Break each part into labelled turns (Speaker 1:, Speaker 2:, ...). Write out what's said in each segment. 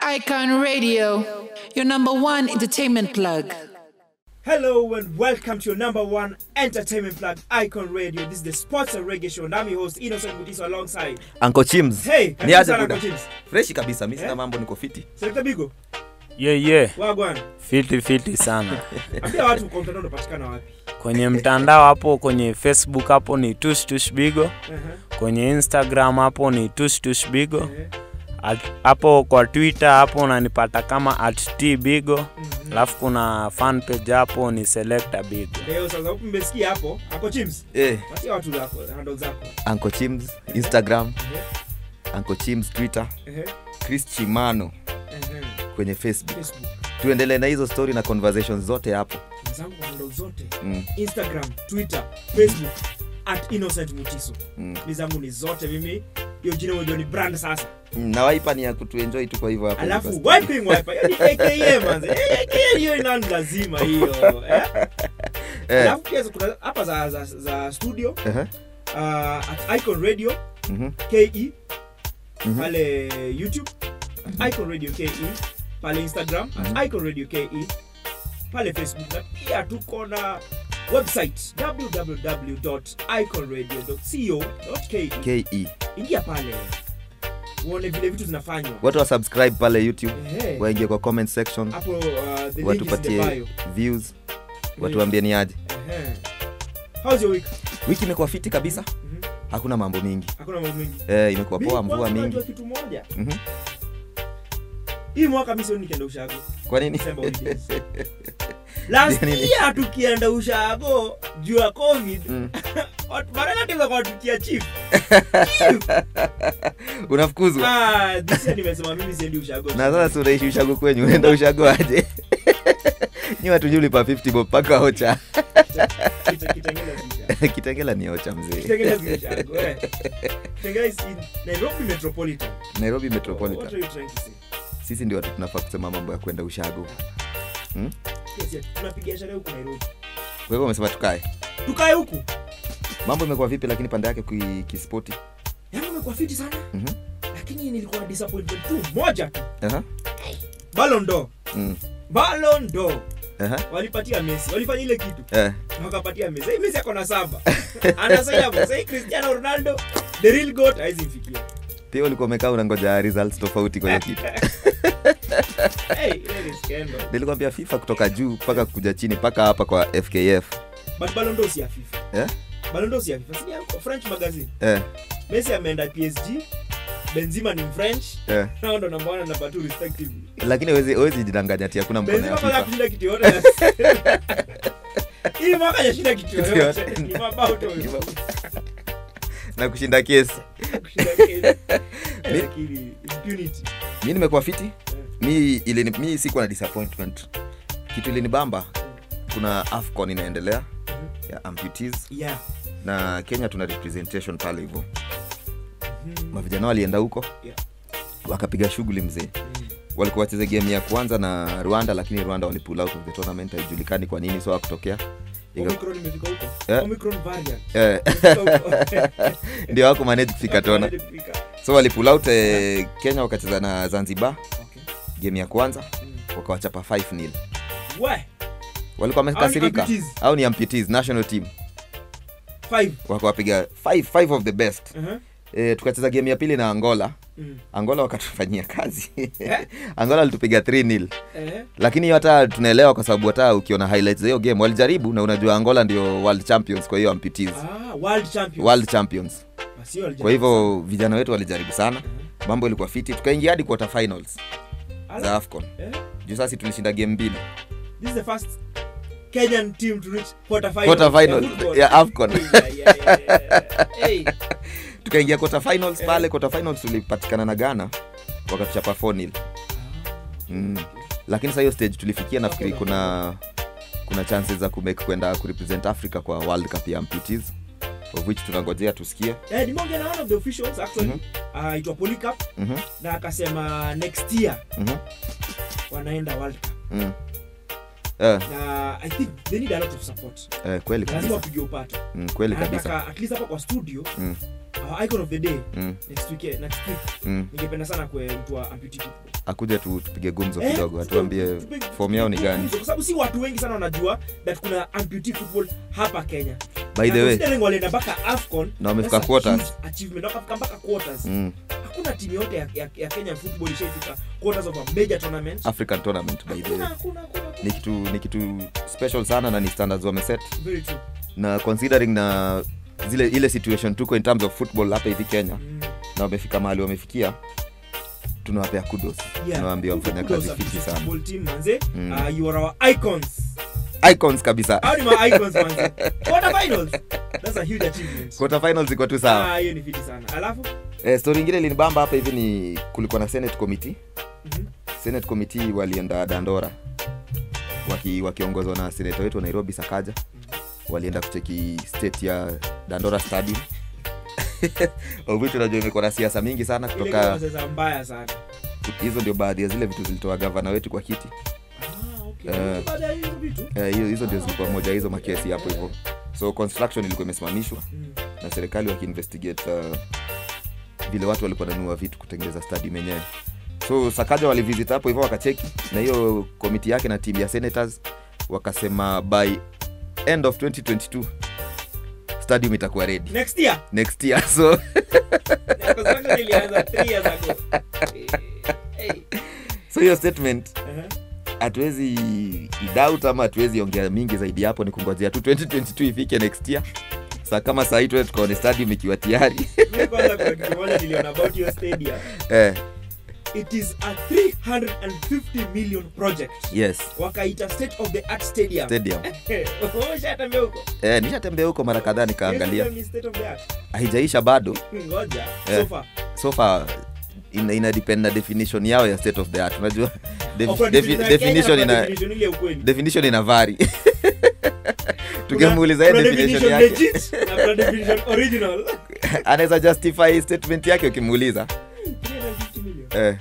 Speaker 1: Icon Radio, your number one entertainment plug.
Speaker 2: Hello and welcome to your number one entertainment plug, Icon Radio. This is the Sports and Reggae Show, and I'm your host Innocent Mutiso alongside.
Speaker 3: Uncle Chims.
Speaker 2: Hey,
Speaker 3: ni
Speaker 2: karibu
Speaker 3: aje
Speaker 2: sana
Speaker 3: buda?
Speaker 2: Uncle Chims.
Speaker 3: Freshi kabisa, mimi sina
Speaker 2: Eh?
Speaker 3: mambo niko fiti.
Speaker 2: Selector Bigo,
Speaker 4: ye ye
Speaker 2: wagwan.
Speaker 4: fiti fiti sana
Speaker 2: Ambia watu kwa mtandao unapatikana wapi?
Speaker 4: kwenye mtandao hapo kwenye facebook hapo ni tushtushbigo
Speaker 2: Uh-huh.
Speaker 4: kwenye instagram hapo ni tushtushbigo
Speaker 2: Eh,
Speaker 4: At- hapo kwa twitter hapo unanipata kama at tbigo
Speaker 2: mhm.
Speaker 4: alafu kuna fan page hapo ni selecta bigo
Speaker 2: Leo sasa huku mmesikia hapo, Uncle Chims.
Speaker 3: Eh,
Speaker 2: Patia watu zako, handle zako.
Speaker 3: Uncle Chims Instagram,
Speaker 2: Eh,
Speaker 3: Uncle Chims Twitter,
Speaker 2: eh,
Speaker 3: Chris Chimano
Speaker 2: eh,
Speaker 3: kwenye Facebook.
Speaker 2: Facebook.
Speaker 3: Tuendelee na hizo story na conversations zote hapo.
Speaker 2: Zangu kwa handle zote.
Speaker 3: Mm,
Speaker 2: Instagram, Twitter, Facebook at Innocent Mutiso.
Speaker 3: mm.
Speaker 2: Ni zangu ni zote mimi. Hiyo jina unajua ni brand sasa.
Speaker 3: Mm, Na waipa ni ya kutuenjoy tu kwa hivyo hapo.
Speaker 2: alafu
Speaker 3: basi.
Speaker 2: wiping wiper yani aka manze Eh, aka hiyo ina lazima hiyo eh?
Speaker 3: Eh,
Speaker 2: alafu pia kuna hapa za, za, za studio
Speaker 3: ehe,
Speaker 2: uh, at icon radio
Speaker 3: mhm,
Speaker 2: ke
Speaker 3: mhm.
Speaker 2: pale youtube at icon radio ke pale instagram
Speaker 3: Mhm.
Speaker 2: at icon radio ke pale facebook na pia tuko na website www.iconradio.co.ke
Speaker 3: KE.
Speaker 2: ingia pale uone vile vitu zinafanywa
Speaker 3: Watu wa subscribe pale YouTube,
Speaker 2: Ehe.
Speaker 3: waingie kwa comment section,
Speaker 2: hapo uh, the link is in the
Speaker 3: watupatie
Speaker 2: bio
Speaker 3: views, watuambie ni aje.
Speaker 2: Ehe. How's your week?
Speaker 3: Wiki imekuwa fiti kabisa,
Speaker 2: Mhm.
Speaker 3: hakuna mambo mingi.
Speaker 2: Hakuna mambo mengi.
Speaker 3: Eh, imekuwa
Speaker 2: Mimi
Speaker 3: poa, mvua
Speaker 2: kwanza
Speaker 3: mingi.
Speaker 2: najua kitu moja.
Speaker 3: Mhm.
Speaker 2: Hii mwaka mimi sioni nikienda ushago.
Speaker 3: Kwa nini?
Speaker 2: December holidays. Last
Speaker 3: Nini?
Speaker 2: year tukienda ushago juu ya COVID,
Speaker 3: Mm.
Speaker 2: watu baraka tuza kwa tukia chief.
Speaker 3: Unafukuzwa.
Speaker 2: Ah, this year nimesema mimi siendi ushago.
Speaker 3: na sasa si unaishi ushago kwenyu unaenda ushago aje nyi watu juu lipa 50 bob mpaka ocha
Speaker 2: Kita- Kitengela si ushago.
Speaker 3: kitengela ni ocha mzee
Speaker 2: Kitengela si ushago. eh. Kitengela is in Nairobi Metropolitan.
Speaker 3: nairobi
Speaker 2: What
Speaker 3: metropolitan
Speaker 2: are you trying to say?
Speaker 3: sisi ndio watu tunafaa kusema mambo ya kwenda ushago
Speaker 2: Yes, yes. Tunapiga sherehe huku Nairobi.
Speaker 3: kwa hivyo umesema tukae
Speaker 2: Tukae huku.
Speaker 3: mambo imekuwa vipi lakini pande yake ki- kispoti
Speaker 2: Yangu imekuwa fiti sana.
Speaker 3: Mhm.
Speaker 2: Lakini nilikuwa na disappointment tu moja tu.
Speaker 3: Aha.
Speaker 2: Ballon d'Or.
Speaker 3: Mm.
Speaker 2: Ballon d'Or.
Speaker 3: Aha.
Speaker 2: Walipatia Messi. Walifanya ile kitu.
Speaker 3: Eh.
Speaker 2: Wakapatia Messi. Hii Messi ako na saba. Anasaidia hapo. Sasa hii Cristiano Ronaldo, the real goat haizi mfikia.
Speaker 3: pia ulikuwa umekaa unangoja results tofauti kwa hiyo kitu
Speaker 2: Hey, ile ni scandal.
Speaker 3: nilikwambia fifa kutoka juu mpaka kuja chini mpaka hapa kwa fkf
Speaker 2: But Ballon d'Or si ya FIFA.
Speaker 3: Eh?
Speaker 2: Ballon d'Or si ya FIFA. Si ya French magazine.
Speaker 3: eh.
Speaker 2: Messi ameenda PSG. Benzema ni French.
Speaker 3: Eh.
Speaker 2: Nao ndo namba 1 na namba 2 respectively.
Speaker 3: lakini huwezi- huwezi jidanganya ati hakuna mkono
Speaker 2: Benzema
Speaker 3: ya
Speaker 2: kwanza
Speaker 3: fifa
Speaker 2: kushinda kitu yote. Hii mwaka hajashinda kitu
Speaker 3: Kitu
Speaker 2: yote.
Speaker 3: yote.
Speaker 2: Ni mabao tu.
Speaker 3: Ni mabao. na kushinda kesi
Speaker 2: Kushinda kesi.
Speaker 3: Mi-
Speaker 2: Lakini impunity.
Speaker 3: mi nimekuwa fiti mi, ilini, mi sikuwa na disappointment kitu ilinibamba kuna afcon inaendelea ya amputees
Speaker 2: Yeah.
Speaker 3: na kenya tuna representation pale hivyo
Speaker 2: Mhm.
Speaker 3: mavijana walienda huko
Speaker 2: Yeah.
Speaker 3: wakapiga shughuli mzee
Speaker 2: Mm.
Speaker 3: walikuwa wacheze game ya kwanza na rwanda lakini rwanda walipull out of the tournament haijulikani kwa nini so wakutokea
Speaker 2: Omicron imefika huko.
Speaker 3: Eh.
Speaker 2: Omicron variant.
Speaker 3: eh,
Speaker 2: Imefika huko.
Speaker 3: ndio wako manage kufika tona
Speaker 2: Imefika.
Speaker 3: so walipull out eh, kenya wakacheza na zanzibar
Speaker 2: Okay.
Speaker 3: game ya kwanza
Speaker 2: Mm.
Speaker 3: wakawachapa 5 nil
Speaker 2: We,
Speaker 3: walikuwa wamekasirika
Speaker 2: amputees.
Speaker 3: au ni amputees national team
Speaker 2: five.
Speaker 3: wakawapiga five, five of the best
Speaker 2: Uh-huh.
Speaker 3: e, tukacheza game ya pili na angola
Speaker 2: Mm.
Speaker 3: angola wakatufanyia kazi
Speaker 2: Eh?
Speaker 3: angola alitupiga 3 nil
Speaker 2: Eh.
Speaker 3: lakini hiyo hata tunaelewa kwa sababu hata ukiona highlights za hiyo game walijaribu na unajua angola ndio world champions kwa hiyo amputees
Speaker 2: Ah, world champion.
Speaker 3: world champions
Speaker 2: Basi hiyo
Speaker 3: kwa hivyo vijana wetu walijaribu sana
Speaker 2: Uh-huh.
Speaker 3: mambo ilikuwa fiti tukaingia hadi quarter finals
Speaker 2: Ala.
Speaker 3: za afcon
Speaker 2: Eh?
Speaker 3: juu sasi tulishinda game mbili
Speaker 2: This is the first Kenyan team to reach quarter final.
Speaker 3: quarter
Speaker 2: ya
Speaker 3: final
Speaker 2: football.
Speaker 3: ya afcon
Speaker 2: Yeah, yeah, yeah, yeah. Hey.
Speaker 3: tukaingia quarter finals
Speaker 2: Eh.
Speaker 3: pale quarter finals tulipatikana na ghana wakatuchapa 4 nil Mm. lakini sa hiyo stage tulifikia nafikiri kuna kuna chances za kumake kwenda kurepresent africa kwa world cup ya amputees of which tunangojea tusikie
Speaker 2: Eh, nimeongea na one of the officials actually
Speaker 3: Mhm.
Speaker 2: anaitwa Polycarp
Speaker 3: Mhm,
Speaker 2: na akasema next year
Speaker 3: mhm,
Speaker 2: wanaenda world cup
Speaker 3: mm. Eh,
Speaker 2: na i think they need a lot of support
Speaker 3: eh, kweli
Speaker 2: lazima
Speaker 3: kabisa
Speaker 2: wapige upato
Speaker 3: mm, kweli
Speaker 2: Na
Speaker 3: kabisa
Speaker 2: nataka at least hapa kwa studio
Speaker 3: Mm.
Speaker 2: our icon of the day
Speaker 3: mm,
Speaker 2: next week eh, next week
Speaker 3: mm.
Speaker 2: ningependa sana kwe mtu wa amputee football
Speaker 3: akuje tu tupige gumzo
Speaker 2: Eh,
Speaker 3: kidogo atuambie
Speaker 2: tupe-
Speaker 3: form yao ni gani
Speaker 2: kwa sababu si watu wengi sana wanajua that kuna amputee football hapa Kenya
Speaker 3: by the
Speaker 2: Na
Speaker 3: way
Speaker 2: considering walienda mpaka AFCON
Speaker 3: Na wamefika
Speaker 2: that's a
Speaker 3: quarters.
Speaker 2: huge achievement wakafika mpaka quarters
Speaker 3: mm,
Speaker 2: hakuna timu yote ya, ya, ya Kenya football ishaifika quarters of a major tournament
Speaker 3: african tournament by the
Speaker 2: hakuna
Speaker 3: way
Speaker 2: hakuna hakuna
Speaker 3: ni kitu ni kitu special sana na ni standards wameset
Speaker 2: very true
Speaker 3: na considering na zile ile situation tuko in terms of football hapa hivi kenya
Speaker 2: mm.
Speaker 3: na wamefika mahali wamefikia tunawapea kudos
Speaker 2: yeah
Speaker 3: tunawaambia wamefanya
Speaker 2: Kudos
Speaker 3: kazi
Speaker 2: Amputee
Speaker 3: fiti sana
Speaker 2: football team manze
Speaker 3: Mm.
Speaker 2: uh, you are our icons
Speaker 3: icons kabisa
Speaker 2: Hao ni ma icons manze quarter finals that's a huge achievement
Speaker 3: quarter finals ziko tu sawa
Speaker 2: ah hiyo ni fiti sana alafu
Speaker 3: eh, story ingine linibamba hapa hivi ni kulikuwa na senate committee
Speaker 2: mhm,
Speaker 3: senate committee walienda dandora waki, wakiongozwa na seneta wetu wa nairobi sakaja walienda kucheki state ya dandora stadium vitu najua imekuwa na siasa mingi sana
Speaker 2: ile
Speaker 3: kutoka
Speaker 2: kama sasa mbaya sana
Speaker 3: hizo ndio baadhi ya zile vitu zilitoa gavana wetu kwa kiti
Speaker 2: ah okay
Speaker 3: Eh.
Speaker 2: baada ya hizo vitu
Speaker 3: Eh, hiyo hizo ndio zilikuwa moja ya hizo makesi hapo hivyo so construction ilikuwa imesimamishwa
Speaker 2: Mm.
Speaker 3: na serikali wakiinvestigate uh, vile watu walikuwa nanua vitu kutengeneza stadium yenyewe so sakaja walivisit hapo hivyo wakacheki na hiyo komiti yake na timu ya senators wakasema by end of 2022 stadium itakuwa ready
Speaker 2: next year
Speaker 3: next year so
Speaker 2: construction ilianza 3 years ago Eh, eh,
Speaker 3: so hiyo statement
Speaker 2: uh-huh.
Speaker 3: hatuwezi idoubt ama hatuwezi ongea mingi zaidi hapo ni kungojea tu 2022 ifike next year sa kama sahii tuwe tukaone stadium ikiwa tayari
Speaker 2: Mimi kwanza kuna kitu moja niliona about your stadium
Speaker 3: eh,
Speaker 2: it is a 350 million project
Speaker 3: yes
Speaker 2: wakaita state of the art stadium
Speaker 3: stadium
Speaker 2: umeshatembea huko
Speaker 3: eh, nishatembea huko mara kadhaa
Speaker 2: Hiyo
Speaker 3: nikaangalia
Speaker 2: stadium ni state of the art
Speaker 3: haijaisha bado
Speaker 2: ngoja
Speaker 3: Eh.
Speaker 2: so far
Speaker 3: so far ina, ina depend na definition yao ya state of the art unajua def,
Speaker 2: Oh, kuna
Speaker 3: defi,
Speaker 2: definition ya Kenya
Speaker 3: definition
Speaker 2: na kuna
Speaker 3: ina
Speaker 2: definition ile ya ukweli
Speaker 3: definition ina vari
Speaker 2: Kuna-
Speaker 3: tungemuuliza yeye
Speaker 2: kuna
Speaker 3: definition yake
Speaker 2: legit na kuna definition original
Speaker 3: anaweza justify statement yake ukimuuliza
Speaker 2: 350 million
Speaker 3: eh,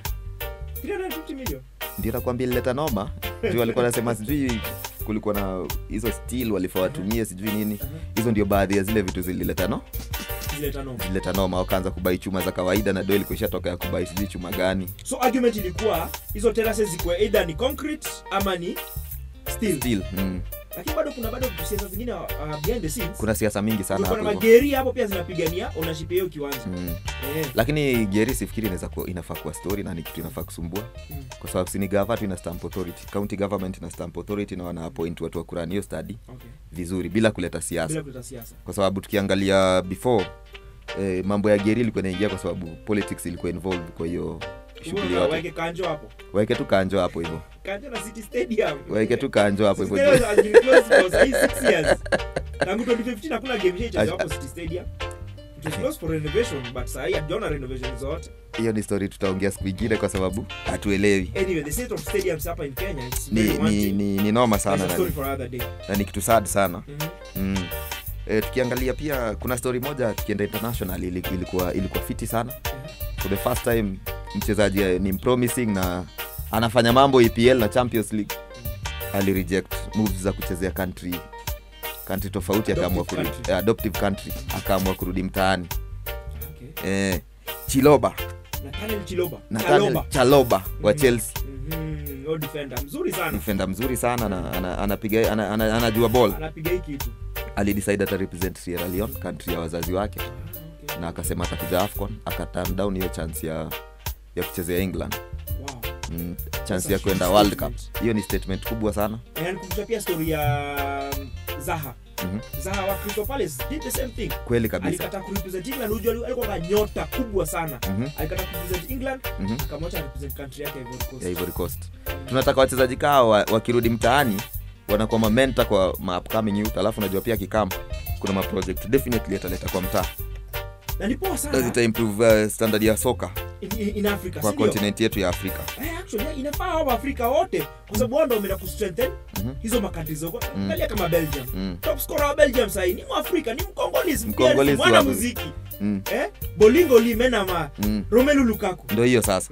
Speaker 2: 350 million
Speaker 3: ndio nakwambia ilileta noma juu walikuwa nasema sijui kulikuwa na hizo steel walifaa watumie sijui nini hizo ndio baadhi ya zile vitu zilileta no
Speaker 2: zile tano
Speaker 3: zilileta noma wakaanza kubai chuma za kawaida na do ilikuwa ishatoka ya kubai sijui chuma gani
Speaker 2: so argument ilikuwa hizo terraces zikuwe either ni concrete ama ni steel
Speaker 3: steel mm.
Speaker 2: lakini bado kuna bado siasa zingine uh, behind the scenes
Speaker 3: kuna siasa mingi sana
Speaker 2: kuna
Speaker 3: hapo hivyo
Speaker 2: mageri hapo pia zinapigania ownership ya hiyo kiwanja
Speaker 3: mm.
Speaker 2: eh
Speaker 3: lakini geri sifikiri inaweza kuwa inafaa kuwa story na ni kitu inafaa kusumbua
Speaker 2: Mm.
Speaker 3: kwa sababu sini gava tu ina stamp authority county government ina stamp authority na wana appoint watu wa kurani hiyo study
Speaker 2: okay
Speaker 3: vizuri bila kuleta siasa
Speaker 2: bila kuleta siasa
Speaker 3: kwa sababu tukiangalia before eh, mambo ya geri ilikuwa inaingia kwa sababu politics ilikuwa involved kwa hiyo shughuli
Speaker 2: Umeona,
Speaker 3: yote
Speaker 2: waeke kanjo hapo
Speaker 3: waeke tu kanjo hapo hivyo
Speaker 2: kanjo na city stadium
Speaker 3: waeke tu kanjo hapo
Speaker 2: City
Speaker 3: hivyo
Speaker 2: Stadium has been closed for sahi six years tangu 2015 hakuna game shaicheza hapo city stadium it was closed for renovation but sahi hatujaona renovation zote
Speaker 3: hiyo ni story tutaongea siku ingine kwa sababu hatuelewi
Speaker 2: anyway the state of stadiums hapa in kenya it's
Speaker 3: ni,
Speaker 2: very
Speaker 3: ni,
Speaker 2: wanting.
Speaker 3: ni, ni noma
Speaker 2: That's
Speaker 3: sana
Speaker 2: a
Speaker 3: na
Speaker 2: story
Speaker 3: ni,
Speaker 2: for another day
Speaker 3: na ni kitu sad sana
Speaker 2: Mhm.
Speaker 3: mm. e, tukiangalia pia kuna story moja tukienda international ili- ilikuwa ilikuwa fiti sana for the first time mchezaji eh, ni promising na anafanya mambo epl na champions league alireject moves za kuchezea country country tofauti akaamua
Speaker 2: Adoptive
Speaker 3: kurudi
Speaker 2: country.
Speaker 3: eh, adoptive country akaamua kurudi mtaani
Speaker 2: Okay.
Speaker 3: eh, chiloba
Speaker 2: Nathaniel Chiloba
Speaker 3: Nathaniel
Speaker 2: Chaloba.
Speaker 3: chaloba wa
Speaker 2: Mhm.
Speaker 3: chelsea
Speaker 2: Mhm, huyo defender mzuri sana
Speaker 3: defender mzuri sana na ana- anapiga ana, ana, anajua ball
Speaker 2: anapiga hii kitu
Speaker 3: alidecide ata represent sierra leone country ya wazazi wake
Speaker 2: Ah, okay.
Speaker 3: na akasema atakuja afcon akaturn down hiyo chance ya ya kuchezea england
Speaker 2: Wow.
Speaker 3: mm,
Speaker 2: That's
Speaker 3: chance
Speaker 2: a
Speaker 3: ya
Speaker 2: huge
Speaker 3: kwenda world cup
Speaker 2: statement.
Speaker 3: hiyo ni statement kubwa sana
Speaker 2: Na nikumbusha pia story ya um, Zaha
Speaker 3: Mhm.
Speaker 2: Zaha wa Crystal Palace did the same thing
Speaker 3: kweli kabisa
Speaker 2: alikataa kurepresent England unajua ali- alikuwa na nyota kubwa sana
Speaker 3: Mhm,
Speaker 2: alikataa kurepresent England
Speaker 3: mhm.
Speaker 2: akamwacha represent country yake Ivory Coast
Speaker 3: ya Ivory Coast tunataka wachezaji kaa wa- wakirudi mtaani wanakuwa mamenta kwa ma upcoming youth alafu najua pia kikam kuna maproject definitely ataleta kwa mtaa
Speaker 2: na ni poa
Speaker 3: Na
Speaker 2: sana
Speaker 3: zita improve uh, standard ya soka
Speaker 2: in, in, in Africa
Speaker 3: kwa
Speaker 2: si ndio?
Speaker 3: continent yetu ya afrika
Speaker 2: Eh, actually yeah, inafaa hao Afrika wote kwa sababu wao ndio wameenda kustrengthen
Speaker 3: Mhm.
Speaker 2: hizo makantri zoko angalia kama Belgium
Speaker 3: mm.
Speaker 2: top scorer wa Belgium sasa ni Mwafrika ni Mkongolese
Speaker 3: Mkongolese
Speaker 2: mwana
Speaker 3: wa-
Speaker 2: muziki
Speaker 3: Mm.
Speaker 2: eh Bolingo Limena ma
Speaker 3: Mm.
Speaker 2: Romelu Lukaku
Speaker 3: ndo hiyo sasa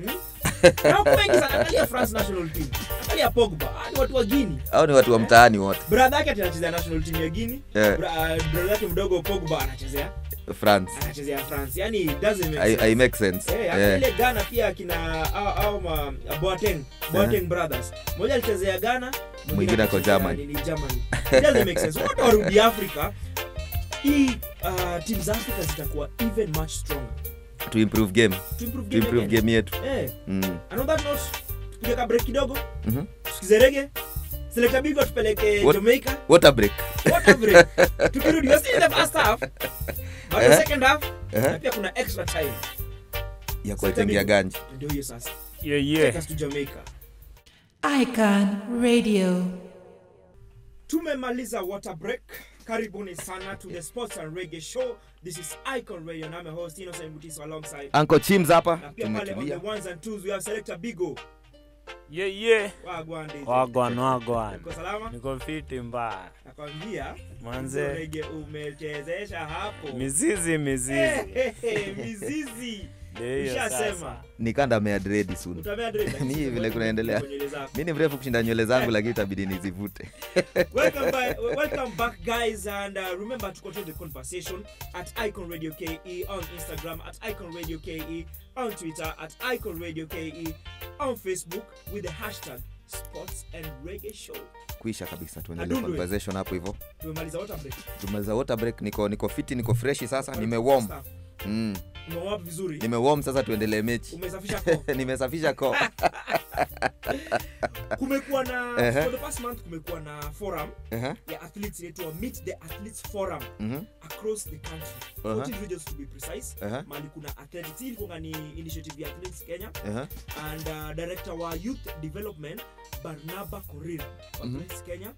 Speaker 2: na wako wengi sana angalia France national team angalia Pogba ah, ni watu wa Guinea
Speaker 3: au ni watu wa mtaani wote
Speaker 2: brother yake ati anachezea national team ya Guinea
Speaker 3: Eh.
Speaker 2: Bra- brother yake mdogo Pogba anachezea
Speaker 3: france
Speaker 2: anachezea france yani it doesn't make
Speaker 3: I,
Speaker 2: sense.
Speaker 3: I make sense
Speaker 2: Eh, hata
Speaker 3: yeah.
Speaker 2: ile ghana pia akina au, au ma, boateng boateng brothers mmoja alichezea ghana
Speaker 3: Mwingine ako
Speaker 2: akachezea
Speaker 3: Germany.
Speaker 2: nini, germany It doesn't make sense wote warudi afrika hii uh, timu za afrika zitakuwa even much stronger
Speaker 3: to improve game
Speaker 2: to improve
Speaker 3: to
Speaker 2: game
Speaker 3: improve
Speaker 2: again.
Speaker 3: game yetu
Speaker 2: eh
Speaker 3: mm.
Speaker 2: and on that note tupige ka break kidogo
Speaker 3: Mhm.
Speaker 2: tusikize rege selekta bigwa tupeleke
Speaker 3: What-
Speaker 2: jamaica
Speaker 3: water break
Speaker 2: water break tukirudi we're still in the first half but the
Speaker 3: Eh.
Speaker 2: second half
Speaker 3: Eh.
Speaker 2: na pia kuna extra time
Speaker 3: ya kuwatengia ganji
Speaker 2: ndio hiyo sasa
Speaker 4: yeah,
Speaker 2: take
Speaker 4: yeah.
Speaker 2: us to jamaica
Speaker 1: Icon Radio.
Speaker 2: tumemaliza water break karibuni sana to the sports and reggae show this is icon radio na I'm your host innocent mutiso alongside
Speaker 3: anko chims hapa
Speaker 2: na pia pale on the
Speaker 3: tumetulia
Speaker 2: ones and twos we have selector bigo
Speaker 4: Yeah, yeah.
Speaker 2: wagwan DJ.
Speaker 4: wagwan wagwan
Speaker 2: uko salama
Speaker 4: niko fiti mbaya
Speaker 2: nakwambia
Speaker 4: Manze.
Speaker 2: hizo reggae umechezesha hapo
Speaker 4: mizizi mizizi
Speaker 2: Eh, eh, eh, mizizi
Speaker 4: Ndio hiyo
Speaker 2: ushasema
Speaker 4: sasa.
Speaker 3: nikanda meadredi sun
Speaker 2: utamea dread,
Speaker 3: Ni
Speaker 2: lakini
Speaker 3: vile kunaendelea.
Speaker 2: kwa nywele zako.
Speaker 3: mi ni mrefu kushinda nywele zangu lakini itabidi nizivute
Speaker 2: welcome, by, welcome back guys and uh, remember to continue the conversation at icon radio ke on instagram at icon radio ke on twitter at icon radio ke on facebook with the hashtag sports and reggae show
Speaker 3: kuisha kabisa tuendelee
Speaker 2: Adundwe.
Speaker 3: conversation hapo hivyo
Speaker 2: tumemaliza water break
Speaker 3: tumaliza water break niko niko fiti niko freshi sasa nimewom
Speaker 2: Stuff.
Speaker 3: mm.
Speaker 2: Umewap vizuri
Speaker 3: nimewom sasa tuendelee mechi
Speaker 2: umesafisha koo
Speaker 3: nimesafisha ko
Speaker 2: kumekuwa na
Speaker 3: Ehe.
Speaker 2: for the past month kumekuwa na forum
Speaker 3: Aha,
Speaker 2: ya athletes inaitwa meet the athletes forum
Speaker 3: mhm,
Speaker 2: across the country
Speaker 3: Aha.
Speaker 2: 14 regions to be precise
Speaker 3: aha,
Speaker 2: mali kuna athletics hii ilikuwa ni initiative ya athletics kenya
Speaker 3: aha,
Speaker 2: and uh, director wa youth development barnaba korir wa
Speaker 3: Mhm.
Speaker 2: athletics kenya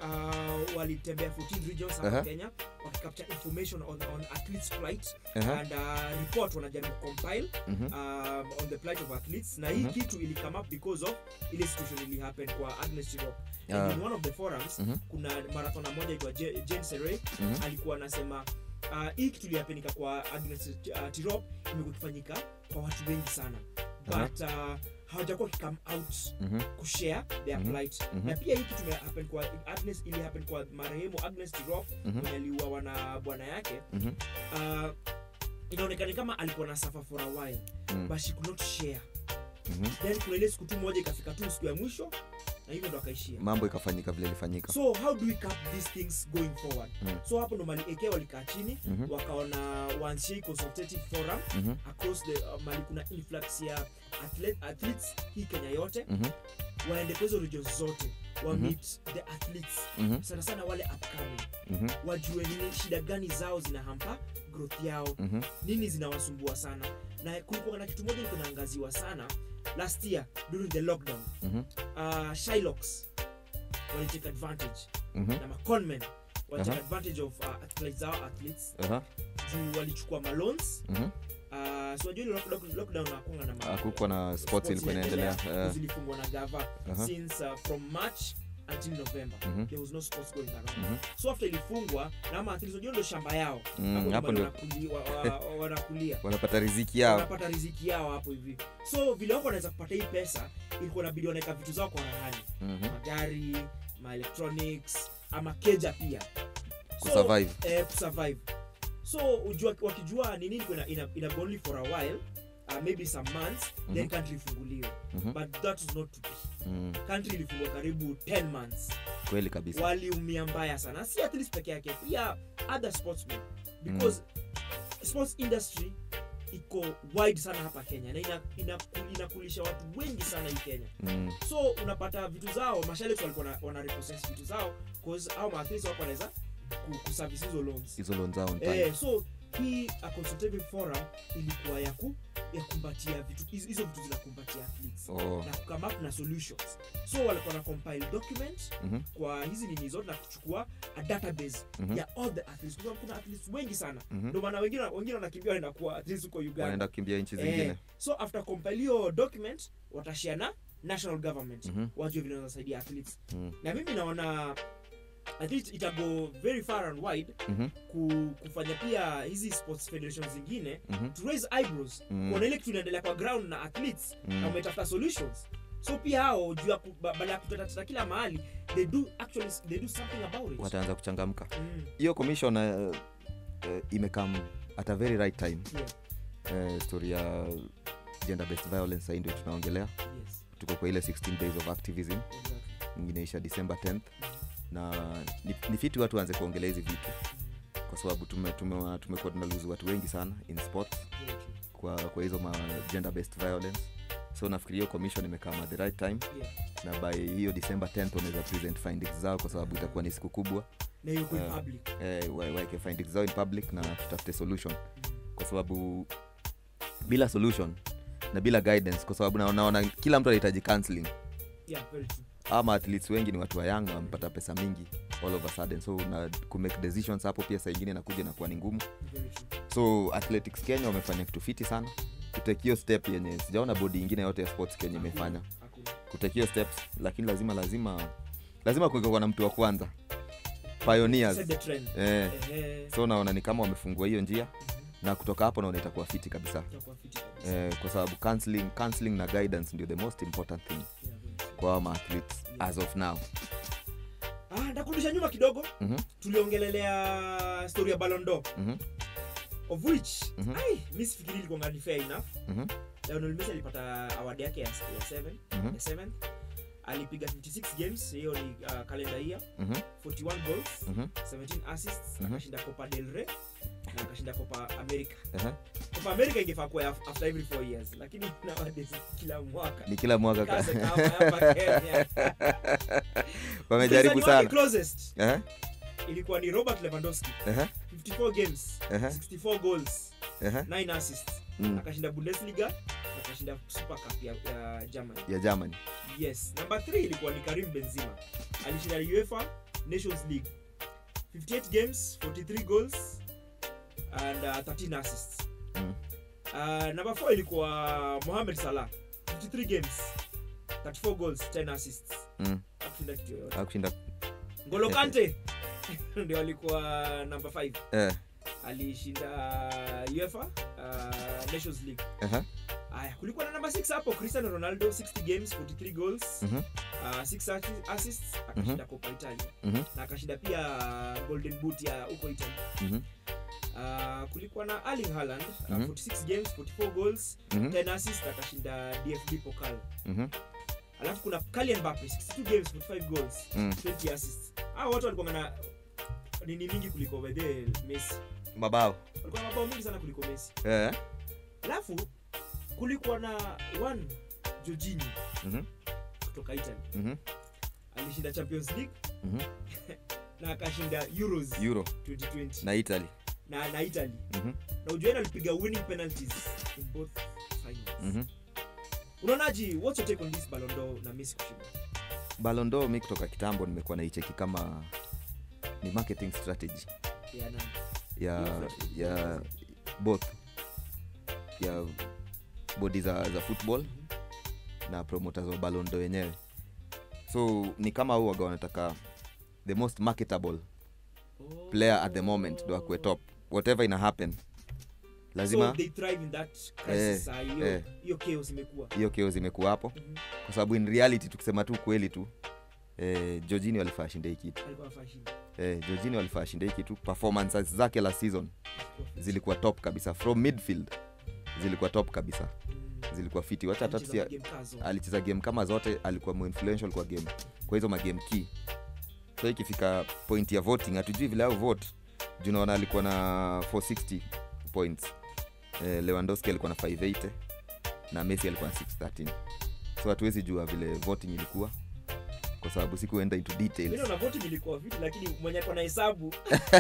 Speaker 2: uh, walitembea 14 regions hapa
Speaker 3: Aha.
Speaker 2: kenya wakicapture information on, on athletes flight
Speaker 3: aha,
Speaker 2: and uh, report wanajaribu compile
Speaker 3: mhm,
Speaker 2: um, on the plight of athletes na hii
Speaker 3: Mhm.
Speaker 2: kitu ili come up because of ile situation ili happen kwa agnes chirok
Speaker 3: Ah.
Speaker 2: and in one of the forums
Speaker 3: Mhm.
Speaker 2: kuna marathona moja itwa jane sere
Speaker 3: mhm,
Speaker 2: alikuwa anasema uh, hii kitu ilihapenika kwa agnes uh, tirop imekuwa ikifanyika kwa watu wengi sana
Speaker 3: Aha.
Speaker 2: but uh, hawajakuwa kikam out
Speaker 3: mhm,
Speaker 2: kushare their
Speaker 3: Mhm.
Speaker 2: plight
Speaker 3: Mhm.
Speaker 2: na pia hii kitu imehappen kwa agnes ili happen kwa marehemu agnes tirop
Speaker 3: mhm,
Speaker 2: mwenye aliuawa na bwana yake
Speaker 3: mhm,
Speaker 2: uh, inaonekana kama alikuwa na suffer for a while
Speaker 3: Mm.
Speaker 2: but she could not share
Speaker 3: mhm.
Speaker 2: then kuna ile siku tu moja ikafika tu siku ya mwisho na hivyo ndo akaishia
Speaker 3: mambo ikafanyika vile ilifanyika
Speaker 2: so how do we cap these things going forward
Speaker 3: Mm.
Speaker 2: so hapo ndo mali eke walikaa chini
Speaker 3: Mhm.
Speaker 2: wakaona waanzishe hii consultative forum
Speaker 3: Mhm,
Speaker 2: across the uh, mali kuna influx ya athlete, athletes hii kenya yote
Speaker 3: mhm,
Speaker 2: waende kwa hizo regions zote wa
Speaker 3: Mhm.
Speaker 2: meet the athletes
Speaker 3: mhm,
Speaker 2: sana sana wale upcoming
Speaker 3: mhm,
Speaker 2: wajue nini shida gani zao zinahampa growth yao
Speaker 3: mhm,
Speaker 2: nini zinawasumbua sana na kulikuwa na kitu moja ilikuwa inaangaziwa sana last year during the lockdown
Speaker 3: mhm,
Speaker 2: uh, shylocks walitake advantage
Speaker 3: mhm,
Speaker 2: na maconmen walitake
Speaker 3: Aha.
Speaker 2: advantage of uh, athletes, our athletes
Speaker 3: aha,
Speaker 2: juu walichukua malons
Speaker 3: mhm.
Speaker 2: uh, so wajua ile lock- lockdown hakunga na ma-
Speaker 3: hakukuwa na sports
Speaker 2: sports
Speaker 3: ilikuwa inaendelea eh,
Speaker 2: zilifungwa na gava
Speaker 3: Aha.
Speaker 2: since uh, from march until november
Speaker 3: Mhm.
Speaker 2: there was no sports going around
Speaker 3: mhm,
Speaker 2: so after ilifungwa na ama athletes wajua ndo shamba yao
Speaker 3: Mm,
Speaker 2: Hapo
Speaker 3: hapo
Speaker 2: ndo
Speaker 3: ndo-
Speaker 2: wanakuli- wa- wa- wa- wanakulia
Speaker 3: wanapata riziki yao
Speaker 2: wanapata riziki yao hapo hivi so vile wako wanaweza kupata hii pesa ilikuwa nabidi wanaweka vitu zao kwa rahani
Speaker 3: Mhm,
Speaker 2: magari maelectronics ama keja pia
Speaker 3: kusurvive
Speaker 2: so, eh, kusurvive so ujua, wakijua ni nini ina, ina, ina go only for a while uh, maybe some months then
Speaker 3: Mhm.
Speaker 2: country ifunguliwe
Speaker 3: Mhm,
Speaker 2: but that was not to be
Speaker 3: mhm.
Speaker 2: country ilifungwa karibu 10 months
Speaker 3: kweli kabisa
Speaker 2: waliumia mbaya sana si athletes peke yake pia other sportsmen because sports industry iko wide sana hapa kenya na inakulisha ina, ina inakulisha watu wengi sana hii kenya
Speaker 3: Mm,
Speaker 2: so unapata vitu zao mashariki walikuwa na- wana repossess vitu zao cause au maathletes wako wanaweza ku- kuservice hizo loans
Speaker 3: hizo loan zao on time.
Speaker 2: eh, so hii a consultative forum ilikuwa ya ku ya kumbatia vitu hizo hizo vitu zinakumbatia athletes
Speaker 3: Oh,
Speaker 2: na kukame up na solutions so walikuwa na compile document
Speaker 3: mhm,
Speaker 2: kwa hizi nini zote na kuchukua a database
Speaker 3: Mhm.
Speaker 2: ya all the athletes kwa sababu kuna athletes wengi sana
Speaker 3: mhm.
Speaker 2: ndio maana wengine wengine wanakimbia wanaenda kuwa athletes huko Uganda
Speaker 3: wanaenda kukimbia nchi
Speaker 2: Eh,
Speaker 3: zingine
Speaker 2: so after compile hiyo document watashare na national government
Speaker 3: Mhm.
Speaker 2: wajue vile wanasaidia athletes
Speaker 3: Mm,
Speaker 2: na mimi naona I think itago very far and wide
Speaker 3: mhm,
Speaker 2: ku, kufanya pia hizi sports federation zingine
Speaker 3: mhm,
Speaker 2: to raise eyebrows
Speaker 3: Mm.
Speaker 2: kuona ile kitu inaendelea kwa ground na athletes
Speaker 3: Mm.
Speaker 2: na umetafuta solutions so pia hao juu ya ku- ba- baada ya kutatatata kila mahali they do actually they do something about it
Speaker 3: wataanza kuchangamka
Speaker 2: mm.
Speaker 3: hiyo commission uh, uh, imekam at a very right time
Speaker 2: Yeah.
Speaker 3: eh, story ya gender based violence sahii ndio tunaongelea
Speaker 2: Yes.
Speaker 3: tuko kwa ile 16 days of activism
Speaker 2: Exactly.
Speaker 3: inaisha december 10th na ni, ni fiti watu waanze kuongelea hizi vitu kwa sababu tumekuwa tume, tumekuwa tunaluzu watu wengi sana in sports
Speaker 2: Very true.
Speaker 3: kwa, kwa hizo ma gender based violence so nafikiria hiyo commission imekaa at the right time
Speaker 2: Yeah.
Speaker 3: na by hiyo december 10th wanaweza present findings zao kwa sababu itakuwa ni siku kubwa
Speaker 2: na hiyo kwa
Speaker 3: Eh,
Speaker 2: public
Speaker 3: eh, wa- waeke findings zao in public na tutafute solution kwa sababu bila solution na bila guidance kwa sababu na- naona kila mtu anahitaji counseling
Speaker 2: yeah very true
Speaker 3: ama athletes wengi ni watu wa young wamepata pesa mingi all of a sudden so na kumake decisions hapo pia saa ingine nakuja nakuwa ni ngumu
Speaker 2: very true
Speaker 3: so athletics kenya wamefanya kitu fiti sana kutake hiyo step yenye sijaona bodi ingine yote ya sports kenya imefanya
Speaker 2: Hakuna.
Speaker 3: kutake hiyo steps lakini lazima lazima lazima kuwekwa na mtu wa kwanza pioneers
Speaker 2: Set the trend
Speaker 3: eh,
Speaker 2: Ehe.
Speaker 3: so naona ni kama wamefungua hiyo njia na kutoka hapo naona itakuwa fiti kabisa
Speaker 2: Itakuwa fiti kabisa.
Speaker 3: eh, kwa sababu counseling, counseling na guidance ndio the most important thing
Speaker 2: Yeah, very true.
Speaker 3: kwa hawa maathletes as of now
Speaker 2: Ah, ndakurudisha nyuma kidogo
Speaker 3: Mhm,
Speaker 2: tuliongelelea story ya Ballon d'Or
Speaker 3: mhm,
Speaker 2: of which
Speaker 3: Mhm.
Speaker 2: ai mi sifikiri ilikuwa ni fair enough
Speaker 3: mhm,
Speaker 2: Lionel Messi alipata award yake ya, ya 7
Speaker 3: mhm,
Speaker 2: ya 7 alipiga 56 games hiyo ni uh, calendar year
Speaker 3: mhm,
Speaker 2: 41 goals
Speaker 3: mhm,
Speaker 2: 17 assists
Speaker 3: Mhm.
Speaker 2: akashinda Copa del Rey na akashinda Copa America
Speaker 3: ehe.
Speaker 2: Copa America ingefaa kuwa af- after every 4 years lakini nowadays kila mwaka
Speaker 3: ni kila mwaka ka-
Speaker 2: Kaze kama hapa Kenya.
Speaker 3: wamejaribu
Speaker 2: Mpinzani wake
Speaker 3: sana
Speaker 2: closest
Speaker 3: Ehe,
Speaker 2: ilikuwa ni Robert Lewandowski
Speaker 3: ehe,
Speaker 2: 54 games
Speaker 3: Ehe.
Speaker 2: 64 goals
Speaker 3: ehe,
Speaker 2: 9 assists
Speaker 3: mm,
Speaker 2: akashinda Bundesliga akashinda Super Cup ya, ya Germany
Speaker 3: ya germany
Speaker 2: yes number 3 ilikuwa ni Karim Benzema alishinda UEFA Nations League 58 games 43 goals and uh, 13 assists
Speaker 3: Mm.
Speaker 2: uh, number 4 ilikuwa Mohamed Salah 53 games 34 goals 10 assists
Speaker 3: mm,
Speaker 2: akushinda kitu yoyote
Speaker 3: akushinda
Speaker 2: Ngolo Kante ndio alikuwa number 5
Speaker 3: eh,
Speaker 2: alishinda UEFA uh, Nations League
Speaker 3: ehe,
Speaker 2: aya kulikuwa na number 6 hapo Cristiano Ronaldo 60 games 43 goals
Speaker 3: mhm,
Speaker 2: uh, 6 assists akashinda Copa Italia
Speaker 3: mhm,
Speaker 2: na akashinda pia uh, Golden Boot ya huko Italy
Speaker 3: mhm,
Speaker 2: uh, kulikuwa na Erling Haaland uh,
Speaker 3: Mhm.
Speaker 2: 46 games 44 goals
Speaker 3: mhm,
Speaker 2: 10 assists akashinda DFB Pokal
Speaker 3: mhm,
Speaker 2: alafu kuna Kylian Mbappe 62 games 45 goals
Speaker 3: mm.
Speaker 2: 20 assists hao watu walikuwa na nini mingi kuliko by the way Messi
Speaker 3: mabao
Speaker 2: walikuwa na mabao mingi sana kuliko Messi
Speaker 3: eh,
Speaker 2: alafu kulikuwa na one Jorginho
Speaker 3: mhm,
Speaker 2: kutoka Italy
Speaker 3: mhm,
Speaker 2: alishinda Champions League
Speaker 3: mhm.
Speaker 2: na akashinda Euros
Speaker 3: euro
Speaker 2: 2020
Speaker 3: na italy
Speaker 2: na na Italy
Speaker 3: Mhm,
Speaker 2: na ujueni alipiga winning penalties in both finals
Speaker 3: mhm.
Speaker 2: unaonaji what's your take on this Ballon d'Or na Messi kushinda
Speaker 3: balondo mi kutoka kitambo nimekuwa naicheki kama ni marketing strategy
Speaker 2: ya nani
Speaker 3: ya ya both ya bodi za, za football na promoters wa balondo wenyewe so ni kama huu waga wanataka the most marketable player at the moment ndo akuwe top whatever ina happen lazima
Speaker 2: so they thrive in that crisis
Speaker 3: Eh,
Speaker 2: ah, hiyo
Speaker 3: eh.
Speaker 2: hiyo chaos imekuwa
Speaker 3: hiyo keo zimekuwa hapo
Speaker 2: Mhm.
Speaker 3: kwa sababu in reality tukisema tu kweli tu eh, georgini walifaa shinde hii kitu
Speaker 2: alikuwa anafaa shinda
Speaker 3: eh, georgini walifaa shinde hii kitu performances zake la season zilikuwa top kabisa from midfield zilikuwa top kabisa
Speaker 2: Mm.
Speaker 3: zilikuwa fiti wacha hata
Speaker 2: Alicheza
Speaker 3: tusia
Speaker 2: magame kazo.
Speaker 3: alicheza game kama zote alikuwa more influential kwa game kwa hizo magame key so ikifika point ya voting hatujui vile au vote juu naona alikuwa na 460 points eh, lewandowski alikuwa na 580 na messi alikuwa na 613 so hatuwezi jua vile voting ilikuwa kwa sababu sikuenda into
Speaker 2: Mimi
Speaker 3: details
Speaker 2: naona voting ilikuwa vipi lakini mwenye ako na hesabu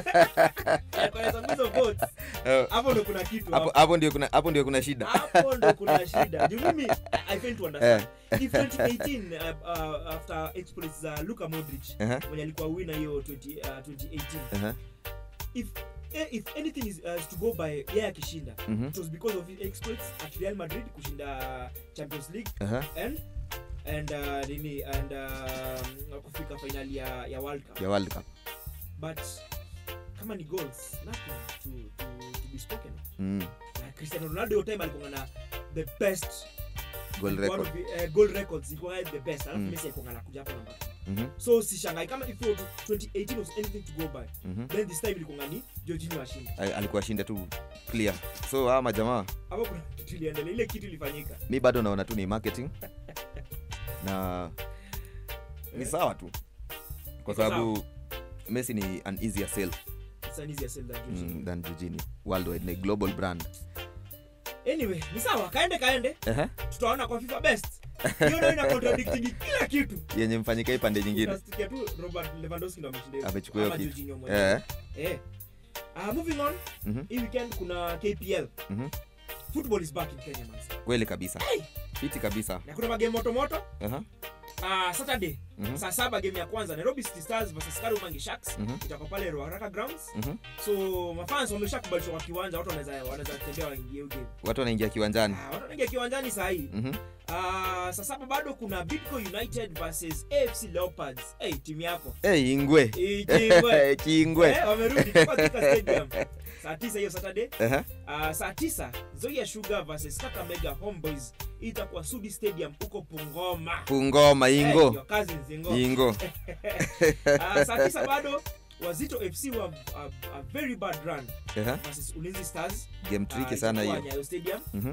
Speaker 2: ako na hesabu hizo votes
Speaker 3: Eh,
Speaker 2: hapo ndo kuna kitu
Speaker 3: hapo
Speaker 2: hapo.
Speaker 3: hapo ndio kuna hapo ndio kuna shida
Speaker 2: hapo ndo kuna shida juu mimi i fail to understand if 2018 uh, uh, after exploits za Luka Modric
Speaker 3: Ehe,
Speaker 2: mwenye alikuwa winner hiyo 20, uh, 2018
Speaker 3: ehe,
Speaker 2: if eh, if anything is, uh, is to go by yeye akishinda
Speaker 3: mhm,
Speaker 2: it was because of his exploits at Real Madrid kushinda Champions League
Speaker 3: ehe,
Speaker 2: and and uh, nini and um, kufika finali ya, ya World Cup
Speaker 3: ya world cup
Speaker 2: but kama ni goals nothing to, to, to be spoken of
Speaker 3: mm.
Speaker 2: na Cristiano Ronaldo hiyo time alikuwa na the best
Speaker 3: Goal
Speaker 2: One
Speaker 3: record.
Speaker 2: of the, uh, goal records ilikuwa the best alafu
Speaker 3: Mm.
Speaker 2: Messi alikuwa anakuja hapo namba two.
Speaker 3: Mhm,
Speaker 2: so sishangai kama if you 2018 was anything to go by
Speaker 3: mhm.
Speaker 2: then this time ilikuwa ni Jorginho ashinde
Speaker 3: Al- alikuwa shinda tu clear so hawa majamaa
Speaker 2: hapo kuna kitu iliendelea ile kitu ilifanyika
Speaker 3: mi bado naona tu ni marketing na ni sawa tu kwa
Speaker 2: Iko
Speaker 3: sababu messi ni an easier sell
Speaker 2: It's an easier sell than Jorginho.
Speaker 3: mm, than Jorginho. worldwide ni global brand
Speaker 2: anyway ni sawa kaende kaende
Speaker 3: Ehe,
Speaker 2: tutaona kwa FIFA best hiyo ndio ina contradicting kila kitu
Speaker 3: yenye mfanyika hii pande nyingine
Speaker 2: Utasikia tu Robert Lewandowski ndo ameshinda hiyo.
Speaker 3: amechukua hiyo
Speaker 2: Ama
Speaker 3: kitu
Speaker 2: Jorginho mwenyewe.
Speaker 3: Eh,
Speaker 2: Eh. Ah, moving on
Speaker 3: mhm,
Speaker 2: hii weekend kuna KPL
Speaker 3: mhm.
Speaker 2: football is back in Kenya man
Speaker 3: kweli kabisa
Speaker 2: Hey!
Speaker 3: fiti kabisa
Speaker 2: na kuna magame moto moto
Speaker 3: Aha,
Speaker 2: uh, Saturday
Speaker 3: mhm,
Speaker 2: saa saba game ya kwanza Nairobi City Stars versus Kariobangi Sharks
Speaker 3: Mhm.
Speaker 2: itakuwa pale Ruaraka Grounds
Speaker 3: mhm.
Speaker 2: so mafans wameshakubalishwa kwa kiwanja watu wanaweza wanaweza tembea waingie hiyo game
Speaker 3: watu wanaingia kiwanjani
Speaker 2: ah, watu wanaingia kiwanjani saa hii
Speaker 3: Mhm.
Speaker 2: Ah, saa saba bado kuna Bidco United versus AFC Leopards hey, timu yako
Speaker 3: Eh, ingwe
Speaker 2: Ikingwe.
Speaker 3: chingwe
Speaker 2: Eh, wamerudi Tuko Thika Stadium saa tisa hiyo Saturday
Speaker 3: Ehe,
Speaker 2: Uh, saa tisa Nzoia Sugar versus Kakamega Homeboys itakuwa Sudi Stadium huko Pungoma.
Speaker 3: pungoma
Speaker 2: Eh,
Speaker 3: ingo
Speaker 2: your cousins Ingo.
Speaker 3: ingo
Speaker 2: Uh, saa tisa bado Wazito FC wa a, a very bad run
Speaker 3: Ehe,
Speaker 2: versus Ulinzi Stars.
Speaker 3: game
Speaker 2: uh,
Speaker 3: tricky sana
Speaker 2: itakuwa
Speaker 3: hiyo
Speaker 2: Nyayo Stadium.
Speaker 3: Mhm,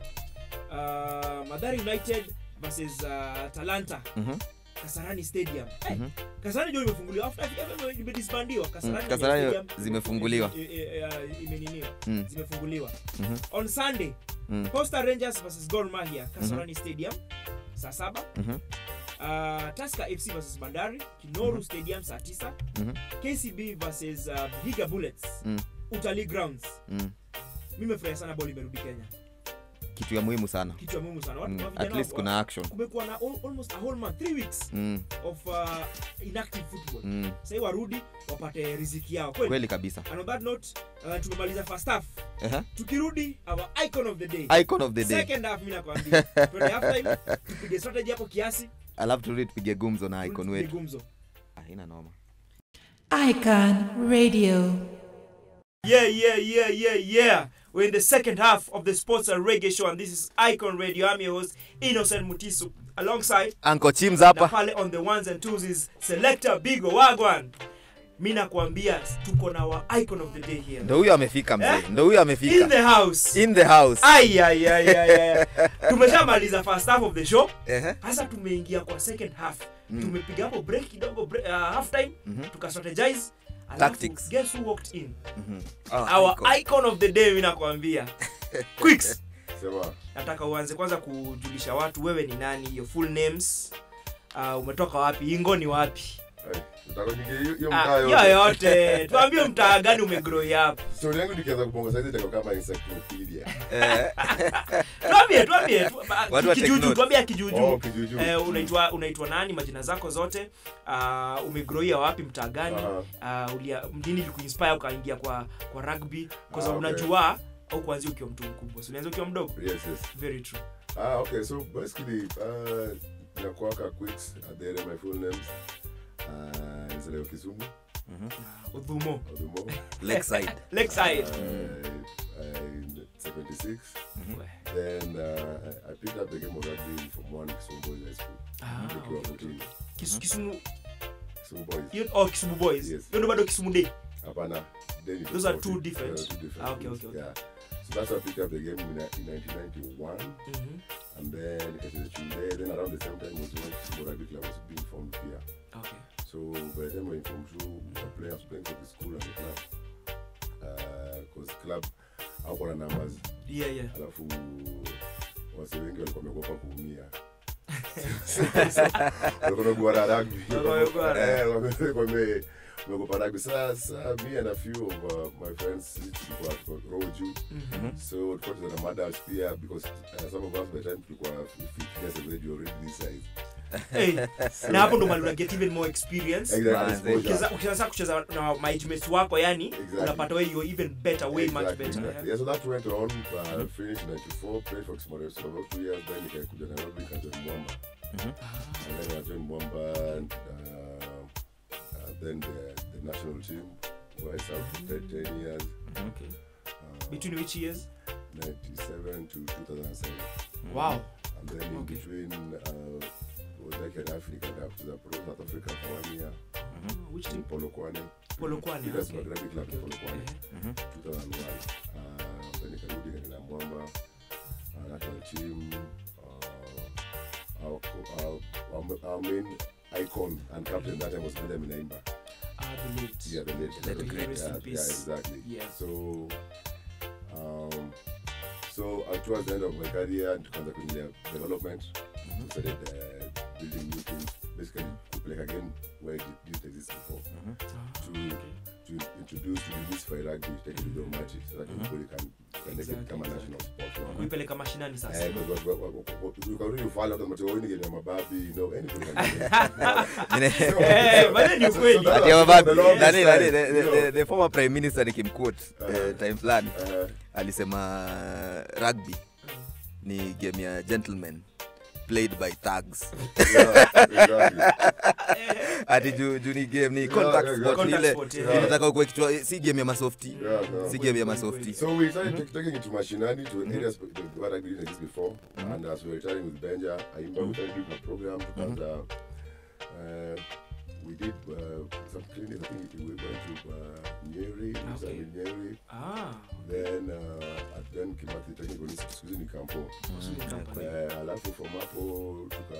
Speaker 2: Uh, Mathare United versus uh, Talanta
Speaker 3: mhm,
Speaker 2: Kasarani Stadium. Eh,
Speaker 3: mhm.
Speaker 2: Kasarani ndio imefunguliwa after FFM imedisbandiwa. Kasarani
Speaker 3: Mm, Kasarani
Speaker 2: Nyayo Stadium
Speaker 3: zimefunguliwa.
Speaker 2: eh, eh, eh, imeniniwa.
Speaker 3: Mm,
Speaker 2: Zimefunguliwa.
Speaker 3: mhm,
Speaker 2: On Sunday
Speaker 3: mm,
Speaker 2: Posta Rangers versus Gor Mahia Kasarani Stadium saa saba.
Speaker 3: mhm,
Speaker 2: Uh, Tusker FC versus Bandari Kinoru Stadium saa tisa.
Speaker 3: mhm,
Speaker 2: KCB versus uh, Vihiga Bullets
Speaker 3: mm,
Speaker 2: Utalii Grounds.
Speaker 3: mm.
Speaker 2: Mimi nimefurahia sana ball imerudi Kenya.
Speaker 3: kitu ya muhimu sana
Speaker 2: Kitu ya muhimu sana. Watu
Speaker 3: mm.
Speaker 2: wa vijana
Speaker 3: at least
Speaker 2: wa-
Speaker 3: kuna action
Speaker 2: kumekuwa na al- almost a whole month, three weeks
Speaker 3: mm,
Speaker 2: of uh, inactive football.
Speaker 3: mm.
Speaker 2: Sasa warudi wapate riziki yao. Kweli.
Speaker 3: kweli kabisa
Speaker 2: And on that note, uh, tumemaliza first half.
Speaker 3: Ehe,
Speaker 2: Tukirudi our icon of the day.
Speaker 3: icon of the day
Speaker 2: Second half mimi nakwambia. Twende half time, tupige strategy hapo kiasi.
Speaker 3: alafu turudi tupige gumzo na icon
Speaker 2: tupige
Speaker 3: wetu
Speaker 2: gumzo.
Speaker 3: haina noma
Speaker 1: Icon Radio.
Speaker 2: Yeah, yeah, yeah, yeah, yeah. We're in the second half of the Sports and Reggae Show, and this is Icon Radio. I'm your host, Innocent Mutisu. Alongside,
Speaker 3: anko chims
Speaker 2: na
Speaker 3: hapa
Speaker 2: pale on the ones and twos is Selector Bigo Wagwan. Mi nakwambia tuko na wa icon of the day here.
Speaker 3: ndo huyo amefika mzee
Speaker 2: Eh?
Speaker 3: ndo huyo
Speaker 2: In
Speaker 3: amefika
Speaker 2: the house.
Speaker 3: in the house
Speaker 2: Ai, ai, ai, ai, ai. Tumeshamaliza first half of the show.
Speaker 3: Ehe,
Speaker 2: Sasa tumeingia kwa second half.
Speaker 3: Mm.
Speaker 2: Tumepiga hapo break kidogo, break, uh, half time,
Speaker 3: Mhm.
Speaker 2: tukastrategize. Alafu,
Speaker 3: Tactics.
Speaker 2: Guess who walked in?
Speaker 3: mhm. Ah,
Speaker 2: Our
Speaker 3: icon.
Speaker 2: icon of the day mi nakwambia. Quicks.
Speaker 5: Sema,
Speaker 2: nataka uanze kwanza kujulisha watu wewe ni nani your full names uh, umetoka wapi ingo ni wapi
Speaker 5: ai, nataka nyingi hiyo- hiyo
Speaker 2: Ah,
Speaker 5: mtaa
Speaker 2: hiyo
Speaker 5: yote.
Speaker 2: yote tuambie mtaa gani umegrow up
Speaker 5: Story yangu nikianza kubonga saizi itakuwa kama encyclopedia.
Speaker 3: Eh,
Speaker 2: tuambie tuambie tu- ba-
Speaker 3: Watu wa take
Speaker 2: kijuju
Speaker 3: notes.
Speaker 2: tuambie kijuju
Speaker 5: Oh, kijuju.
Speaker 2: Eh, unaitwa unaitwa nani majina zako zote uh, umegroia wapi mtaa gani
Speaker 5: Aha.
Speaker 2: uh, ulia mdini likuinspire ukaingia kwa kwa rugby kwa
Speaker 5: Ah,
Speaker 2: sababu
Speaker 5: okay.
Speaker 2: unajua au kuanzia ukiwa mtu mkubwa so ulianza ukiwa mdogo
Speaker 5: Yes, yes.
Speaker 2: very true
Speaker 5: Ah, okay, so basically, uh, nakuwaka Quicks, uh, there are my full names. Uh, nizaliwa Kisumu,
Speaker 2: uh, udhumo
Speaker 5: Odumo.
Speaker 3: Lakeside.
Speaker 2: lakeside
Speaker 5: Uh, in 76. Then uh, I picked up the game of rugby from one Kisumu Boys High School.
Speaker 2: Ah,
Speaker 5: Nikiwa
Speaker 2: okay.
Speaker 5: 14.
Speaker 2: Kisu- kisumu
Speaker 5: Kisumu Boys.
Speaker 2: hiyo- oh kisumu boys
Speaker 5: Yes.
Speaker 2: hiyo ndo bado kisumu day
Speaker 5: Hapana. Then it
Speaker 2: Those
Speaker 5: was
Speaker 2: are
Speaker 5: 14.
Speaker 2: two different.
Speaker 5: Yeah, two different
Speaker 2: Ah, okay,
Speaker 5: schools,
Speaker 2: okay, okay.
Speaker 5: Yeah. So that's why I picked up the game in, in 1991.
Speaker 2: Mhm.
Speaker 5: And then nikacheza shule. Then around the same time was when Kisumu Rugby Club was being formed here.
Speaker 2: Okay.
Speaker 5: So by the time we went from two, we were playing, I was playing for the school and the club. Because club hakuwa na numbers.
Speaker 2: Yeah, yeah.
Speaker 5: Alafu wase wengi walikuwa wameogopa kuumia. Walikuwa wamegwara rugby.
Speaker 2: Walikuwa wamegwara.
Speaker 5: Eh, wame- wame- wameogopa rugby. Sasa me and a few of uh, my friends tulikuwa tuko roho juu.
Speaker 2: Mhm.
Speaker 5: So tulikuwa tunacheza na madals pia because uh, some of us by the time tulikuwa 15 years of age already this size.
Speaker 2: Hey, na hapo ndo mali una get even more experience
Speaker 5: Exactly,
Speaker 3: Manze.
Speaker 5: exposure.
Speaker 2: Ukianza- ukianza kucheza na mates wako yani
Speaker 5: Exactly.
Speaker 2: unapata wewe you're even better way much
Speaker 5: Exactly,
Speaker 2: better
Speaker 5: exactly. Yeah, so that went on. Uh, finished in 94, played for Kismario for about two years. Then nikakuja Nairobi, nikajoin Mwamba. And then I joined Mwamba, and uh, uh, then the, the national team, where I served for 10, 10 years,
Speaker 2: Okay.
Speaker 5: uh,
Speaker 2: between which years
Speaker 5: 97 to 2007.
Speaker 2: wow
Speaker 5: and then in
Speaker 2: Okay.
Speaker 5: between uh, was like an African up to the pro South Africa for one year
Speaker 2: Ah, which
Speaker 5: in
Speaker 2: team?
Speaker 5: Polokwane.
Speaker 2: Polokwane,
Speaker 5: Leaders
Speaker 2: okay.
Speaker 5: Rugby Club in
Speaker 2: Okay, okay.
Speaker 5: Polokwane,
Speaker 2: Eh,
Speaker 5: 2001. Uh, then nikarudi kaenda Mwamba uh, national team. Uh, our, co- our, our, our main icon and captain that time was Benjamin Aimba.
Speaker 2: ah, the late.
Speaker 5: Yeah, the late,
Speaker 3: The late
Speaker 5: the
Speaker 3: great.
Speaker 2: Rest in
Speaker 5: yeah,
Speaker 2: peace.
Speaker 5: yeah, exactly.
Speaker 2: Yeah.
Speaker 5: So, um, so uh, towards the end of my career, tukaanza kuingia development. We started uh, building new things, basically kupeleka again where it didn't exist before.
Speaker 2: Ah,
Speaker 5: To
Speaker 2: okay.
Speaker 5: to introduce to demystify rugby, take it to the match, so that everybody can can make it
Speaker 2: Exactly,
Speaker 5: become a national sport. you know.
Speaker 2: kuipeleka mashinani sasa
Speaker 5: Eh, because what- what- what- what- you can really fall out of the material, you get mababi, you know, anybody can do it.
Speaker 3: Nine-
Speaker 2: Eh, but ni ukweli.
Speaker 5: that-
Speaker 3: Ati ya mababi.
Speaker 5: the longest
Speaker 3: Nani- nani-
Speaker 5: time,
Speaker 3: the- the-
Speaker 5: you know.
Speaker 3: the- the former prime minister nikimquote eh, time fulani
Speaker 5: Uh,
Speaker 3: alisema rugby ni game ya gentlemen played by thugs
Speaker 5: exactly.
Speaker 3: ati juu juu ni game ni
Speaker 5: Yeah,
Speaker 3: contact
Speaker 5: yeah,
Speaker 3: sport ni
Speaker 2: contact
Speaker 3: ile
Speaker 2: sport, yeah.
Speaker 3: inataka ukuwe kichwa si game ya masofti
Speaker 5: Yeah, no.
Speaker 3: si game ya masofti
Speaker 5: So we started take- taking it to Mashinani, to areas that where I didn't exist before. And as we were retiring with Benja, I we started doing a program because uh, uh, we did uh, some clinics. I think we went to uh, Nyeri, we
Speaker 2: Okay.
Speaker 5: started in Nyeri.
Speaker 2: Ah,
Speaker 5: Then uh, at then Kimathi Technical Institute in Campo.
Speaker 2: Swing company.
Speaker 5: Uh, alafu from hapo tuka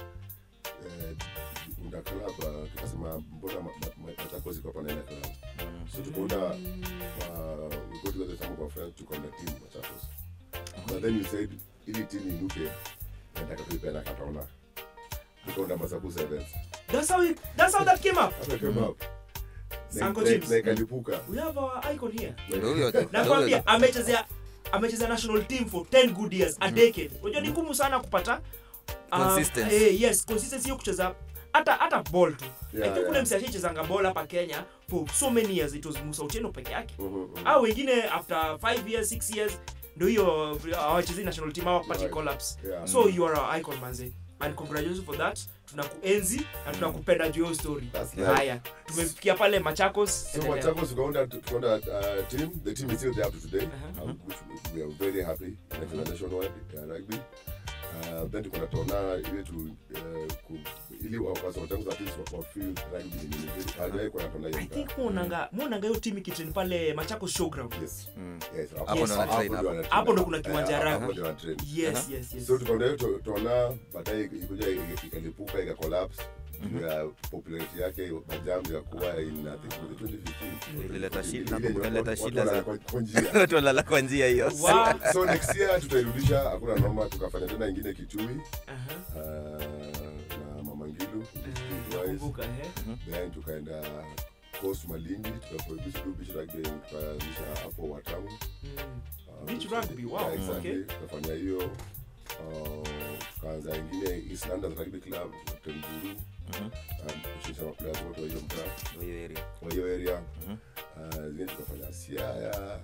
Speaker 5: uh, unda club uh, tukasema mbona ma- ma- ma- Machakos iko hapa na ile club. So tukaunda uh, we go together some of our friends took on the team Machakos. But then you said ili team inuke nataka tuipenda Katona. Tukaunda Masaku Sevens.
Speaker 2: That's how it, that's how that came up.
Speaker 5: After I came up. na-
Speaker 2: Sanko
Speaker 5: na-
Speaker 2: teams.
Speaker 5: na ikalipuka.
Speaker 2: We have our icon here.
Speaker 3: Ndio huyo- ndio
Speaker 2: nakwambia
Speaker 3: huyo.
Speaker 2: amechezea amechezea national team for 10 good years a decade unajua ni ngumu sana kupata uh,
Speaker 3: Consistency.
Speaker 2: eh, yes consistency hiyo kucheza hata hata ball tu
Speaker 5: Yeah,
Speaker 2: I think ule
Speaker 5: yeah.
Speaker 2: msi ashaichezanga ball hapa kenya for so many years it was musa ucheno peke yake
Speaker 5: Mhm, mhm.
Speaker 2: au wengine after 5 years 6 years ndio hiyo hawachezei national team hawapati
Speaker 5: Right.
Speaker 2: collapse
Speaker 5: Yeah.
Speaker 2: so you are our icon manze and congratulations for that tunakuenzi na tunakupenda juu ya hiyo story
Speaker 5: That's nice.
Speaker 2: haya tumefikia pale machakos
Speaker 5: So
Speaker 2: endelea.
Speaker 5: Machakos tukaunda tukaunda uh, team. The team is still there up to today,
Speaker 2: Uh-huh.
Speaker 5: uh, which we are very happy. National nationwide uh, rugby. Uh, then tuko na tona ile tu uh, ku, ili wa- wasa wachangu at least wa- wa feel rugby ni nini. Hajawahi kuwa na tona
Speaker 2: I
Speaker 5: hiyo
Speaker 2: think
Speaker 5: mtaa.
Speaker 2: muonanga muonanga hiyo timu ikitrain pale Machakos showground.
Speaker 5: Yes.
Speaker 3: Mm.
Speaker 5: Yes.
Speaker 3: Hapo
Speaker 2: ndo
Speaker 3: wana train
Speaker 5: ndio
Speaker 3: hapo.
Speaker 5: wana train
Speaker 2: Hapo ndo
Speaker 5: hapo.
Speaker 2: kuna kiwanja
Speaker 5: Eh,
Speaker 2: ya
Speaker 5: hapo
Speaker 2: rugby.
Speaker 5: ndio wana train.
Speaker 2: Yes, yes, yes.
Speaker 5: so tukaenda hiyo to- tona baadaye ikuja ika- ikalipuka ika collapse juu ya popularity yake majam ikakuwa in I think was it 2015
Speaker 3: Ilileta shida-
Speaker 5: Ile
Speaker 3: nakumbuka
Speaker 5: yenye
Speaker 3: ilileta
Speaker 5: watu
Speaker 3: shida
Speaker 5: wanalala
Speaker 3: za-
Speaker 5: kwa- kwa njia
Speaker 3: watu wanalala kwa njia hiyo
Speaker 2: Wow.
Speaker 5: so next year tutairudisha hakuna noma tukafanya tena ingine kitui
Speaker 2: Aha.
Speaker 5: uh, na mama ngilu
Speaker 2: Eh, nakumbuka, eh.
Speaker 5: then tukaenda coast malindi tukabishi rugby tukaanzisha hapo watamu
Speaker 2: Mm.
Speaker 5: Uh,
Speaker 2: Beach
Speaker 5: so-
Speaker 2: rugby, wow,
Speaker 5: yeah, exactly.
Speaker 2: okay.
Speaker 5: tukafanya hiyo uh, tukaanza ingine east london rugby club tenguru kushirikisha maplayers wote wa hiyo mtaa
Speaker 3: Ndio hiyo area.
Speaker 5: wa hiyo area uh, zingine tukafanya siaya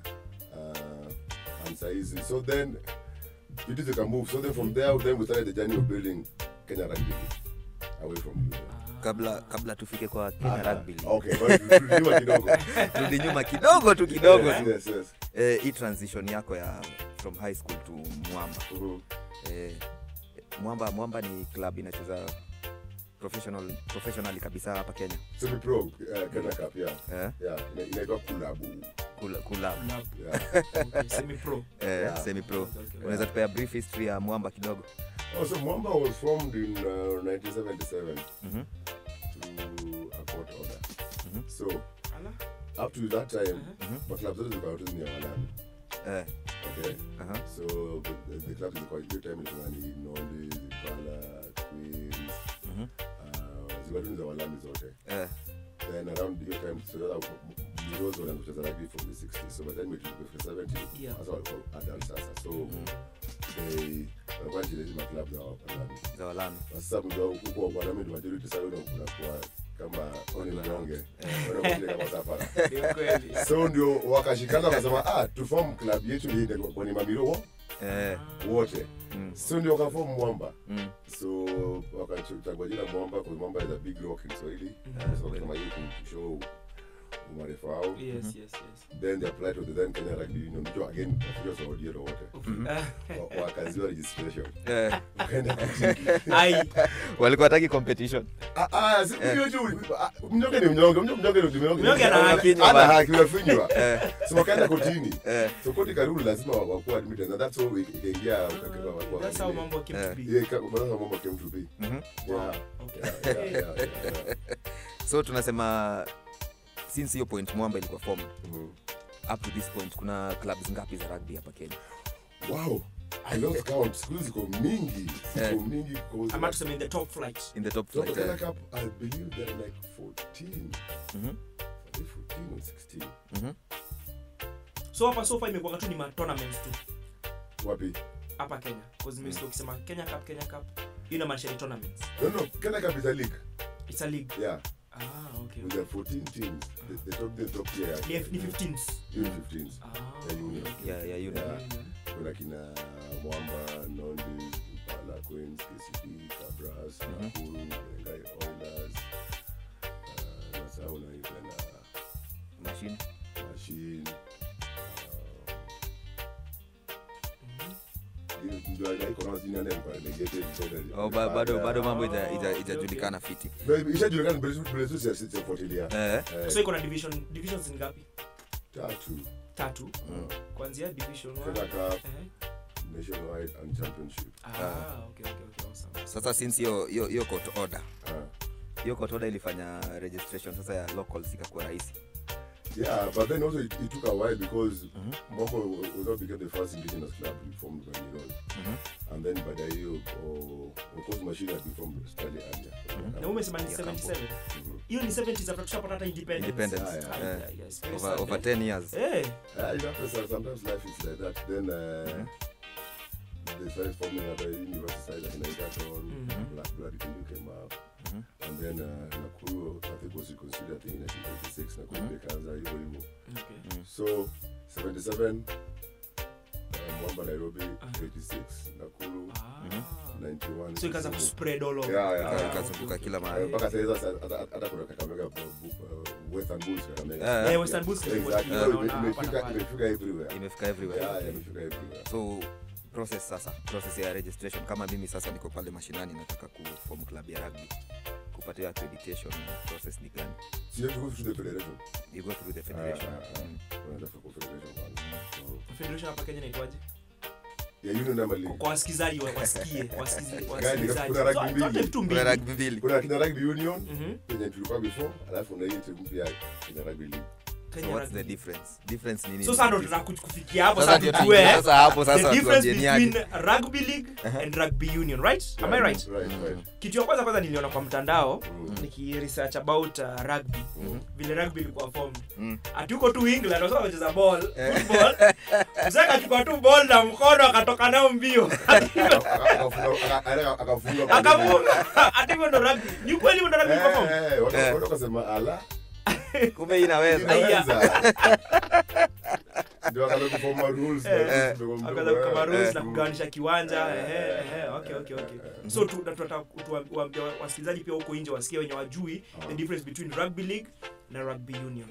Speaker 5: uh, and saizi so then vitu zika move so then from there then we started the journey of building kenya rugby League away from you
Speaker 3: kabla kabla tufike kwa Kenya Rugby League.
Speaker 5: okay but tuliwa kidogo
Speaker 3: Rudi nyuma kidogo tu kidogo
Speaker 5: yes,
Speaker 3: tu
Speaker 5: yes, yes.
Speaker 3: eh, hii transition yako ya from high school to mwamba
Speaker 5: Mhm.
Speaker 3: eh, mwamba mwamba ni club inacheza professional professionally kabisa hapa kenya
Speaker 5: semi pro uh, kenya cup yeah
Speaker 3: eh,
Speaker 5: yeah ina- inaitwa kulabu
Speaker 3: kula, kula,
Speaker 2: Lab.
Speaker 5: yeah
Speaker 2: Okay, semi pro.
Speaker 3: eh,
Speaker 5: Yeah.
Speaker 3: semi pro
Speaker 2: Okay, okay.
Speaker 3: unaweza tupea brief history ya mwamba kidogo
Speaker 5: Oh, so Mwamba was formed in uh, 1977
Speaker 3: Mhm.
Speaker 5: to a court order.
Speaker 3: Mhm.
Speaker 5: So
Speaker 2: Ala.
Speaker 5: up to that time,
Speaker 3: Mhm.
Speaker 5: my clubs zote zilikuwa tu ni ya walami.
Speaker 3: eh,
Speaker 5: Okay.
Speaker 3: aha,
Speaker 5: So the, the, the clubs zilikuwa hiyo time ilikuwa ni Nondi, Zipala, Queens,
Speaker 3: mhm,
Speaker 5: uh, zilikuwa tu ni za walami zote.
Speaker 3: eh,
Speaker 5: Then around hiyo time so that Heroes walianza kucheza rugby from the 60s. So by the time it was 70,
Speaker 2: Yeah.
Speaker 5: sasa walikuwa adult sasa. So
Speaker 3: mhm,
Speaker 5: they walikuwa wanacheza ma club za walami.
Speaker 3: za walami
Speaker 5: sasa mjua huko wanami ni majority sasa wewe unakuwa kama wewe ni mnyonge Wewe unakuwa kama safara
Speaker 2: Ni ukweli.
Speaker 5: so ndio wakashikana wakasema ah tu form club yetu ni ile kwa ni mamiro wo-
Speaker 3: eh,
Speaker 5: wote
Speaker 3: mm,
Speaker 5: so ndio wakaform mwamba
Speaker 3: mm,
Speaker 5: so wakachagua jina mwamba kwa mwamba is a big rock in Swahili
Speaker 3: Mhm.
Speaker 5: so kama hiyo kushow umarefu wao
Speaker 2: yes yes yes
Speaker 5: then they apply to the then Kenya Rugby Union which again wafikia Saudi wote
Speaker 2: Ah,
Speaker 5: Wa- wakaziwa registration
Speaker 3: Eh,
Speaker 5: wakaenda kotini.
Speaker 2: ai
Speaker 3: walikuwa hataki competition
Speaker 5: Ah, ah, si- hiyo tu, ah, mnyonge ni mnyonge mnyonge mnyonge ni mnyonge
Speaker 2: Mnyonge ana haki.
Speaker 5: ana haki unafinywa
Speaker 3: Eh,
Speaker 5: so wakaenda kotini
Speaker 3: eh,
Speaker 5: so koti karudi lazima wa- wakuwa admitted and that's how ikaingia wakawa- wakuwa-
Speaker 2: that's how mambo came to
Speaker 3: Eh.
Speaker 2: be
Speaker 5: Yeah, ka- that's how mambo came to be
Speaker 3: mhm.
Speaker 5: yeah
Speaker 2: okay
Speaker 5: yeah, yeah, yeah, yeah.
Speaker 3: so tunasema since hiyo point mwamba ilikuwa formed
Speaker 5: Mhm.
Speaker 3: up to this point kuna clubs ngapi za rugby hapa kenya
Speaker 5: wow i lost count siku hizi ziko mingi
Speaker 3: Eh.
Speaker 5: ziko mingi because
Speaker 2: ama tuseme in the top flight
Speaker 3: in the top
Speaker 5: So
Speaker 3: flight
Speaker 5: Kenya
Speaker 3: eh.
Speaker 5: Cup, I believe they're like 14.
Speaker 3: Mhm,
Speaker 5: I think 14 or 16.
Speaker 3: mhm.
Speaker 2: so hapa so far imekuwa tu ni ma tournaments tu
Speaker 5: Wapi?
Speaker 2: hapa Kenya because mimi sio ukisema Kenya Cup Kenya Cup hiyo inamaanisha ni tournaments
Speaker 5: No, no, Kenya Cup is a league.
Speaker 2: it's a league
Speaker 5: Yeah,
Speaker 2: ah okay
Speaker 5: with their 14 teams. The, the top, the top tier.
Speaker 2: ni F- ni 15s
Speaker 5: Even 15s.
Speaker 2: ah
Speaker 5: Yeah, union.
Speaker 2: okay.
Speaker 3: Yeah, yeah, union.
Speaker 5: Yeah. Kuna kina Mwamba, Nondi, Impala Queens, KCB, Cabras, Nakuru, Mengai Oilers. Uh, nasahau na hiyo tena
Speaker 3: machine
Speaker 5: Machine. Uh, ndio iko na jina nani kwa relegated tena.
Speaker 3: oh, ba, bado bado mambo ija-
Speaker 2: Oh,
Speaker 3: ija-
Speaker 2: okay,
Speaker 3: ijajulikana fiti
Speaker 5: But ishajulikana mbele mbele tu sisi sifuatilia.
Speaker 3: eh,
Speaker 5: Eh,
Speaker 2: so iko na division divisions ni ngapi
Speaker 5: tatu.
Speaker 2: tatu
Speaker 5: Uh,
Speaker 2: kuanzia division 1
Speaker 5: Kenya Cup,
Speaker 2: eh
Speaker 5: Nationwide and Championship.
Speaker 2: ah okay okay okay awesome
Speaker 3: sasa since hiyo hiyo hiyo court order
Speaker 5: Uh,
Speaker 3: hiyo court order ilifanya registration sasa ya locals ikakuwa rahisi
Speaker 5: yeah, but then also it, it took a while because Mombo was not became the first indigenous club formed by Nirol. And then baada ya hiyo, oh, of course machine had been formed slightly earlier.
Speaker 2: na umesema ni
Speaker 3: Ya
Speaker 2: 77
Speaker 5: Mhm.
Speaker 2: hiyo ni 70s after tushapata hata independence
Speaker 3: Independence,
Speaker 2: Ah,
Speaker 3: eh.
Speaker 2: yeah, yes, very
Speaker 3: over,
Speaker 2: sad,
Speaker 3: over
Speaker 2: eh.
Speaker 3: 10 years
Speaker 2: eh
Speaker 5: Yeah, you know, so- sometimes life is like that. Then uh, they started forming other university side like Naikaton,
Speaker 2: Mhm.
Speaker 5: Black Blood Kindu came up.
Speaker 3: Mhm.
Speaker 5: And then uh, Nakuru, I think was reconsidered I think in 1986, Nakuru
Speaker 3: Mhm.
Speaker 5: ikaanza hivyo hivyo.
Speaker 2: okay
Speaker 5: So 77 uh, Mwamba Nairobi 86 Nakuru
Speaker 2: ah
Speaker 5: 91
Speaker 2: so ikaanza
Speaker 5: Kisumu.
Speaker 2: kuspread all over
Speaker 5: Yeah, yeah,
Speaker 3: Ika-
Speaker 5: yeah.
Speaker 3: ikazunguka kila
Speaker 5: Eh,
Speaker 3: mahali
Speaker 5: mpaka sasa hizo hata- hata hata kuna Kakamega uh, uh, Western Bulls Kakamega.
Speaker 3: Eh,
Speaker 2: Eh, Western Bulls
Speaker 5: Exactly.
Speaker 2: tulikuwa
Speaker 5: So ime-
Speaker 2: tunaona hapa na
Speaker 5: imefika
Speaker 2: pale.
Speaker 5: imefika everywhere.
Speaker 3: imefika everywhere
Speaker 5: Yeah, yeah, imefika everywhere.
Speaker 3: so process sasa process ya registration kama mimi sasa niko pale mashinani nataka kuform club ya rugby kupata hiyo accreditation process ni gani
Speaker 5: So you have to go through the federation.
Speaker 3: you go through the federation
Speaker 5: Ah, ah, ah.
Speaker 3: Mm.
Speaker 5: Unaenda for confederation kwanza. So,
Speaker 2: federation hapa Kenya inaitwaje
Speaker 5: yeah, union number league.
Speaker 2: kwa wasikizaji wa- wasikie wasikizi-
Speaker 5: Gani,
Speaker 2: wasikilizaji
Speaker 5: kuna rugby
Speaker 2: So-
Speaker 5: mbili.
Speaker 2: zote vitu
Speaker 3: kuna
Speaker 2: mbili
Speaker 3: rugby mbili
Speaker 5: Kuna kina rugby union
Speaker 2: Mhm.
Speaker 5: penye tulikuwa before, alafu na hii timu mpya kina rugby league.
Speaker 2: Kenya
Speaker 3: so what's
Speaker 2: rugby.
Speaker 3: the difference difference ni nini
Speaker 2: so sasa ndo tunakufikia hapo
Speaker 3: Sasa
Speaker 2: sasa
Speaker 3: ndio
Speaker 2: tujue
Speaker 3: tuingie sasa hapo sasa
Speaker 2: the difference
Speaker 3: watuambie ni
Speaker 2: between
Speaker 3: aje.
Speaker 2: rugby league and rugby union right am i right
Speaker 5: Right, right.
Speaker 2: kitu ya kwanza kwanza niliona kwa mtandao
Speaker 5: Mm.
Speaker 2: nikiresearch about uh, rugby vile rugby ilikuwa formed
Speaker 3: Mm.
Speaker 2: ati huko tu england wasema wacheza ball football mzee akachukua tu ball na mkono akatoka nao mbio
Speaker 5: Akafunga- aka- akafunga kwa
Speaker 2: akafunga ati hivyo ndo rugby ni kweli hivyo ndo rugby ilikuwa formed
Speaker 5: Eh, eh, watu- watu wakasema ala
Speaker 3: kumbe hii inaweza
Speaker 5: inaweza. Ndio wakaanza kuforma rules,
Speaker 2: Eh,
Speaker 5: na rules ndogo
Speaker 2: akaanza
Speaker 5: ndogo,
Speaker 2: kama
Speaker 5: eh.
Speaker 2: rules na
Speaker 5: Mm.
Speaker 2: kugawanisha kiwanja ehe ehe okay okay okay so tu- na tunataka tuwa- tuwaambie wasikilizaji pia huko nje wasikie wenye wajui the difference between rugby league na rugby union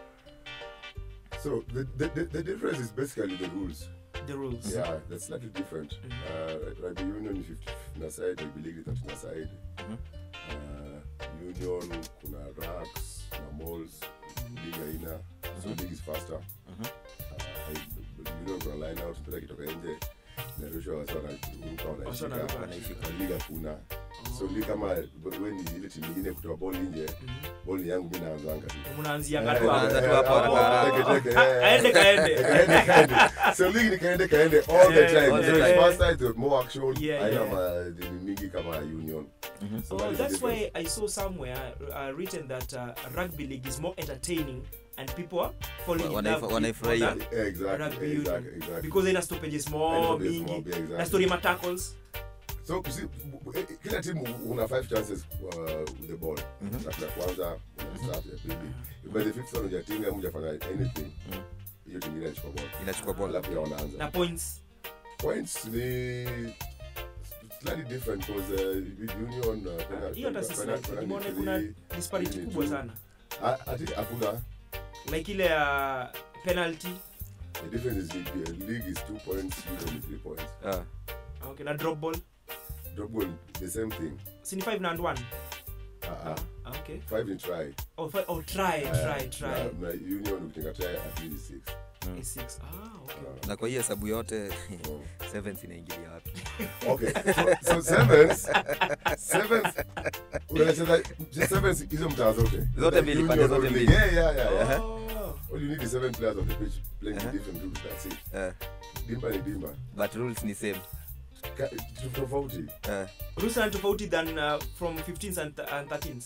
Speaker 5: So the, the, the, the difference is basically the rules.
Speaker 2: the rules
Speaker 5: Yeah, that's slightly different. Uh, rugby union ni 50 na side, rugby league ni 30 na side. Uh, union kuna racks na malls, league haina. So league is faster. Uh, I- union kuna line out, mpira kitoka nje. Inarushwa wasa wanaruka
Speaker 2: Wasa wanaruka,
Speaker 5: wanaishika. Kwa league hakuna. So league kama we ni ile timu nyingine kutoa ball nje, ball ni yangu mimi naanzanga tu.
Speaker 2: mnaanzia
Speaker 5: Eh,
Speaker 2: ngatu
Speaker 3: Unaanza tu
Speaker 5: eh,
Speaker 3: hapo
Speaker 5: hapo,
Speaker 3: haraka
Speaker 5: teke,
Speaker 3: haraka.
Speaker 5: teke,
Speaker 2: Ha-
Speaker 5: eh.
Speaker 2: aende kaende
Speaker 5: Kaende, kaende. so league ni kaende kaende all the
Speaker 2: Yeah,
Speaker 5: time
Speaker 3: all
Speaker 5: so
Speaker 3: the
Speaker 5: it's
Speaker 3: time.
Speaker 5: faster it's more action
Speaker 2: Yeah,
Speaker 5: haina
Speaker 2: yeah.
Speaker 5: madini mingi kama union so
Speaker 2: Oh,
Speaker 5: that is the
Speaker 2: that's
Speaker 5: difference.
Speaker 2: why I saw somewhere uh, written that uh, rugby league is more entertaining and people are falling in
Speaker 3: Wanaifa-
Speaker 2: love with
Speaker 3: wanaifurahia.
Speaker 2: that
Speaker 5: Yeah, exactly,
Speaker 2: rugby
Speaker 5: exactly,
Speaker 2: union
Speaker 5: exactly.
Speaker 2: because ina stoppages
Speaker 5: Haina
Speaker 2: more
Speaker 5: stoppages
Speaker 2: mingi
Speaker 5: more, yeah, exactly.
Speaker 2: na story ma tackles
Speaker 5: so you see, eh, kila timu una five chances uh, with the ball Snap ya kwanza una start ya pili by the fifth one hujatinga ama hujafanya anything hiyo timu ingine inachukua ball
Speaker 3: inachukua bola
Speaker 5: alafu ya wanaanza
Speaker 2: na points
Speaker 5: points ni slightly different because uh, union uh,
Speaker 2: Ah,
Speaker 5: penalty-
Speaker 2: hiyo hata si
Speaker 5: penalty-
Speaker 2: slight.
Speaker 5: penalty
Speaker 2: Nimeona
Speaker 5: three,
Speaker 2: kuna disparity
Speaker 5: three,
Speaker 2: kubwa
Speaker 5: two.
Speaker 2: sana
Speaker 5: Ah, ati hakuna
Speaker 2: like ile ya penalty
Speaker 5: The difference is league, uh, league is two points, union is three points.
Speaker 3: Ah,
Speaker 2: okay na drop ball
Speaker 5: Drop goal, the same thing.
Speaker 2: si ni 5 na and 1
Speaker 5: Uh-uh.
Speaker 2: Ah, okay
Speaker 5: Five in try.
Speaker 2: oh, fi- oh try
Speaker 5: Uh,
Speaker 2: try try
Speaker 5: Na, na union ukitinga try at least six.
Speaker 2: A six ah okay
Speaker 3: na kwa hii hesabu yote
Speaker 5: Oh.
Speaker 3: sevens inaingilia wapi
Speaker 5: Okay, so, so sevens, sevens, unacheza sevens hizo mtaa zote.
Speaker 3: Zote mbili, pande
Speaker 5: Union
Speaker 3: zote
Speaker 5: or
Speaker 3: mbili.
Speaker 5: league. Yeah, yeah, yeah. yeah.
Speaker 2: oh
Speaker 5: All you need is seven players on the pitch playing
Speaker 3: Uh-huh.
Speaker 5: different rules. That's it.
Speaker 3: Eh,
Speaker 5: Dimba ni dimba.
Speaker 3: but rules ni same
Speaker 5: Ka- tofauti.
Speaker 3: Eh,
Speaker 2: rules are tofauti than uh, from 15s and, and 13s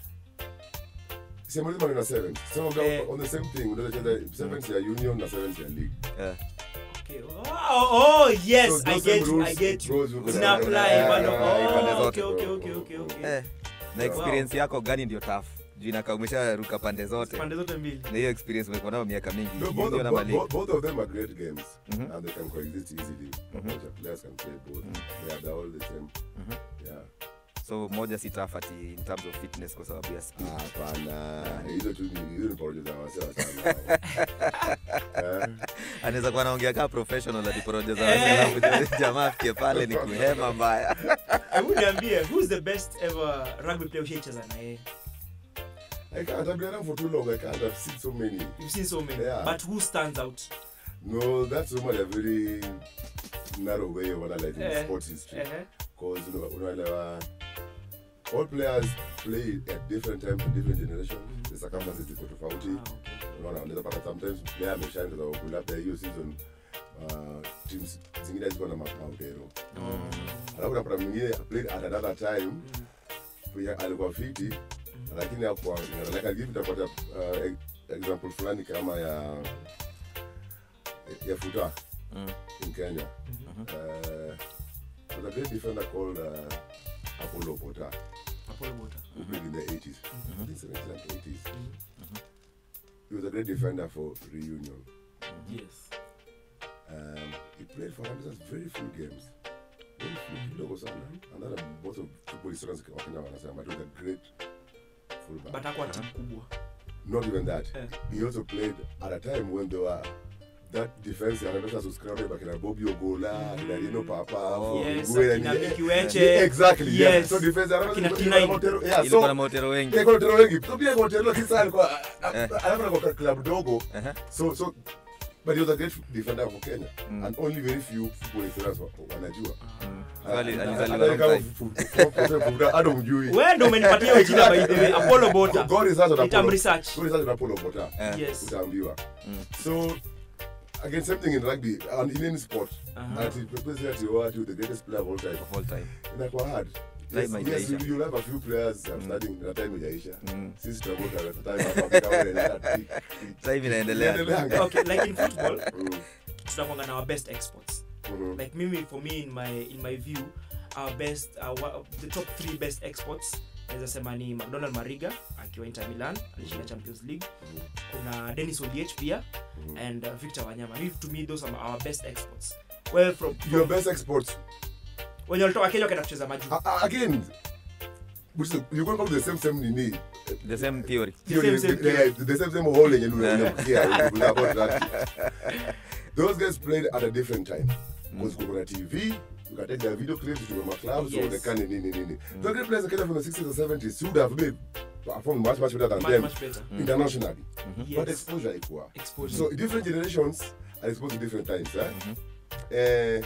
Speaker 5: Same lazima na sevens. Some of them
Speaker 2: Eh.
Speaker 5: on the same thing. Unaweza cheza sevens ya union na sevens ya league.
Speaker 3: eh.
Speaker 2: okay oh, oh yes
Speaker 5: So
Speaker 2: i
Speaker 5: those
Speaker 2: get
Speaker 5: same
Speaker 2: you i
Speaker 5: rules
Speaker 2: get you
Speaker 5: goes with
Speaker 2: zina
Speaker 5: the-
Speaker 2: apply
Speaker 5: Yeah,
Speaker 2: bado
Speaker 5: yeah, yeah,
Speaker 3: pande
Speaker 2: oh
Speaker 3: zote.
Speaker 2: okay okay okay okay okay
Speaker 3: Eh, na experience yako gani ndio taf juu inakaa umesharuka pande zote
Speaker 2: pande zote mbili
Speaker 3: na hiyo experience umekuwa nayo miaka mingi
Speaker 5: No, both,
Speaker 3: Union
Speaker 5: of,
Speaker 3: ama
Speaker 5: both,
Speaker 3: league?
Speaker 5: both, both of them are great games
Speaker 3: Mhm.
Speaker 5: and they can coexist easily. Pamoja players can play both. Yeah, they're all the same. Yeah.
Speaker 3: so moja si tough ati in terms of fitness kwa sababu ya speed
Speaker 5: Ah, Hapana, hizo tu ni hizo ni porojo za wasee wa sana. Eh,
Speaker 3: anaweza kuwa anaongea kaa professional ati porojo za wazee, alafu jamaa afike pale ni kuhema mbaya
Speaker 2: hebu niambie who's the best ever rugby player ushaicheza na yeye
Speaker 5: I can't. I've been around for too long. I can't. I've seen so many.
Speaker 2: you've seen so many
Speaker 5: Yeah.
Speaker 2: but who stands out
Speaker 5: No, that's so much a very narrow way of analyzing
Speaker 2: Eh,
Speaker 5: sports history.
Speaker 2: eh,
Speaker 5: Because you know, unaelewa, all players play at different times in different generations. The circumstances ziko tofauti.
Speaker 2: ah, okay.
Speaker 5: unaona unaweza pata sometimes player ameshine kwa sababu labda hiyo season uh, teams zingine ziko na ma- maudero alafu unapata mwingine played at another time pia alikuwa fiti lakini hakuwa like I'll give nitapata uh, e- example fulani kama ya ya futa
Speaker 3: Mm.
Speaker 5: in Kenya uh, there's a great defender called uh, Apollo Bota
Speaker 2: Apollo Bota.
Speaker 5: who played in the 80s I think 70s and 80s he was a great defender for reunion
Speaker 2: yes
Speaker 5: Um, he played for Rangers very few games. Very few, kidogo sana. And then most of football historians wa Kenya wanasema but he was a great fullback.
Speaker 2: but hakuwa timu kubwa
Speaker 5: Not even that.
Speaker 2: Eh.
Speaker 5: He also played at a time when there were that defense anatosha subscribe bakina Bobby Ogola, kina Rino Papa,
Speaker 3: Oh.
Speaker 2: yes
Speaker 5: Fugwe,
Speaker 2: akina
Speaker 5: and-
Speaker 2: Miki Weche
Speaker 5: Yeah, exactly.
Speaker 2: yes
Speaker 5: Yeah. So defense
Speaker 2: Akina
Speaker 5: anatosha
Speaker 2: T9.
Speaker 5: Montero. Yeah,
Speaker 3: ilikuwa na
Speaker 5: so
Speaker 3: maotero wengi
Speaker 5: yeah, Montero wengi. So pia Montero kisa alikuwa
Speaker 3: Eh.
Speaker 5: alafu kwa club dogo.
Speaker 3: Aha.
Speaker 5: So so but he was a great defender for Kenya and only very few football historians wa- wanajua.
Speaker 3: So ali- alizaliwa
Speaker 5: Hata
Speaker 3: wrong
Speaker 5: kama
Speaker 3: time.
Speaker 5: fu- fu- fu- fu- hata umjui.
Speaker 2: wewe ndo umenipatia hiyo jina by the way Apollo Bota
Speaker 5: Go research on
Speaker 2: Itam
Speaker 5: Apollo.
Speaker 2: research
Speaker 5: Go research on Apollo Bota.
Speaker 3: Eh.
Speaker 2: yes
Speaker 5: Utaambiwa. So again same thing in rugby and in any sport.
Speaker 2: Aha.
Speaker 5: Ati purpose ati oh, ati the greatest player of all time.
Speaker 3: of all time
Speaker 5: Inakuwa hard.
Speaker 3: Time
Speaker 5: Yes, yes,
Speaker 3: haijaisha.
Speaker 5: you- you'll have a few players I'm studying na time haijaisha.
Speaker 3: Mm.
Speaker 5: Sisi tunavuka at the time hapa kama wewe na ati-
Speaker 3: sasa hivi inaendelea
Speaker 5: Inaendeleanga.
Speaker 2: okay like in football
Speaker 5: Mm,
Speaker 2: tunakwanga na our best exports
Speaker 5: mhm.
Speaker 2: like mimi for me in my in my view our best uh, wa- the top three best exports naweza sema ni mcdonald mariga akiwa inter milan alishinda champions league kuna denis oliech pia and uh, victor wanyama Mimi, to me those are our best exports well from,
Speaker 5: Your
Speaker 2: from
Speaker 5: best exports
Speaker 2: wenye walitoka kenya wakaenda kucheza majuu
Speaker 5: A- a- again which is, you're going to come to the same same nini
Speaker 3: the same theory
Speaker 2: The same, same
Speaker 5: the, yeah, the same same hole yenye nuna- unapigia kuna about that those guys played at a different time because kuna TV you can take their video clips to my clubs
Speaker 2: Yes.
Speaker 5: or the kind nini nini the great players that came from the 60s and 70s should have been performed much much better than
Speaker 2: much,
Speaker 5: them
Speaker 2: much better
Speaker 5: internationally but
Speaker 2: yes
Speaker 5: exposure equal
Speaker 2: exposure
Speaker 5: so different generations are exposed to different times eh? eh,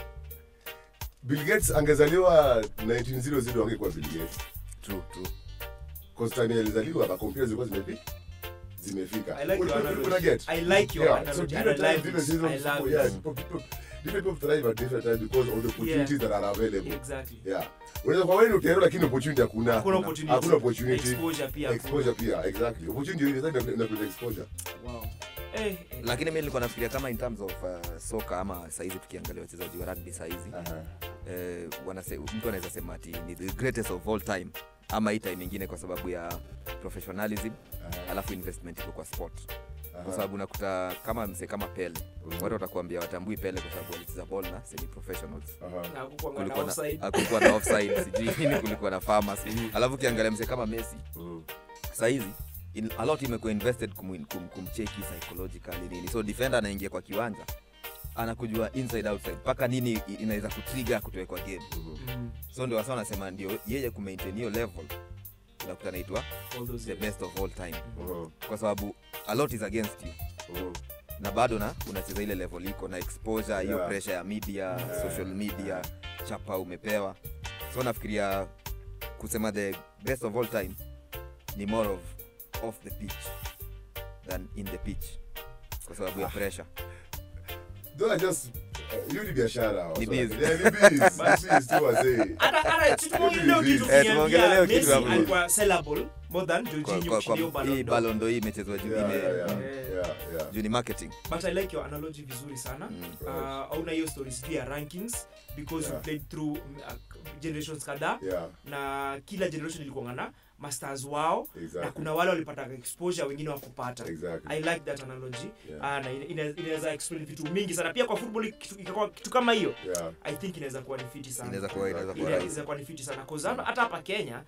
Speaker 5: Bill Gates angezaliwa 1900 angekuwa Bill Gates
Speaker 3: true true
Speaker 5: because time alizaliwa ba computers zilikuwa zimefi zimefika
Speaker 2: I like your
Speaker 5: Una- una-
Speaker 2: analogy.
Speaker 5: una get?
Speaker 2: I like your
Speaker 5: Yeah,
Speaker 2: analogy
Speaker 5: so
Speaker 2: and
Speaker 5: different
Speaker 2: I
Speaker 5: times,
Speaker 2: love
Speaker 5: different
Speaker 2: it. I
Speaker 5: seasons,
Speaker 2: love
Speaker 5: people-
Speaker 2: it.
Speaker 5: yeah, people- people- different people thrive at different times because of the opportunities that are available
Speaker 2: exactly
Speaker 5: yeah unaweza kwa wewe ni utero lakini opportunity hakuna
Speaker 2: Hakuna opportunity.
Speaker 5: hakuna opportunity
Speaker 2: exposure pia
Speaker 5: exposure pia exactly opportunity ile sasa inakuleta exposure
Speaker 2: wow eh, eh.
Speaker 3: lakini mi nilikuwa nafikiria kama in terms of uh, soka ama saizi tukiangalia wachezaji wa rugby saizi
Speaker 5: Aha.
Speaker 3: eh, wanase, mtu anaweza sema ati ni the greatest of all time ama hii time ingine kwa sababu ya professionalism alafu investment iko kwa sport kwa sababu unakuta kama mse kama pele watu watakuambia watambui pele kwa sababu walicheza ball na semi professionals
Speaker 5: Aha.
Speaker 2: na hakukuwa na
Speaker 3: kulikuwa na,
Speaker 2: offside
Speaker 3: hakukuwa na offside sijui nini kulikuwa na farmers alafu ukiangalia mse kama messi
Speaker 5: Mm.
Speaker 3: sahizi in, a lot imekuwa invested kum, kum, kumcheki psychologically nini so defender anaingia kwa kiwanja anakujua inside outside mpaka nini i- inaweza kutriga kutoe kwa game
Speaker 2: Mm,
Speaker 3: so ndio wasa wanasema ndio yeye kumaintain hiyo level unakuta naitwa
Speaker 2: all those
Speaker 3: the
Speaker 2: years.
Speaker 3: best of all time
Speaker 5: Mhm,
Speaker 3: kwa sababu a lot is against you
Speaker 5: mhm.
Speaker 3: na bado na unacheza ile level iko na exposure hiyo
Speaker 5: Yeah.
Speaker 3: pressure ya media
Speaker 5: Yeah.
Speaker 3: social media
Speaker 5: Yeah.
Speaker 3: chapa umepewa so nafikiria kusema the best of all time ni more of off the pitch than in the pitch kwa sababu ya pressure
Speaker 5: Though I just uh, you ni biashara
Speaker 3: Ni
Speaker 5: so-
Speaker 3: biz.
Speaker 5: Yeah, ni biz. Ni biz tu wazee.
Speaker 2: hata hata si tumeongelea
Speaker 5: Hivi
Speaker 2: kitu
Speaker 5: hivi.
Speaker 3: Eh, tumeongelea
Speaker 2: kuniambia
Speaker 3: kitu
Speaker 2: Messi
Speaker 3: hapo.
Speaker 2: alikuwa sellable more than
Speaker 3: kwa,
Speaker 2: Jorginho
Speaker 3: kwa,
Speaker 2: kushinda hiyo
Speaker 3: kwa
Speaker 2: Ballon
Speaker 3: hii
Speaker 2: d'Or.
Speaker 3: balondo hii imechezwa juu
Speaker 5: Yeah,
Speaker 3: ime-
Speaker 5: yeah, yeah.
Speaker 2: Eh.
Speaker 5: Yeah, yeah.
Speaker 3: juu ni marketing
Speaker 2: but i like your analogy vizuri sana
Speaker 3: Mm.
Speaker 2: uh, auna hiyo stories pia rankings because
Speaker 5: Yeah.
Speaker 2: you played through mm, uh, generations kadhaa
Speaker 5: Yeah,
Speaker 2: na kila generation ilikuwa na masters wao na
Speaker 5: exactly.
Speaker 2: kuna wale walipata exposure wengine wakupata
Speaker 5: Exactly.
Speaker 2: i like that analogy
Speaker 5: Yeah.
Speaker 2: Ah, na ina- ina- inaweza explain vitu mingi sana pia kwa football kitu, ikakuwa kitu kama hiyo
Speaker 5: Yeah.
Speaker 2: i think inaweza kuwa ni fiti sana
Speaker 3: inaweza kuwa inaweza kuwa
Speaker 2: Ina-
Speaker 3: rahisi
Speaker 2: inaweza kuwa ni fiti sana cause hata hata hapa kenya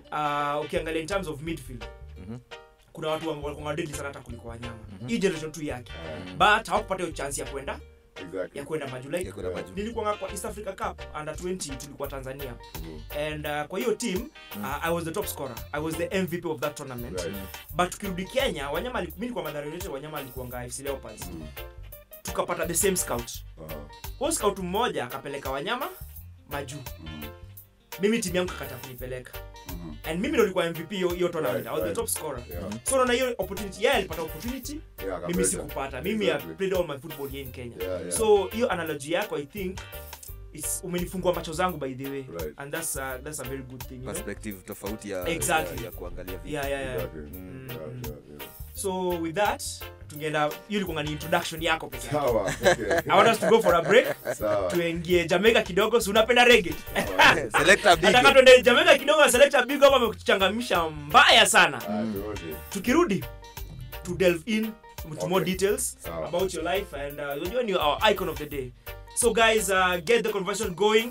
Speaker 2: uh, ukiangalia in terms of midfield
Speaker 3: Mhm.
Speaker 2: kuna watu wa- walikuwa wadedi sana hata kuliko wanyama
Speaker 3: Mhm.
Speaker 2: hii generation tu yake
Speaker 5: Ah,
Speaker 2: but hawakupata hiyo chance ya kwenda
Speaker 5: exactly.
Speaker 2: ya kwenda maju like
Speaker 3: Ya kwenda maju.
Speaker 2: nilikuwa kwa east africa cup under 20 tulikuwa tanzania
Speaker 5: Mhm.
Speaker 2: and uh, kwa hiyo team uh, i was the top scorer i was the mvp of that tournament
Speaker 5: Right.
Speaker 2: but tukirudi kenya wanyama ali- mi nilikuwa Mathare United wanyama alikuanga fc leopards
Speaker 5: Mhm.
Speaker 2: tukapata the same scout
Speaker 5: Aha.
Speaker 2: huo scout mmoja akapeleka wanyama majuu
Speaker 5: Mhm.
Speaker 2: mimi timu yangu kakata kunipeleka
Speaker 5: Mhm.
Speaker 2: and mimi ndo nilikuwa mvp hiyo hiyo tournament
Speaker 5: Right,
Speaker 2: i was the
Speaker 5: right.
Speaker 2: top scorer
Speaker 5: Yeah.
Speaker 2: so naona hiyo opportunity yeye alipata opportunity
Speaker 5: Yeah,
Speaker 2: mimi
Speaker 5: kabisa.
Speaker 2: sikupata mimi
Speaker 5: Exactly.
Speaker 2: I played all my football here in kenya
Speaker 5: Yeah, yeah.
Speaker 2: so hiyo analogy yako i think it's umenifungua macho zangu by the way
Speaker 5: Right.
Speaker 2: and that's, uh, that's a very good thing you know?
Speaker 3: perspective tofauti ya,
Speaker 2: Exactly.
Speaker 3: ya, ya kuangalia vitu
Speaker 2: yeah, yeah, yeah.
Speaker 5: Exactly.
Speaker 2: Mm,
Speaker 5: Yeah,
Speaker 2: mm.
Speaker 5: yeah, yeah.
Speaker 2: so with that tungeenda hiyo ilikuwa ni introduction yako peke yake
Speaker 5: Sawa, okay.
Speaker 2: i want us to go for a break
Speaker 5: Sawa.
Speaker 2: tuingie jamaica kidogo si unapenda rege
Speaker 3: Selector Big.
Speaker 2: nataka tuende jamaica kidogo na selector big hapa amekuchangamsha mbaya sana
Speaker 5: Ah, tuone.
Speaker 2: tukirudi to delve in with more
Speaker 5: Okay.
Speaker 2: details
Speaker 5: Sawa.
Speaker 2: about your life and uh, unajua ni our icon of the day so guys uh, get the conversation going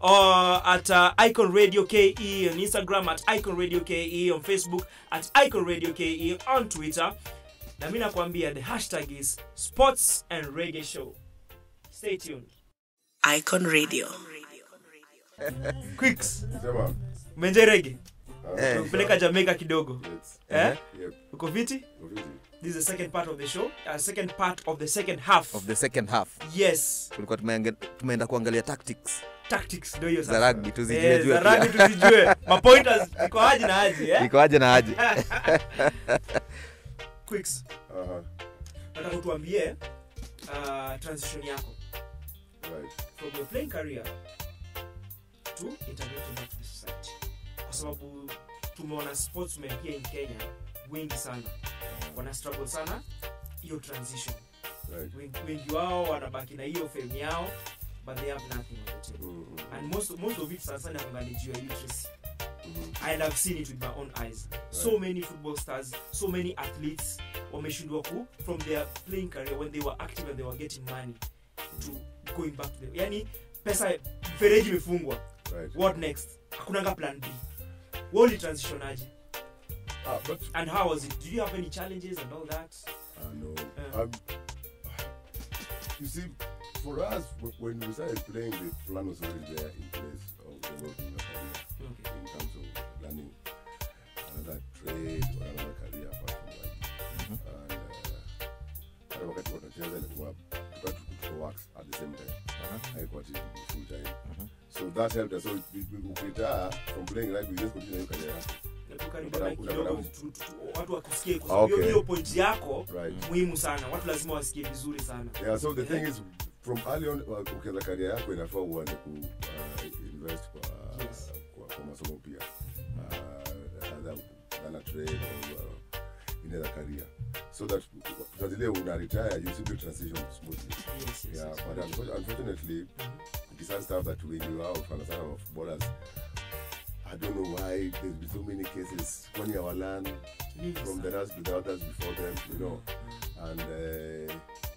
Speaker 2: uh, at uh, icon radio ke on instagram at icon radio ke on facebook at icon radio ke on twitter na mi nakwambia the hashtag is sports and reggae show stay tuned
Speaker 6: Icon Radio.
Speaker 2: quicks
Speaker 5: Sema.
Speaker 2: menje rege
Speaker 5: Ah,
Speaker 3: Eh.
Speaker 2: kupeleka jamaica kidogo
Speaker 5: Yes.
Speaker 2: eh?
Speaker 5: Yep.
Speaker 2: uko viti
Speaker 5: Ofisi.
Speaker 2: this is the second part of the show uh, second part of the second half
Speaker 3: of the second half
Speaker 2: yes
Speaker 3: tulikuwa tumeange- tumeenda kuangalia tactics
Speaker 2: tactics ndio hiyo
Speaker 3: za
Speaker 2: sasa
Speaker 3: rugby tuzijue
Speaker 2: Eh,
Speaker 3: jue
Speaker 2: za
Speaker 3: pia.
Speaker 2: rugby tuzijue mapointers iko aje na aje eh?
Speaker 3: iko aje na aje
Speaker 2: quicks
Speaker 5: Aha.
Speaker 2: nataka utuambie uh, transition yako
Speaker 5: Right.
Speaker 2: from your playing career to integrating back to the society kwa sababu tumeona sportsmen here in kenya wengi sana wana struggle sana hiyo transition
Speaker 5: Right.
Speaker 2: wengi, wengi wao wanabaki na hiyo fame yao but they have nothing on the table
Speaker 5: Mm, mm,
Speaker 2: and most, most of it sana sana kuangalijiwa illiteracy
Speaker 5: mm.
Speaker 2: and i've seen it with my own eyes so
Speaker 5: Right.
Speaker 2: many football stars so many athletes wameshindwa ku from their playing career when they were active and they were getting money to going back to the yani pesa mfereji imefungwa
Speaker 5: Right.
Speaker 2: what next hakunanga plan b woli transition aje
Speaker 5: Ah, but
Speaker 2: and how was it did you have any challenges and all that
Speaker 5: I know.
Speaker 2: Yeah.
Speaker 5: Um, you see, for us, w- when we started playing, the plan was already there in place of developing a career
Speaker 2: okay.
Speaker 5: in terms of learning another trade or another career apart from rugby. And uh, hata wakati wanacheza ilikuwa tuka tuko works at the same time. Haikuwa ati full time. So that helped us. So we- we- ukitaka from playing rugby, you just continue your career.
Speaker 2: Hebu karibu na
Speaker 5: Unapata-
Speaker 2: kidogo
Speaker 5: unapata-
Speaker 2: tu- tu- tu- watu wakusikie kwa sababu
Speaker 5: Okay.
Speaker 2: hiyo- hiyo point yako
Speaker 5: Right.
Speaker 2: muhimu sana watu lazima wasikie vizuri sana
Speaker 5: Yeah, so the thing is from early on uh, ukianza career yako inafaa uanze ku uh, invest kwa,
Speaker 2: Yes.
Speaker 5: kwa, kwa masomo pia uh, either than a trade or uh, in other career so that utazile una retire you simply transition smoothly
Speaker 2: yes, yes,
Speaker 5: yeah
Speaker 2: yes.
Speaker 5: but unfor- unfortunately it's sad stuff that we knew out sana sana of borders I don't know why there's been so many cases when you learn
Speaker 2: Mingi
Speaker 5: from
Speaker 2: sana.
Speaker 5: the others, the others before them, you know, and uh,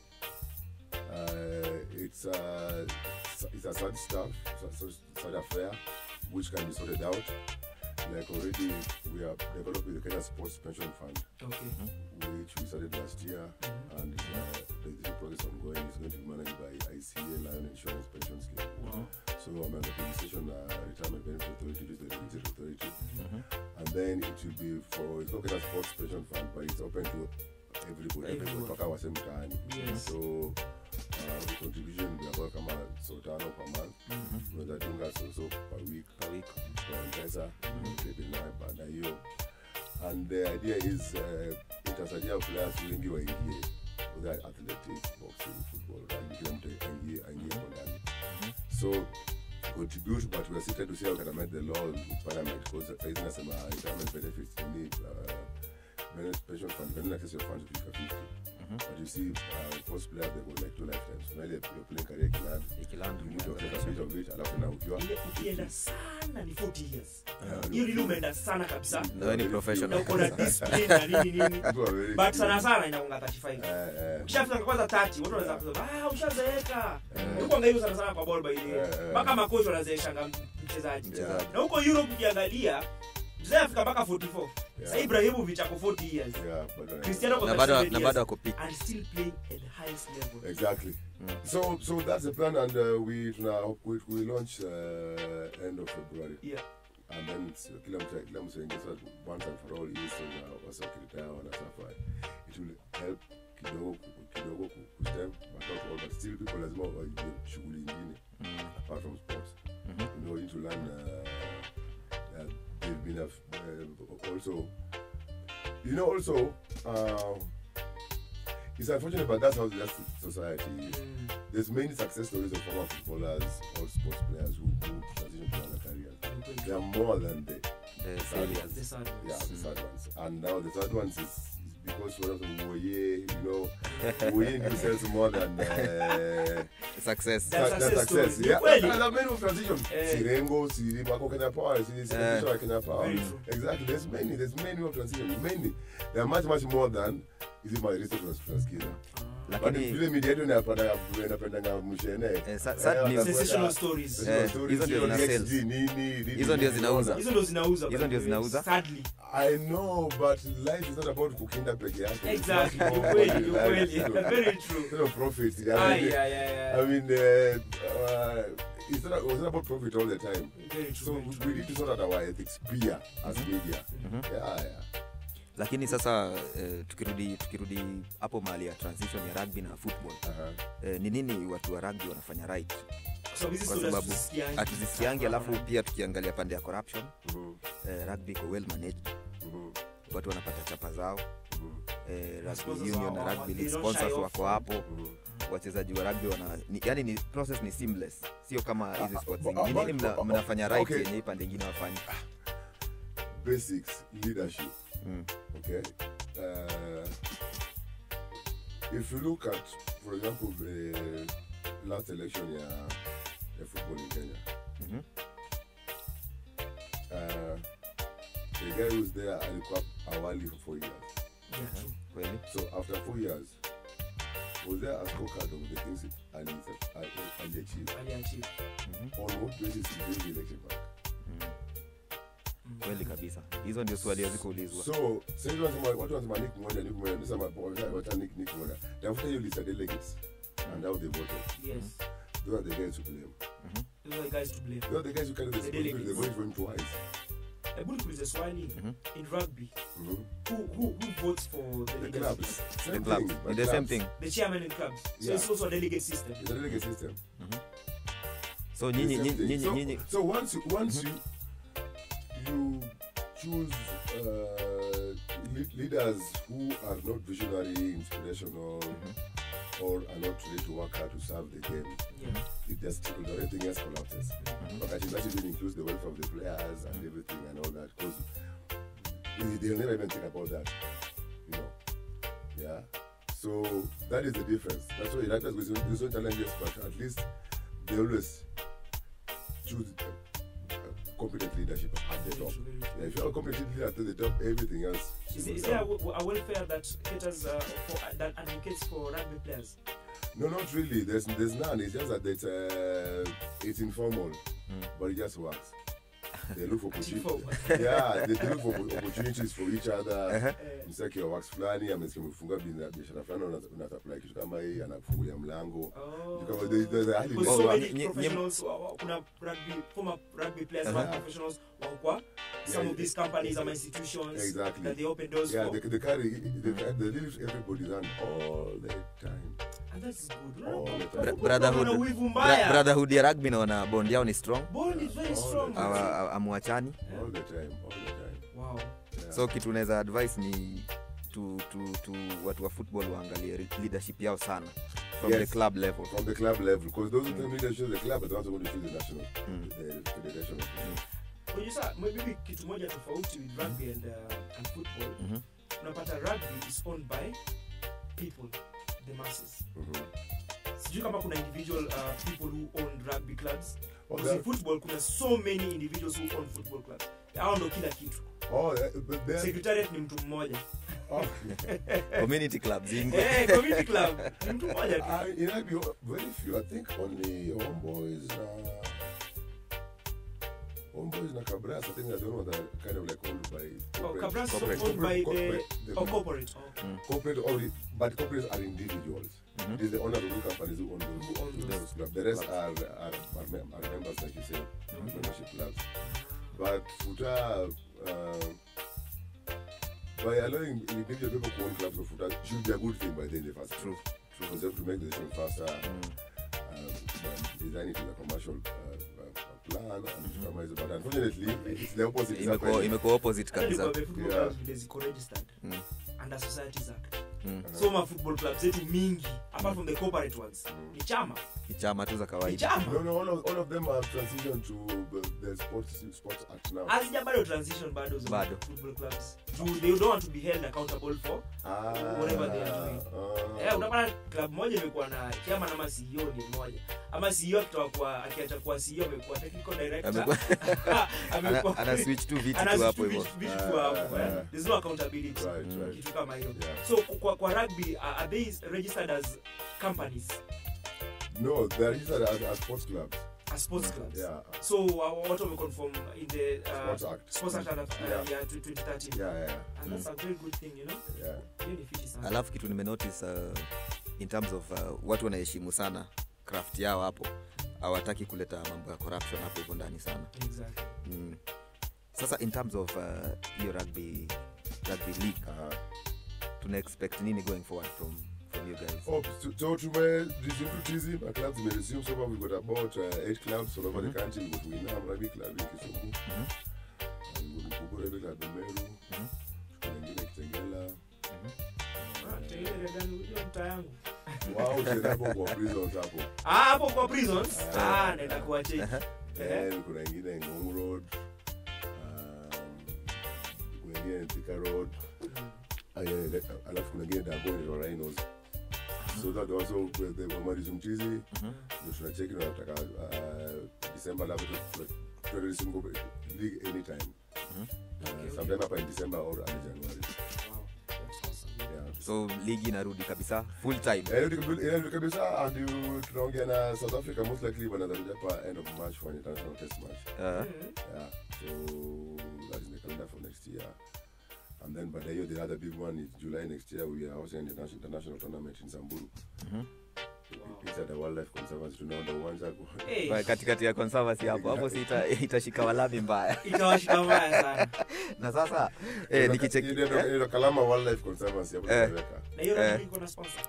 Speaker 5: uh, it's uh, it's a sad stuff, it's a sad- sad affair, which can be sorted out. like already we are developing the Kenya Sports Pension Fund,
Speaker 2: Okay.
Speaker 5: which we started last year, and uh, the, the process ongoing is going to be managed by ICA Lion Insurance Pension Scheme.
Speaker 2: Wow.
Speaker 5: So I'm under the administration uh, retirement benefit authority, which is the regulatory authority, and then it will be for it's not Kenya Sports Pension Fund, but it's open to everybody.
Speaker 2: Everyone.
Speaker 5: Everybody. Toka wasem mtaani.
Speaker 2: Yes.
Speaker 5: So uh, the contribution we about kama so tano per month. Unaweza dunga so so per week
Speaker 3: per week
Speaker 5: kwa mpesa ukebe nayo baada ya hiyo and the idea is uh, itasaidia players wengi waingie whether athletics boxing football rugby kila mtu aingie aingie hapo ndani so contribute but we are seated to see how we can amend the law with parliament because saizi nasema retirement benefits ni uh, benefit pension fund you can access your funds to 50 but you see uh, most players they go like two lifetimes so ile your playing career kiland
Speaker 3: ikiland
Speaker 5: you need to access a bit of it alafu na ukiwa
Speaker 2: Ile ukienda sana ni 40 years
Speaker 5: Yeah.
Speaker 2: hiyo lili umeenda sana kabisa
Speaker 3: na wewe ni
Speaker 2: na
Speaker 3: professional
Speaker 2: uko na
Speaker 3: kabisa.
Speaker 2: discipline na nini nini
Speaker 5: People are very
Speaker 2: but sana sana inaunga 35
Speaker 5: Eh, eh.
Speaker 2: ukishafika kwanza 30 watu wanaweza kusema ah ushazeeka
Speaker 5: Eh.
Speaker 2: huko ngaiyo sana sana kwa ball by the way
Speaker 5: Eh, eh.
Speaker 2: mpaka makocha wanazeeshanga mchezaji
Speaker 5: Yeah.
Speaker 2: na huko Europe ukiangalia mzee afika mpaka 44 sasa Ibrahimovic ako 40 years
Speaker 5: Yeah, but, uh,
Speaker 2: Cristiano ako
Speaker 3: na bado
Speaker 2: 37
Speaker 3: na
Speaker 2: years
Speaker 3: bado ako peak
Speaker 2: and still playing at the highest level
Speaker 5: Exactly. So, so that's the plan, and uh, we tuna we, we launch uh, end of February,
Speaker 2: yeah
Speaker 5: and then it's, uh, kila mtu kila mtu aingia sasa once and for all is na wasekretari wanasafa. It will help kidogo ku- kidogo ku ku stem but not all, but still people lazima wajue shughuli nyingine apart from sports. You know, you need to learn. Uh, uh, they've been a, uh, also, you know, also. Uh, it's unfortunate, but that's how that's the society is.
Speaker 2: Mm.
Speaker 5: There's many success stories of former footballers or sports players who, who transition to other careers. They are more than the
Speaker 3: the failures
Speaker 2: the sad
Speaker 5: yeah
Speaker 2: ones.
Speaker 5: the third ones, and now the third ones is, is because one of them Woye, you know, Woye himself more than uh,
Speaker 3: success
Speaker 2: That's
Speaker 5: that-
Speaker 2: success
Speaker 5: success.
Speaker 2: story.
Speaker 5: Yeah,
Speaker 2: Kweli.
Speaker 5: and there are many who transition.
Speaker 2: Eh.
Speaker 5: Sirengo, Siri, Mako Kenya Power, Siri,
Speaker 3: Eh.
Speaker 5: Siri, Kenya Power.
Speaker 2: Very true.
Speaker 5: Exactly. There's many. There's many who have transition. Many. There are much much more than is it my research was tunasikiza. But
Speaker 3: lakini
Speaker 5: vile media yetu inapata inapendanga mshene.
Speaker 3: Eh, sa- sad news.
Speaker 2: sensational stories
Speaker 3: Eh, hizo ndio zina sales. hizo ndio zinauza
Speaker 2: hizo ndio zinauza
Speaker 3: Hizo
Speaker 2: by
Speaker 3: ndio
Speaker 2: the way.
Speaker 3: zinauza.
Speaker 2: sadly
Speaker 5: I know, but life is not about kukinda peke yake. It's
Speaker 2: exactly
Speaker 5: much more
Speaker 2: ukweli
Speaker 5: than
Speaker 2: ukweli
Speaker 5: life. So,
Speaker 2: very true
Speaker 5: Instead of profit,
Speaker 2: ah
Speaker 5: yeah, I mean,
Speaker 2: yeah yeah yeah
Speaker 5: I mean, uh, uh, it's not, it's not about profit all the time.
Speaker 2: very true
Speaker 5: So
Speaker 2: very
Speaker 5: we
Speaker 2: true.
Speaker 5: need to sort out our ethics pia as media. Yeah, yeah.
Speaker 3: lakini sasa eh, tukirudi tukirudi hapo mahali ya transition ya rugby na football
Speaker 5: Uh-huh.
Speaker 3: eh, ni nini watu wa rugby wanafanya right
Speaker 2: Kwa sababu hizi
Speaker 3: kwa
Speaker 2: stories
Speaker 3: sababu
Speaker 2: tusisikiangi.
Speaker 3: hatuzisikiangi alafu pia tukiangalia pande ya corruption
Speaker 5: Mhm,
Speaker 3: eh, rugby iko well managed
Speaker 5: mhm,
Speaker 3: watu wanapata chapa zao
Speaker 5: mhm,
Speaker 3: eh, rugby
Speaker 2: Sponsors
Speaker 3: union
Speaker 2: wao,
Speaker 3: na
Speaker 2: wao,
Speaker 3: rugby
Speaker 2: they
Speaker 3: league
Speaker 2: don't
Speaker 3: sponsors
Speaker 2: shy off.
Speaker 3: wako hapo
Speaker 5: mhm.
Speaker 3: wachezaji wa rugby wana ni, yani ni process ni seamless sio kama hizi
Speaker 5: Ah,
Speaker 3: sports
Speaker 5: ah,
Speaker 3: zingine. Ni
Speaker 5: ah,
Speaker 3: nini mna-
Speaker 5: ah,
Speaker 3: mnafanya right
Speaker 5: okay.
Speaker 3: yenye hii pande ingine wafanyi
Speaker 5: Basics leadership.
Speaker 3: Mm.
Speaker 5: Okay. Uh, if you look at, for example, the last election, yeah, the football in Kenya.
Speaker 3: Mhm.
Speaker 5: Uh, the guy who's there alikuwa awali for four years.
Speaker 2: Yeah, true.
Speaker 3: kweli
Speaker 5: So after four years, was there a scorecard of the things Ali Ali achieved?
Speaker 2: Aliachieve.
Speaker 5: On what basis he gave the election back?
Speaker 3: kweli kabisa hizo ndio swali hazikuulizwa
Speaker 5: So, sasa wanasema watu wanasema Nick Mwenda, Nick Mwenda, nasema wacha wacha Nick Nick Mwenda. Tafuta hiyo list ya delegates and how they voted.
Speaker 2: Yes.
Speaker 5: Those are the guys to blame.
Speaker 2: Those are the guys to blame.
Speaker 5: Those are the guys who carry the
Speaker 2: The
Speaker 5: responsibility. They
Speaker 2: delegates.
Speaker 5: voted for him twice.
Speaker 2: Hebu nikuulize swali in rugby
Speaker 5: Mhm.
Speaker 2: who, who, who votes for the
Speaker 5: The
Speaker 2: leadership?
Speaker 5: clubs. Same
Speaker 3: the clubs
Speaker 5: thing, but
Speaker 3: ni the same
Speaker 5: clubs.
Speaker 3: thing
Speaker 2: the chairman in clubs so
Speaker 5: Yeah.
Speaker 2: it's also a delegate system
Speaker 5: It's a delegate system.
Speaker 3: so
Speaker 5: The
Speaker 3: nyinyi
Speaker 5: same
Speaker 3: nyinyi
Speaker 5: thing.
Speaker 3: nyinyi
Speaker 5: So,
Speaker 3: nyinyi
Speaker 5: so once you once you you choose uh, le- leaders who are not visionary, inspirational, or are not ready to work hard to serve the game,
Speaker 2: yeah
Speaker 5: it just trickles down. Everything else collapses. But I think that even includes the welfare of the players and everything and all that because they'll never even think about that. You know. Yeah. So that is the difference. That's why United with there's no challenges, but at least they always choose uh, uh, competent leadership at the
Speaker 2: very
Speaker 5: top.
Speaker 2: true, very true.
Speaker 5: Yeah, if you're a competent leader at the top, everything else.
Speaker 2: Is,
Speaker 5: goes
Speaker 2: is there a,
Speaker 5: down.
Speaker 2: w- a welfare that caters uh, for uh, that advocates for rugby players?
Speaker 5: No, not really. There's there's none. It's just that it's uh, it's informal, but it just works. they look for
Speaker 2: Chief
Speaker 5: opportunities.
Speaker 2: of-
Speaker 5: yeah, they, they look for opportunities for each other.
Speaker 3: Eh.
Speaker 5: Msaki wa wax fulani amesikia mfunga bina- biashara fulani una- unasupply kitu kama hii anakufungulia mlango.
Speaker 2: Oh.
Speaker 5: Kama there- there's a hali
Speaker 2: Because
Speaker 3: Oh,
Speaker 2: so
Speaker 3: wa-
Speaker 2: many
Speaker 3: nye- nye-
Speaker 2: professionals wa- wa- kuna rugby former rugby players
Speaker 5: Uh-huh.
Speaker 2: uh professionals wako kwa some
Speaker 5: Yeah,
Speaker 2: of these companies ama institutions
Speaker 5: Exactly.
Speaker 2: that they open doors
Speaker 5: Yeah,
Speaker 2: for
Speaker 5: they, they carry they, carry- they live everybody's hand all the time.
Speaker 2: and that's good
Speaker 5: Oh,
Speaker 2: Unaona,
Speaker 5: the-
Speaker 2: kuna-
Speaker 3: Bra-
Speaker 2: kuna
Speaker 3: brotherhood
Speaker 2: wivu
Speaker 3: bra-
Speaker 2: mbaya
Speaker 3: brotherhood ya rugby naona bond yao ni strong
Speaker 2: bond is very
Speaker 5: Oh,
Speaker 2: strong
Speaker 5: the-
Speaker 3: Awa- awa- amwachani
Speaker 5: All the time, all the time.
Speaker 2: wow
Speaker 5: Yeah.
Speaker 3: so kitu unaweza advice ni tu, tu, tu watu wa football waangalie re- leadership yao sana from
Speaker 5: Yes.
Speaker 3: the club level
Speaker 5: from the club level, because those who mm. choose the club are the ones who are going to choose the national, the federation.
Speaker 2: Unajua sasa, maybe kitu moja tofauti with rugby and, uh, and football
Speaker 3: Mhm.
Speaker 2: unapata rugby is owned by people the masses
Speaker 5: Mhm.
Speaker 2: sijui kama kuna individual uh, people who own rugby clubs
Speaker 5: Oh,
Speaker 2: Because in
Speaker 5: that-
Speaker 2: football kuna so many individuals who own football clubs hao ndo kila kitu
Speaker 5: oh, eh, but then,
Speaker 2: secretariat ni mtu mmoja
Speaker 5: oh,
Speaker 3: community clubs ingi
Speaker 2: Eh, community club ni mtu mmoja tu
Speaker 5: I, it might be very few. I think only homeboys. Uh, homeboys na Cabras. I think they're the only ones that are kind of like owned by
Speaker 2: Oh,
Speaker 5: corporate-
Speaker 2: Cabras is
Speaker 3: corporate-
Speaker 2: owned by the
Speaker 5: corporate-
Speaker 2: oh, corporate oh.
Speaker 5: corporate only, but corporates are individuals. It is the owners of the companies who own those,
Speaker 2: Who own
Speaker 5: those,
Speaker 2: those
Speaker 5: clubs. The rest are, are, are, mem- are members, like you say, membership clubs. But Futa, uh, by allowing individual people to own clubs of Futa should be a good thing by then, the first
Speaker 3: True.
Speaker 5: True. Because they have to make the decision faster, um, and design it in a commercial uh, uh, plan. And compromise. But unfortunately, it's the opposite. is
Speaker 3: imekuwa
Speaker 5: happening.
Speaker 3: imekuwa opposite
Speaker 2: Hata
Speaker 3: kabisa
Speaker 2: nikwambie football
Speaker 5: Yeah.
Speaker 2: clubs vile ziko registered
Speaker 3: Mm.
Speaker 2: under societies act
Speaker 3: Mm.
Speaker 2: so ma football clubs zetu mingi apart from the corporate ones ni chama
Speaker 3: ni chama tu za
Speaker 2: ni
Speaker 3: kawaida
Speaker 2: chama
Speaker 5: No, no, all of, all of them have transitioned to the, the sports, sports act now.
Speaker 2: hazija bado transition bado za
Speaker 3: Bado.
Speaker 2: football clubs Juu they don't want to be held accountable for
Speaker 5: Ah,
Speaker 2: whatever they are doing.
Speaker 5: ah.
Speaker 2: eh unapata club moja imekuwa na chairman ama CEO ni mmoja ama CEO akitoka kwa akiacha kuwa CEO amekuwa technical director
Speaker 3: Amekuwa-
Speaker 2: amekuwa
Speaker 3: ana, ana switch tu vitu
Speaker 2: ana
Speaker 3: tu
Speaker 2: switch
Speaker 3: hapo
Speaker 2: tu
Speaker 3: hivyo
Speaker 2: vitu- vitu tu hapo eh.
Speaker 5: Ah.
Speaker 2: there's no accountability
Speaker 5: Right, right.
Speaker 2: kitu kama hiyo
Speaker 5: Yeah.
Speaker 2: so kwa, kwa rugby uh, are they registered as companies
Speaker 5: No, they are registered as, as sports clubs.
Speaker 2: as sports clubs
Speaker 5: Yeah.
Speaker 2: so uh, what wameconform in the uh,
Speaker 5: Sports Act.
Speaker 2: sports act uh,
Speaker 5: Yeah.
Speaker 2: yeah. 2013
Speaker 5: Yeah, yeah,
Speaker 2: and that's a very good thing you know
Speaker 5: yeah.
Speaker 2: hiyo ni fiti sana
Speaker 3: alafu kitu nimenotice uh, in terms of uh, watu wanaheshimu sana craft yao hapo hawataki kuleta mambo ya corruption hapo hivyo ndani sana
Speaker 2: exactly
Speaker 3: mm. sasa in terms of uh, hiyo rugby rugby league
Speaker 5: Uh-huh.
Speaker 3: tuna expect nini going forward from, from you guys
Speaker 5: Oh, so, so to resume to TZ, our clubs may resume. So far, we've got about uh, eight clubs all over the country. We've got Winam Rugby Club in Kisumu. And we've got Mkubwa Rugby Club in Meru. Kuna ingine Kitengela.
Speaker 2: Ah, Kitengele gani? Unajua mtaa yangu
Speaker 5: Wao tena hapo kwa prisons hapo.
Speaker 2: Ah, hapo kwa prisons ah naenda kuwacheki Eh.
Speaker 5: Then kuna ingine Ngong Road. Um, kuna ingine Thika Road. Ah, yeah, yeah, yeah. Alafu kuna ingine Dago ni Rhinos. So that also the Wamarizu Mchizi. Ndio tunacheki na nataka uh, December labda tu- tu- turesume go league anytime. Uh, sometime hapa in December or early January.
Speaker 2: Wow, that's awesome.
Speaker 5: Yeah.
Speaker 3: so ligi inarudi kabisa full time
Speaker 5: Eh, inarudi kabi- inarudi kabisa and you- tunaongea na South Africa most likely wanaweza kuja hapa end of March for an international test match.
Speaker 3: uh,
Speaker 5: Yeah, so that is in the calendar for next year. And then by the year, the other big one is July next year. We are hosting an international, international tournament in Samburu. It's at the Wildlife Conservancy. Tunaona uwanja ku-
Speaker 2: Hey,
Speaker 3: Kwa katikati ya conservancy hapo hapo si ita- itashika walami mbaya
Speaker 2: itawashika mbaya sana
Speaker 3: na sasa eh, nikicheki
Speaker 5: Ile ndo- ile ndo Kalama Wildlife Conservancy hapo
Speaker 3: Eh.
Speaker 5: tunaweka.
Speaker 2: na hiyo
Speaker 3: Eh.
Speaker 2: rugby iko na sponsor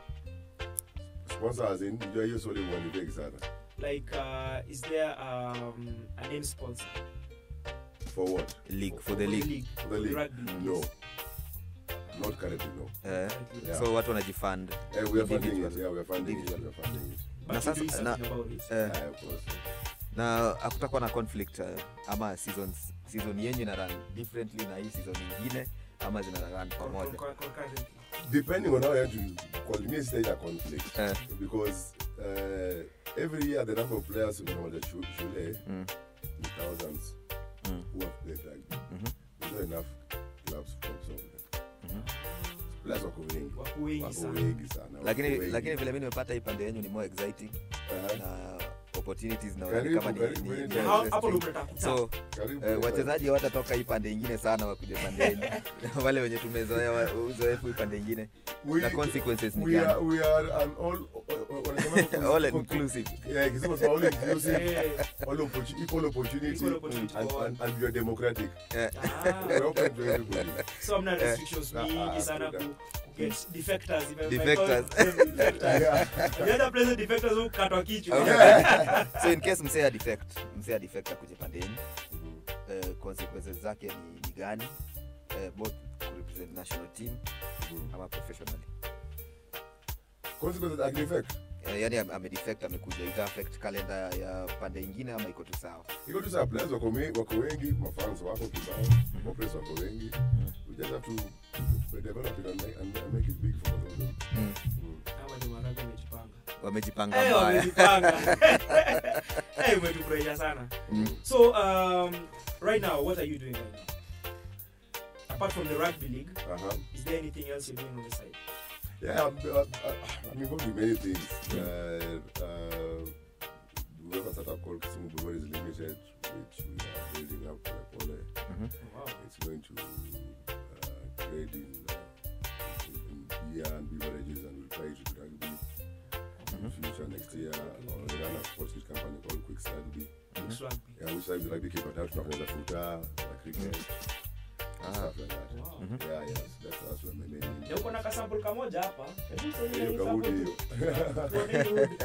Speaker 5: Sponsors in ndio hiyo swali ni big sana.
Speaker 2: like uh, is there um, a name sponsor
Speaker 5: For what?
Speaker 3: league for the league
Speaker 5: For the league?
Speaker 2: rugby
Speaker 5: No. Not currently, no.
Speaker 3: eh,
Speaker 5: Yeah.
Speaker 3: so watu wanajifund
Speaker 5: Eh, we are funding it.
Speaker 3: Individual.
Speaker 5: Yeah, we are funding it. We
Speaker 3: Individual.
Speaker 5: are funding it.
Speaker 2: but
Speaker 3: na
Speaker 2: you
Speaker 3: sasa-
Speaker 2: doing something
Speaker 3: na-
Speaker 2: about it
Speaker 3: eh,
Speaker 5: Yeah, of course.
Speaker 3: na hakutakuwa na conflict uh, ama seasons season yenyu ina run differently na hii season ingine ama zina run pamoja
Speaker 2: Con- con- concurrently.
Speaker 5: depending on how you want to call me state a conflict
Speaker 3: Eh.
Speaker 5: because uh, every year the number of players unamoja shule
Speaker 3: Mm.
Speaker 5: ni thousands
Speaker 3: Mm.
Speaker 5: who have played rugby
Speaker 3: Mhm.
Speaker 5: there's not enough clubs to absorb them
Speaker 3: Mhm.
Speaker 5: players wako wengi
Speaker 2: Wako wengi
Speaker 5: wako
Speaker 2: sana.
Speaker 5: wengi sana wako
Speaker 3: lakini
Speaker 5: wengi.
Speaker 3: lakini vile mi nimepata hii pande yenyu ni more exciting
Speaker 5: Aha.
Speaker 3: na opportunities na
Speaker 5: Karibu,
Speaker 3: kama ni,
Speaker 5: karibu,
Speaker 3: ni, ni,
Speaker 5: karibu.
Speaker 2: Ha-
Speaker 3: ni
Speaker 2: hapo ndo
Speaker 3: stream.
Speaker 2: mnataka
Speaker 3: so
Speaker 5: Karibu,
Speaker 3: eh, wachezaji hawatatoka hii pande ingine sana wakuje pande yenyu wale wenye tumezoea wa- uzoefu hii pande ingine
Speaker 5: We-
Speaker 3: na consequences ni
Speaker 5: we are,
Speaker 3: gani
Speaker 5: we are an all, wanasema-
Speaker 3: all inclusive
Speaker 5: Yeah, kisema kwa all inclusive,
Speaker 2: Eh,
Speaker 5: all opportu- equal opportunity,
Speaker 2: Equal opportunity
Speaker 5: and,
Speaker 2: for all.
Speaker 5: and, and we are democratic.
Speaker 3: Eh,
Speaker 2: ah.
Speaker 5: We're open to everybody.
Speaker 2: so hamna restrictions
Speaker 5: Ah,
Speaker 2: mingi
Speaker 5: ah,
Speaker 2: sana
Speaker 5: freedom.
Speaker 2: ku ku get defectors if I- if I
Speaker 3: Defectors.
Speaker 2: call them defectors.
Speaker 5: Yeah.
Speaker 2: The other place defectors who katwa kichwa
Speaker 3: Okay. so in case msea defect msea defect akuje pande yenyu
Speaker 5: Mhm.
Speaker 3: eh, consequences zake ni, ni gani eh, both ku represent national team
Speaker 5: Mhm.
Speaker 3: ama professionally
Speaker 5: Consequences are effect.
Speaker 3: eh, yani ame- amedefect amekuja ita affect kalenda ya pande ingine ama iko tu sawa
Speaker 5: Iko tu saa players wako me- wako wengi, mafans wako kibao, maplayers wako wengi. We just have to develop it and make, and make it big for both of them.
Speaker 3: mm.
Speaker 5: Mm.
Speaker 2: Hawa ni Maraga wamejipanga
Speaker 3: wamejipanga
Speaker 2: Eh,
Speaker 3: mbaya
Speaker 2: wamejipanga Eh, umetufurahisha sana
Speaker 3: Mm.
Speaker 2: so um, right now what are you doing right now apart from the rugby league
Speaker 5: Uh-huh.
Speaker 2: is there anything else you're doing on the side
Speaker 5: Yeah, I'm, uh, uh, I'm involved in many things. Uh, uh, we have a startup called Kisumu Breweries Limited, which we are building up for Pole.
Speaker 2: oh, wow
Speaker 5: It's going to uh, trade in, uh, in, in beer and beverages and we'll try to rugby in the future next year. Or we run a sports kit company called Quick Rugby.
Speaker 2: It's rugby
Speaker 5: Yeah, which time the rugby keep out tunafanyaza futa, na cricket,
Speaker 3: Ah.
Speaker 5: stuff like that.
Speaker 2: wow
Speaker 5: Yeah, yes, that's, that's what my main
Speaker 2: na uko na kasample kamoja hapa Hebu sasa
Speaker 5: hiyo
Speaker 2: hii
Speaker 5: kaudi
Speaker 2: sample
Speaker 5: hiyo.
Speaker 2: tu. Tuone hii hood.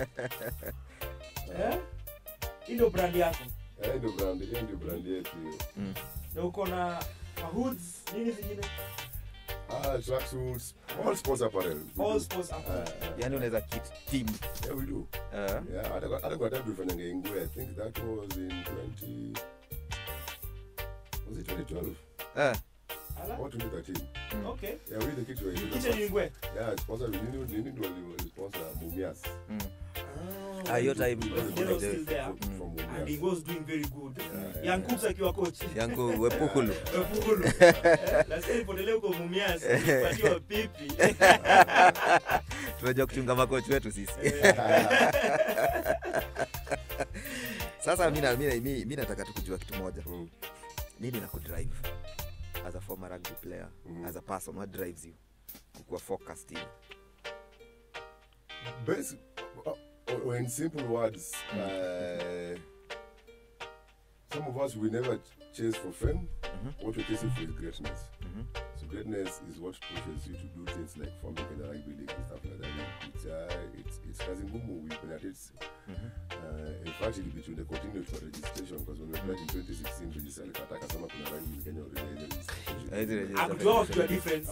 Speaker 2: Eh? hii ndio brand yako
Speaker 5: Eh, ndio brand, hiyo ndio brand yetu hiyo.
Speaker 2: na uko na mahoods nini zingine
Speaker 5: Ah, tracksuits, all sports apparel. We
Speaker 2: all
Speaker 5: do.
Speaker 2: sports
Speaker 5: Ah,
Speaker 2: apparel.
Speaker 5: ah,
Speaker 3: yani unaweza kit team
Speaker 5: yeah, we do.
Speaker 3: eh,
Speaker 5: Yeah, hata kwa- hata kwa time tulifanyanga Ingwe, I think that was in 20 was it 2012
Speaker 3: eh,
Speaker 2: Ala?
Speaker 5: or 2013?
Speaker 2: okay
Speaker 5: Yeah, we the kids were
Speaker 2: kitchen ingwe
Speaker 5: Yeah, sponsor nini nini ndio wali sponsor Mumias.
Speaker 3: mm. Ah, hiyo time
Speaker 2: They were still there.
Speaker 5: From- from
Speaker 2: and
Speaker 5: Mumias.
Speaker 2: he was doing very good
Speaker 5: Yeah,
Speaker 2: young
Speaker 5: yeah.
Speaker 2: cooks akiwa coach
Speaker 3: yangu wepukulu
Speaker 2: Fugulu. Nasikia nipotelea huko Mumias, patiwa pipi.
Speaker 3: tunajua kuchunga makochi wetu sisi sasa mi na- mi na- mi- mi nataka tu kujua kitu moja
Speaker 5: Mm.
Speaker 3: nini na kudrive as a former rugby player
Speaker 5: Mm.
Speaker 3: as a person what drives you kukuwa focused in
Speaker 5: Basic, uh, or in simple words, uh, some of us we never ch- chase for fame. What we're chasing for is greatness. So greatness is what pushes you to do things like forming in the rugby league and stuff like that. It's uh, it's it's kazi ngumu. We've been at it. Uh, in fact, it'll be to the continued for registration because when we applied in 2016, register kataka sama kuna rugby in Kenya already
Speaker 3: Eh, hizi
Speaker 5: registration.
Speaker 3: register-
Speaker 2: Hakujua wakijua difference.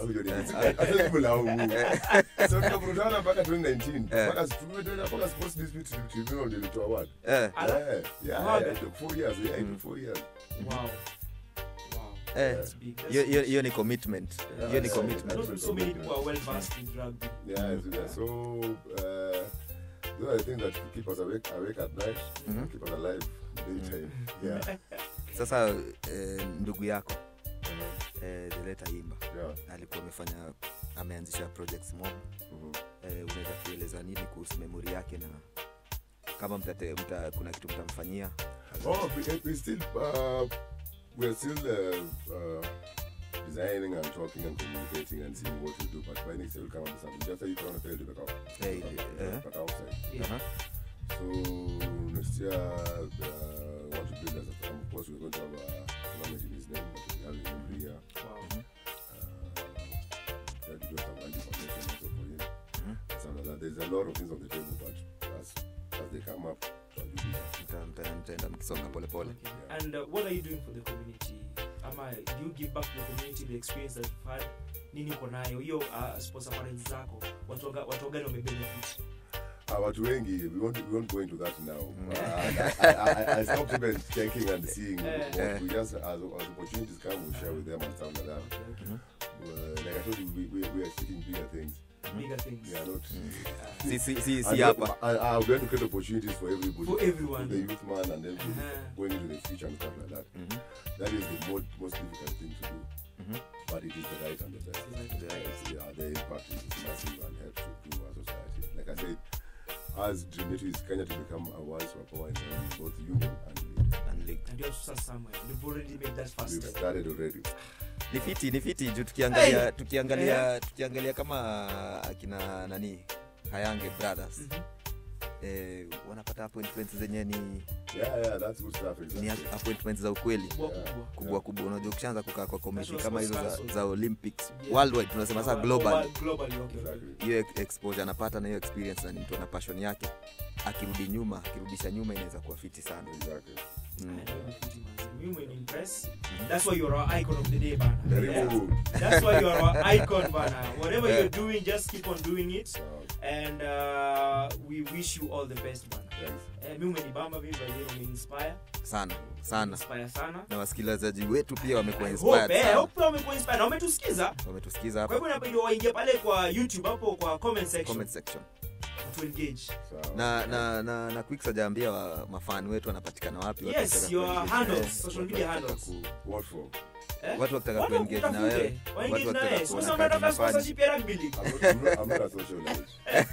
Speaker 5: tukakutana mpaka 2019 mpaka tumeenda mpaka sports dispute tribunal ndio ilitoa award
Speaker 3: eh,
Speaker 2: Ala?
Speaker 5: yeah yeah
Speaker 2: Wow.
Speaker 5: yeah, it took four years yeah it took four years
Speaker 2: Wow. Wow.
Speaker 3: eh,
Speaker 2: That's big. That's
Speaker 3: hiyo- hiyo
Speaker 2: huge.
Speaker 3: hiyo ni commitment hiyo ni
Speaker 5: Yeah.
Speaker 3: commitment
Speaker 2: Not so many people are well versed in rugby.
Speaker 5: yeah so, yeah, so uh, those are the things that keep us awake awake at night keep us alive daytime yeah
Speaker 3: sasa eh, ndugu yako eh, deleta imba
Speaker 5: yeah
Speaker 3: alikuwa amefanya ameanzisha projects mob
Speaker 5: Mhm.
Speaker 3: eh, unaweza kueleza nini kuhusu memori yake na kama mtate, mta, kuna kitu mtamfanyia
Speaker 5: Oh, we, we still uh, we're still uh, uh, designing and talking and communicating and seeing what we do. But by next year we'll come up with something. Just like you can't tell the back
Speaker 3: Hey, uh-huh.
Speaker 5: but outside.
Speaker 2: Yeah.
Speaker 3: Aha.
Speaker 5: So next year uh, want to build as a um, of course we're going to have a tournament in his name that we have in every year.
Speaker 2: Wow.
Speaker 5: Uh, that we just have anti foundation also for him. Something like that. There's a lot of things on the table, but as as they come up, try to do that.
Speaker 3: Mta- mta- mtaenda mkisonga polepole
Speaker 2: Okay. And uh, what are you doing for the community? Ama, do you give back to the community the experience that you've had? Nini uko nayo? Hiyo uh, sports apparels zako. Watu waga- watu gani wamebenefit?
Speaker 5: Ah, watu wengi we won't, we won't go into that now uh, I, I, I, I stopped even checking and seeing
Speaker 2: Eh.
Speaker 5: what we just as, as opportunities come we share with them and stuff like that
Speaker 2: Okay, okay.
Speaker 5: uh, like I told you we, we, we are seeking bigger things
Speaker 2: Bigger things.
Speaker 5: we are not
Speaker 3: si, si, si, si
Speaker 5: and
Speaker 3: hapa
Speaker 5: we- and, uh, we have to create opportunities for everybody
Speaker 2: For everyone.
Speaker 5: the youth man and everybody
Speaker 2: Uh-huh.
Speaker 5: going into the future and stuff like that
Speaker 3: Mhm.
Speaker 5: that is the most, most difficult thing to do
Speaker 3: Mhm.
Speaker 5: but it is the right and the best
Speaker 2: It's like-
Speaker 5: yeah, the impact is massive and helps to improve our society. Like I said, As dream yetu is Kenya to become a world superpower in terms of both union and league.
Speaker 3: And league.
Speaker 2: and you have to start somewhere you've already made that first
Speaker 5: We've
Speaker 2: step
Speaker 5: started already.
Speaker 3: ni fiti ni fiti juu tukiangalia
Speaker 2: Hey!
Speaker 3: tukiangalia tukiangalia kama akina nani hayange brothers eh, wanapata appointments zenye ni,
Speaker 5: Yeah, yeah, that's good stuff.
Speaker 3: ni
Speaker 5: Exactly.
Speaker 3: appointments za ukweli
Speaker 2: kubwa
Speaker 5: Yeah.
Speaker 2: kubwa
Speaker 3: kubwa kubwa unajua ukishaanza kukaa kwa komiti
Speaker 2: National
Speaker 3: kama hizo
Speaker 2: Sports
Speaker 3: za,
Speaker 2: Council.
Speaker 3: za olympics
Speaker 2: Yeah.
Speaker 3: worldwide tunasema saa global
Speaker 2: globally okay, okay.
Speaker 5: Exactly.
Speaker 3: hiyo ex- exposure anapata na hiyo experience na ni mtu ana passion yake akirudi nyuma akirudisha nyuma inaweza kuwa fiti sana
Speaker 5: Exactly.
Speaker 3: mm.
Speaker 2: Mimi umeniimpress. That's why you're our icon of the day, bana.
Speaker 5: Karibu.
Speaker 2: That's why you're our icon, bana. Whatever you're doing, just keep on doing it.
Speaker 5: Sawa.
Speaker 2: And uh, we wish you all the best, bana.
Speaker 5: Thanks.
Speaker 2: Eh, mimi umenibamba, mimi by the way umeinspire.
Speaker 3: sana sana
Speaker 2: Inspire sana.
Speaker 3: na wasikilizaji wetu pia wamekuwa
Speaker 2: I
Speaker 3: inspired
Speaker 2: hope, eh,
Speaker 3: sana
Speaker 2: hope wamekuwa inspired. Na wametusikiza.
Speaker 3: wametusikiza
Speaker 2: Kwa
Speaker 3: hapa
Speaker 2: hivyo inabidi waingie pale kwa YouTube hapo kwa comment section
Speaker 3: comment section
Speaker 2: to engage.
Speaker 5: Sawa.
Speaker 3: na na na, na quick hajaambia wa mafani wetu wanapatikana wapi watu
Speaker 2: Yes,
Speaker 3: wakitaka
Speaker 2: your
Speaker 3: kuengage.
Speaker 2: handles,
Speaker 3: Eh,
Speaker 2: social media handles.
Speaker 5: What for?
Speaker 2: Eh?
Speaker 3: watu wakitaka
Speaker 2: Watu
Speaker 3: kuengage na
Speaker 2: wakutafute,
Speaker 3: wewe
Speaker 2: waengage
Speaker 3: watu
Speaker 2: na
Speaker 3: wakitaka
Speaker 2: wewe.
Speaker 3: kuona
Speaker 2: Sasa
Speaker 3: kazi
Speaker 2: unataka
Speaker 3: unafanya.
Speaker 2: sponsorship ya rugby league.
Speaker 5: I'm not, I'm not, I'm not a socialite.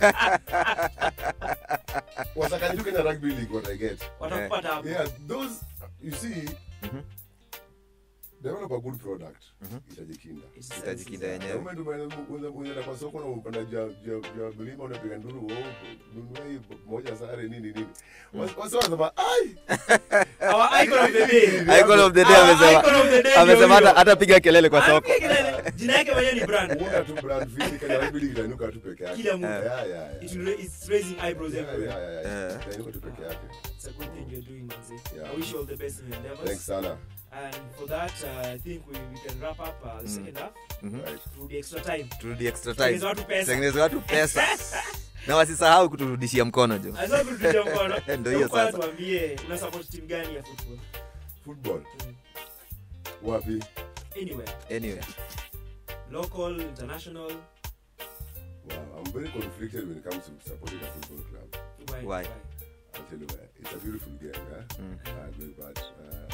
Speaker 5: Was I can look in the rugby league what I get.
Speaker 2: Watakupata hapo.
Speaker 5: Yeah, those you see,
Speaker 3: Mhm.
Speaker 5: develop a good product. Itajikinda.
Speaker 3: itajikinda
Speaker 5: The
Speaker 3: yenyewe
Speaker 5: moment umeenda- umeenda kwa soko na unapanda juu ya- juu ya- juu ya milima unapiga nduru oh, nunua hii moja sare nini nini. Wasi- wasi wanasema ai
Speaker 2: Our icon of the day.
Speaker 3: icon of the day
Speaker 2: Our
Speaker 3: amesema
Speaker 2: icon of the day
Speaker 3: amesema
Speaker 2: ndio
Speaker 3: hata
Speaker 2: huyo.
Speaker 3: hata piga kelele kwa soko
Speaker 2: Anapiga kelele. Jina yake mwenyewe ni brand.
Speaker 5: uona tu brand vili Kenya rugby league itainuka tu peke yake.
Speaker 2: Kila mtu.
Speaker 5: Yeah, yeah, yeah.
Speaker 2: It will ra- it's raising eyebrows
Speaker 5: Yeah,
Speaker 2: everywhere.
Speaker 5: yeah, yeah, yeah.
Speaker 3: Eh.
Speaker 5: Itainuka tu peke yake.
Speaker 2: It's a good thing you're doing, manze.
Speaker 5: Yeah.
Speaker 2: I wish you all the best in your
Speaker 5: Thanks
Speaker 2: endeavors.
Speaker 5: sana.
Speaker 2: And for that, uh, I think we, we can wrap up uh, the second half
Speaker 3: Mhm.
Speaker 5: Right.
Speaker 2: through the extra time.
Speaker 3: turudi extra
Speaker 2: Tengeneza
Speaker 3: time
Speaker 2: watu pesa.
Speaker 3: tengeneze watu pesa na wasisahau kuturudishia mkono jo
Speaker 2: Azwa kututia mkono.
Speaker 3: Ndio hiyo
Speaker 2: Kwa
Speaker 3: sasa.
Speaker 2: tuambie una support team gani ya football?
Speaker 5: Football.
Speaker 2: Mm.
Speaker 5: Wapi?
Speaker 2: Anywhere.
Speaker 3: anyway
Speaker 2: Local, international.
Speaker 5: Wow, I'm very conflicted when it comes to supporting a football club.
Speaker 2: Why?
Speaker 3: Why?
Speaker 5: I'll tell you why. It's a beautiful game, yeah?
Speaker 3: Mm.
Speaker 5: I agree, but uh,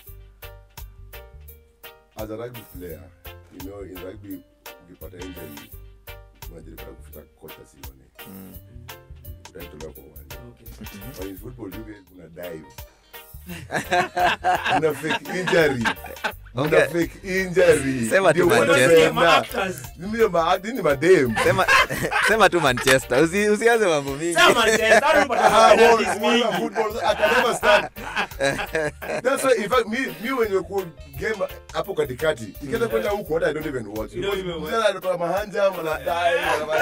Speaker 5: as a rugby player, you know, in rugby, ukipata injury, unajilipata kufika kocha sione.
Speaker 3: Mm.
Speaker 5: Utaitolewa kwa uwanja.
Speaker 2: Okay.
Speaker 5: But in football, you guys una dive. una fake injury. Una
Speaker 3: Okay.
Speaker 5: fake injury.
Speaker 3: Sema tu
Speaker 5: Ndio
Speaker 3: Manchester.
Speaker 2: Unasikia
Speaker 5: wanapenda.
Speaker 2: ma-actors.
Speaker 5: Mimi ma- nini madem.
Speaker 3: sema sema tu manchester Usi, usianze mambo mingi
Speaker 2: Sema Manchester, hao unapata
Speaker 5: Ah,
Speaker 2: penalties
Speaker 5: well, well,
Speaker 2: mingi.
Speaker 5: football, I can never stand. That's why, in fact, me, me when you could game hapo katikati ikienda kwenda huko hata I don't even watch.
Speaker 2: You don't even watch.
Speaker 5: Mzee anatoa mahanja mnadai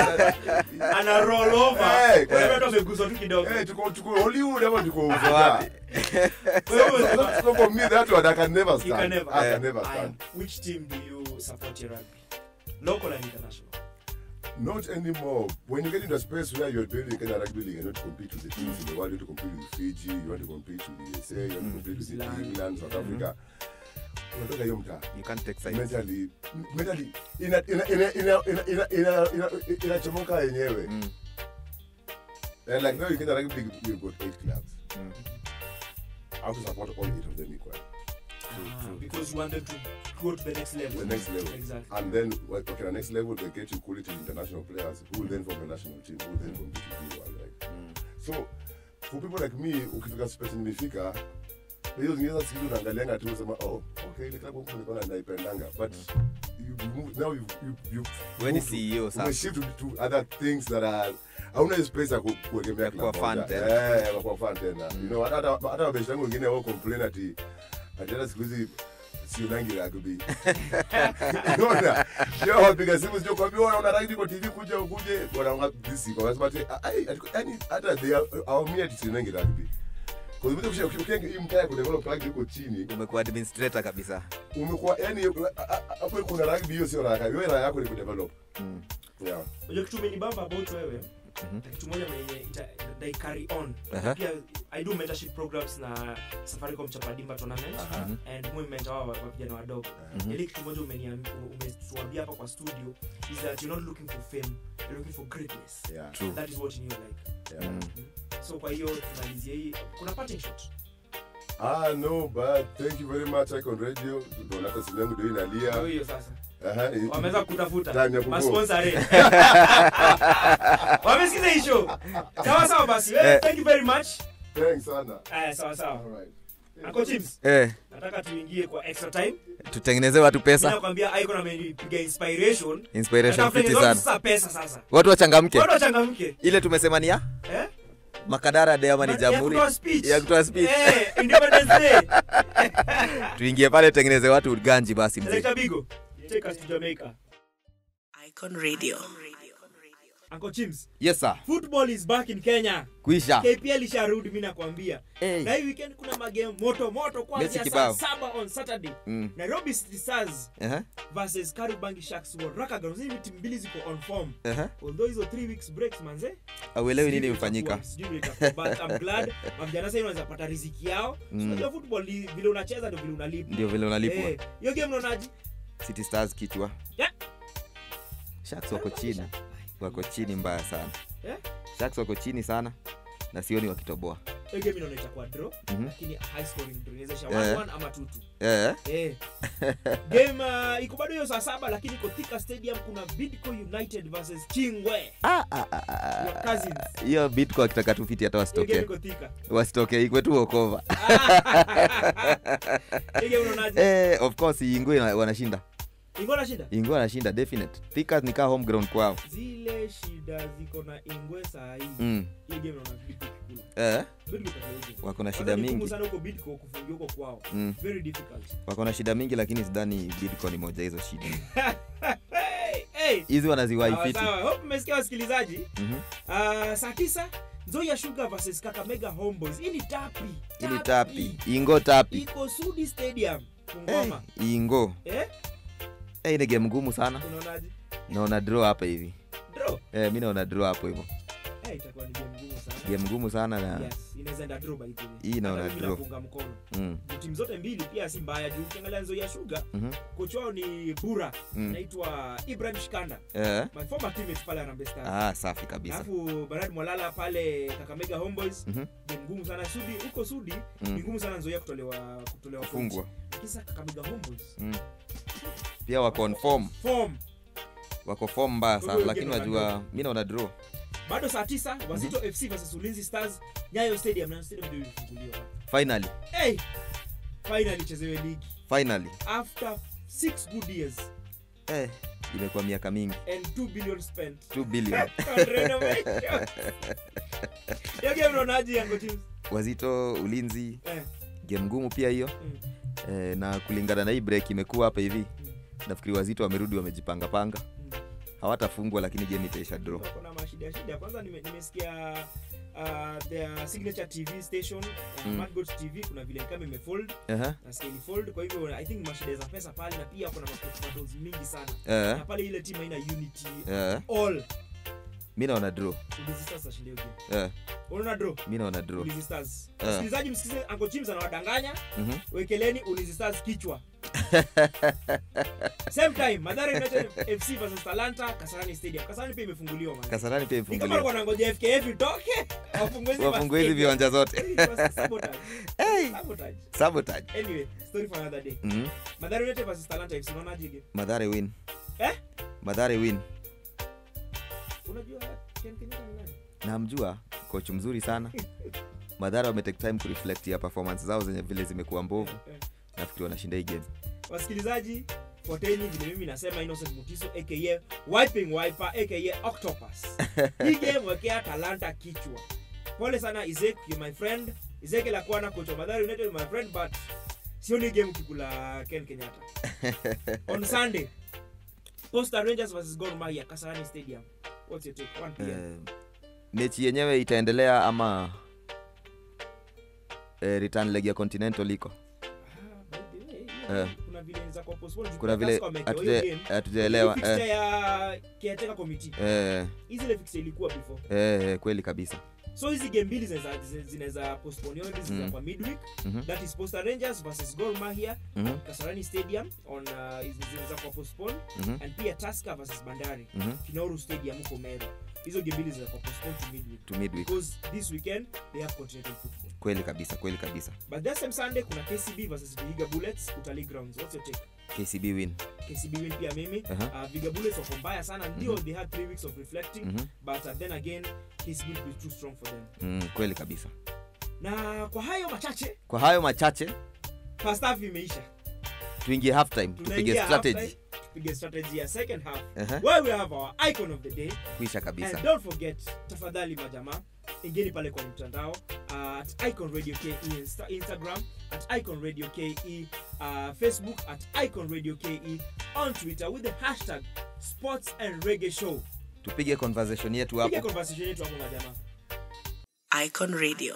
Speaker 2: Ana roll over.
Speaker 5: Eh,
Speaker 2: Kwa hiyo watu wameguswa tu kidogo.
Speaker 5: Eh, tuko tuko Hollywood ama tuko
Speaker 3: Uko
Speaker 5: Ufika.
Speaker 3: wapi?
Speaker 2: Kwa hiyo
Speaker 5: So for me that one I can never
Speaker 2: You
Speaker 5: stand.
Speaker 2: can never.
Speaker 5: I
Speaker 3: Eh.
Speaker 5: can never
Speaker 2: Aya,
Speaker 5: stand.
Speaker 2: which team do you support your rugby? Local and international.
Speaker 5: Not anymore. When you get into a space where you're building Kenya Rugby League and you want to compete with the teams in the world, you want to compete with Fiji, you want to compete with the USA, you want to compete with
Speaker 2: Zealand.
Speaker 5: England, South Africa. Unatoka hiyo mtaa.
Speaker 3: you can't take sides
Speaker 5: mentally mentally ina ina ina ina ina ina ina ina inachomoka yenyewe
Speaker 3: Mm.
Speaker 5: and like now you can rugby league we've got eight clubs
Speaker 3: Mm.
Speaker 5: I have to support all eight of them equally
Speaker 2: Ah, because you want them to go to the next level.
Speaker 5: the next level
Speaker 2: Exactly.
Speaker 5: and then well, okay the next level they get you quality international players who will then form a national team who will then compete with you world right so for people like me ukifika space nimefika hizo zingine sasa siku unaangalianga tu unasema oh okay ile klabu huko nilikuwa naipendanga but you, you move, now you you you
Speaker 3: Wewe ni
Speaker 5: move to-
Speaker 3: CEO sasa.
Speaker 5: umeshift to, to other things that are hauna hiyo space ya ku- kuegemea
Speaker 3: Ya kuwa
Speaker 5: club
Speaker 3: fan
Speaker 5: moja.
Speaker 3: tena.
Speaker 5: Eh, ya kuwa fan tena you know hata hata hata wabeshi wangu wengine wao complain ati ati hata siku hizi sionangi rugby unaona sio wapiga simu sio kwambia wewe unaona rugby kwa TV kuja ukuje wanaona this kwa wanasema ati ai ati- yani hata they are awamia ati sionangi rugby kwa sababu ukisha ukienga hii mtaa ku develop rugby huko chini
Speaker 3: umekuwa administrator kabisa
Speaker 5: umekuwa yani hapo kuna rugby hiyo sio raha wewe raha yako ni ku develop
Speaker 3: Mm.
Speaker 5: yeah
Speaker 2: Unajua kitu umenibamba about wewe
Speaker 3: Mhm.
Speaker 2: na kitu moja mwenye ita- they carry on
Speaker 3: Aha.
Speaker 2: pia i do mentorship programs na safaricom chapadimba tournament and mwe mentor wa wa vijana wadogo ili kitu moja umeniam- umetuambia hapa kwa studio is that you're not looking for fame you're looking for greatness
Speaker 5: yeah
Speaker 3: True.
Speaker 2: that is what you like
Speaker 5: yeah
Speaker 3: Mm.
Speaker 2: so kwa hiyo tumalizie hii kuna parting shot
Speaker 5: Ah, no, but thank you very much, Icon Radio. Unaona hata simu yangu ndio inalia.
Speaker 2: Ndio hiyo sasa
Speaker 5: Aha, i-
Speaker 2: wameweza kutafuta
Speaker 5: Time ya kuvote.
Speaker 2: masponsor wamesikiza hii show sawa sawa basi eh, thank you very much
Speaker 5: Thanks sana.
Speaker 2: aya sawa sawa
Speaker 5: Alright.
Speaker 2: Uncle Chims
Speaker 3: eh,
Speaker 2: nataka tuingie kwa extra time
Speaker 3: tutengeneze watu
Speaker 2: Mimi
Speaker 3: pesa
Speaker 2: nakwambia icon amenipiga inspiration
Speaker 3: inspiration
Speaker 2: Nataka
Speaker 3: fiti
Speaker 2: tutengeneze
Speaker 3: sana
Speaker 2: sasa pesa sasa
Speaker 3: watu wachangamke
Speaker 2: watu wachangamke
Speaker 3: ile tumesema ni ya
Speaker 2: eh
Speaker 3: makadara de ama ni
Speaker 2: Ya
Speaker 3: jamhuri
Speaker 2: kutoa speech.
Speaker 3: ya kutoa speech
Speaker 2: eh Independence Day
Speaker 3: tuingie pale tutengeneze watu ganji basi mzee
Speaker 2: Selector Bigo take us to Jamaica
Speaker 6: Icon Radio.
Speaker 2: Uncle Chims
Speaker 3: yes sir
Speaker 2: football is back in Kenya
Speaker 3: kuisha
Speaker 2: KPL isharudi mimi nakwambia
Speaker 3: Hey.
Speaker 2: na hii weekend kuna magame moto moto
Speaker 3: Mechi
Speaker 2: kwanza saa
Speaker 3: kibao.
Speaker 2: saba on Saturday
Speaker 3: Mm.
Speaker 2: Nairobi City Stars
Speaker 3: Ehe,
Speaker 2: versus Kariobangi Sharks wa Raka Grounds. Hizi timu mbili ziko on form
Speaker 3: ehe.
Speaker 2: although hizo 3 weeks breaks manze
Speaker 3: auelewi nini
Speaker 2: sijui
Speaker 3: hufanyika
Speaker 2: itakuwa- sijui itakuwa, but I'm glad mavijana sasa hivi wanaweza pata riziki yao
Speaker 3: Mm.
Speaker 2: unajua football ni vile unacheza ndio vile unalipwa
Speaker 3: ndio vile unalipwa
Speaker 2: Eh, hiyo game unaonaje
Speaker 3: city stars kichwa
Speaker 2: Yeah.
Speaker 3: sharks wako chini wako chini mbaya sana
Speaker 2: Eh?
Speaker 3: sharks wako chini sana na sioni wakitoboa
Speaker 2: hiyo game inaona itakuwa draw
Speaker 3: Mhm.
Speaker 2: lakini high scoring draw inaweza isha
Speaker 3: Eh.
Speaker 2: 1-1 ama 2-2
Speaker 3: eh,
Speaker 2: Eh. game uh, iko bado hiyo saa saba lakini iko Thika stadium kuna bidco united versus chingwe
Speaker 3: ah, ah, ah, ah,
Speaker 2: Your
Speaker 3: ah.
Speaker 2: cousins.
Speaker 3: hiyo bitco akitaka tufiti hata
Speaker 2: hiyo game
Speaker 3: wasitoke
Speaker 2: iko Thika
Speaker 3: wasitoke ikwe tu okova
Speaker 2: hiyo game unaonaje
Speaker 3: eh, of course ingwe wanashinda
Speaker 2: ingo na shida
Speaker 3: ingwe wanashinda definite thika nikaa home ground kwao
Speaker 2: zile shida ziko na ingwe saa hii
Speaker 3: mm.
Speaker 2: hiyo game naona bidco kikula
Speaker 3: eh,
Speaker 2: bidco itakuwa
Speaker 3: wako na
Speaker 2: Kwanza
Speaker 3: shida
Speaker 2: ni ngumu
Speaker 3: mingi
Speaker 2: sana huko bidco kufungia huko kwao
Speaker 3: mm.
Speaker 2: very difficult
Speaker 3: wako na shida mingi lakini sidhani bidco ni moja hizo shida
Speaker 2: hey, hey.
Speaker 3: hizi wanaziwai
Speaker 2: Sawa,
Speaker 3: fiti
Speaker 2: sawa. Hope mmesikia wasikilizaji
Speaker 3: Mhm.
Speaker 2: uh, saa tisa nzoia sugar versus kakamega homeboys hii ni tapi
Speaker 3: ili tapi ingo tapi
Speaker 2: iko sudi stadium
Speaker 3: hey,
Speaker 2: kungoma
Speaker 3: ingo
Speaker 2: eh?
Speaker 3: hey, ni game ngumu sana
Speaker 2: unaonaje
Speaker 3: naona draw hapa hivi
Speaker 2: draw
Speaker 3: eh, mi naona draw hapo hivyo
Speaker 2: eh, itakuwa ni game ngumu sana
Speaker 3: game ngumu sana na
Speaker 2: yes inaweza enda draw by the way
Speaker 3: Hii naona
Speaker 2: Hata mimi
Speaker 3: draw.
Speaker 2: nafunga mkono
Speaker 3: mm.
Speaker 2: Juu timu zote mbili pia si mbaya juu ukiangalia nzoia sugar
Speaker 3: mhm.
Speaker 2: kocha wao ni bura
Speaker 3: Mm.
Speaker 2: anaitwa ibrahim shikanda
Speaker 3: eh.
Speaker 2: my former teammate pale Harambee Stars
Speaker 3: ah, safi kabisa
Speaker 2: alafu Bernard Mwalala pale Kakamega Homeboys
Speaker 3: Mhm.
Speaker 2: ni ngumu sana Sudi huko Sudi
Speaker 3: Mm.
Speaker 2: ni ngumu sana Nzoia kutolewa kutolewa
Speaker 3: Kufungwa.
Speaker 2: points. Kisa Kakamega Homeboys
Speaker 3: mm. pia wako on form
Speaker 2: form
Speaker 3: wako form mbaya
Speaker 2: Kwa
Speaker 3: sana
Speaker 2: hiyo
Speaker 3: lakini
Speaker 2: game
Speaker 3: wajua mi naona draw
Speaker 2: bado saa tisa Wazito FC versus Ulinzi Stars Nyayo Stadium na stadium ndio ilifunguliwa
Speaker 3: finally
Speaker 2: hey finally chezewe ligi
Speaker 3: finally
Speaker 2: after 6 good years
Speaker 3: eh, imekuwa miaka mingi
Speaker 2: and 2 billion spent
Speaker 3: 2 billion
Speaker 2: on renovation hiyo game unaonaje yango teams
Speaker 3: wazito ulinzi
Speaker 2: eh
Speaker 3: game ngumu pia hiyo
Speaker 2: mm,
Speaker 3: eh, na kulingana na hii break imekuwa hapa hivi
Speaker 2: mm,
Speaker 3: nafikiri wazito wamerudi wamejipanga panga
Speaker 2: mm.
Speaker 3: hawatafungwa lakini game itaisha draw
Speaker 2: wako na mashida shida kwanza nime- nimesikia uh, their signature tv station uh,
Speaker 3: Mm.
Speaker 2: Mad Goat tv kuna vile kama imefold
Speaker 3: Aha,
Speaker 2: na scale fold kwa hivyo i think mashida za pesa pale na pia kuna mapatos mingi sana
Speaker 3: eh,
Speaker 2: na pale ile team haina unity
Speaker 3: eh,
Speaker 2: all
Speaker 3: mi naona draw
Speaker 2: Ulinzi Stars ashinda hiyo game
Speaker 3: eh,
Speaker 2: unaona draw
Speaker 3: mi naona draw
Speaker 2: Ulinzi Stars
Speaker 3: Eh.
Speaker 2: msikilizaji msikilize Uncle Chims anawadanganya
Speaker 3: Mhm.
Speaker 2: wekeleni Ulinzi Stars kichwa same time Mathare United FC versus Talanta Kasarani Stadium Kasarani pia imefunguliwa man
Speaker 3: kasarani pia
Speaker 2: ni kama
Speaker 3: ifunguliwa
Speaker 2: walikuwa wanangoja FKF itoke wafungue hizi
Speaker 3: wafungue hizi
Speaker 2: ma-
Speaker 3: viwanja zote
Speaker 2: It was sabotage.
Speaker 3: Hey.
Speaker 2: Sabotage.
Speaker 3: sabotage
Speaker 2: Anyway, story for another day.
Speaker 3: Mhm.
Speaker 2: Mathare United versus Talanta FC unaonaje game?
Speaker 3: madhare win
Speaker 2: Eh?
Speaker 3: madhare win
Speaker 2: Unajua Ken Kenyatta ni nani?
Speaker 3: namjua coach mzuri sana madhara wametake time kureflect ya performance zao zenye vile zimekuwa mbovu
Speaker 2: Eh.
Speaker 3: nafikiri wanashinda hii game
Speaker 2: Wasikilizaji, fuateni vile mimi nasema Innocent Mutiso aka Wiping Wiper aka Octopus. Hii game wekea Talanta kichwa. Pole sana Isaac, you my friend. Isaac Lakwana coach wa Mathare United my friend but sioni game kikula Ken Kenyatta. On Sunday, Posta Rangers versus Gor Mahia Kasarani Stadium. What's your take? 1 p.m.
Speaker 3: Eh, mechi yenyewe itaendelea ama eh, return leg ya continental iko
Speaker 2: Ah, by the way, hiyo
Speaker 3: Eh.
Speaker 2: kuna vile inaweza kuwa postpone juu
Speaker 3: kuna vile
Speaker 2: Tusker wamewekewa hiyo
Speaker 3: hatuje-
Speaker 2: game.
Speaker 3: hatujaelewa
Speaker 2: Hii fixture
Speaker 3: eh,
Speaker 2: ya caretaker committee.
Speaker 3: eh,
Speaker 2: Hizi ile fixture ilikuwa before.
Speaker 3: eh, eh, kweli kabisa
Speaker 2: So hizi game mbili zinaweza zinaweza postpone hizi zinaweza
Speaker 3: Mm.
Speaker 2: kwa midweek.
Speaker 3: Mhm,
Speaker 2: That is Posta Rangers versus Gor Mahia
Speaker 3: mhm,
Speaker 2: Kasarani Stadium on uh, hizi zinaweza kwa postpone
Speaker 3: mhm,
Speaker 2: and pia Tusker versus Bandari
Speaker 3: mhm.
Speaker 2: Kinauru Stadium huko Meru. Hizo game mbili zinaweza kwa postpone to midweek
Speaker 3: to midweek
Speaker 2: because this weekend they have continental football.
Speaker 3: kweli kabisa kweli kabisa
Speaker 2: But that same Sunday kuna KCB versus Vihiga Bullets Utalii Grounds. What's your take?
Speaker 3: kcb win
Speaker 2: kcb win pia mimi
Speaker 3: Aha.
Speaker 2: uh, vigabullets wako mbaya sana ndio they had three weeks of reflecting
Speaker 3: Mhm.
Speaker 2: but uh, then again kcb will be too strong for them
Speaker 3: mm, kweli kabisa
Speaker 2: na kwa hayo machache
Speaker 3: kwa hayo machache
Speaker 2: first half imeisha
Speaker 3: tuingie half time tupige
Speaker 2: Tunaingia
Speaker 3: strategy
Speaker 2: halftime, tupige strategy ya second half
Speaker 3: Aha.
Speaker 2: where we have our icon of the day
Speaker 3: kuisha kabisa
Speaker 2: and don't forget tafadhali majamaa ingeni pale kwenye mtandao at icon radio ke Insta, instagram at icon radio ke uh, facebook at icon radio ke on twitter with the hashtag sports and reggae show
Speaker 3: tupige conversation yetu
Speaker 2: piga
Speaker 3: hapo
Speaker 2: conversation yetu hapo majamaa
Speaker 6: Icon Radio.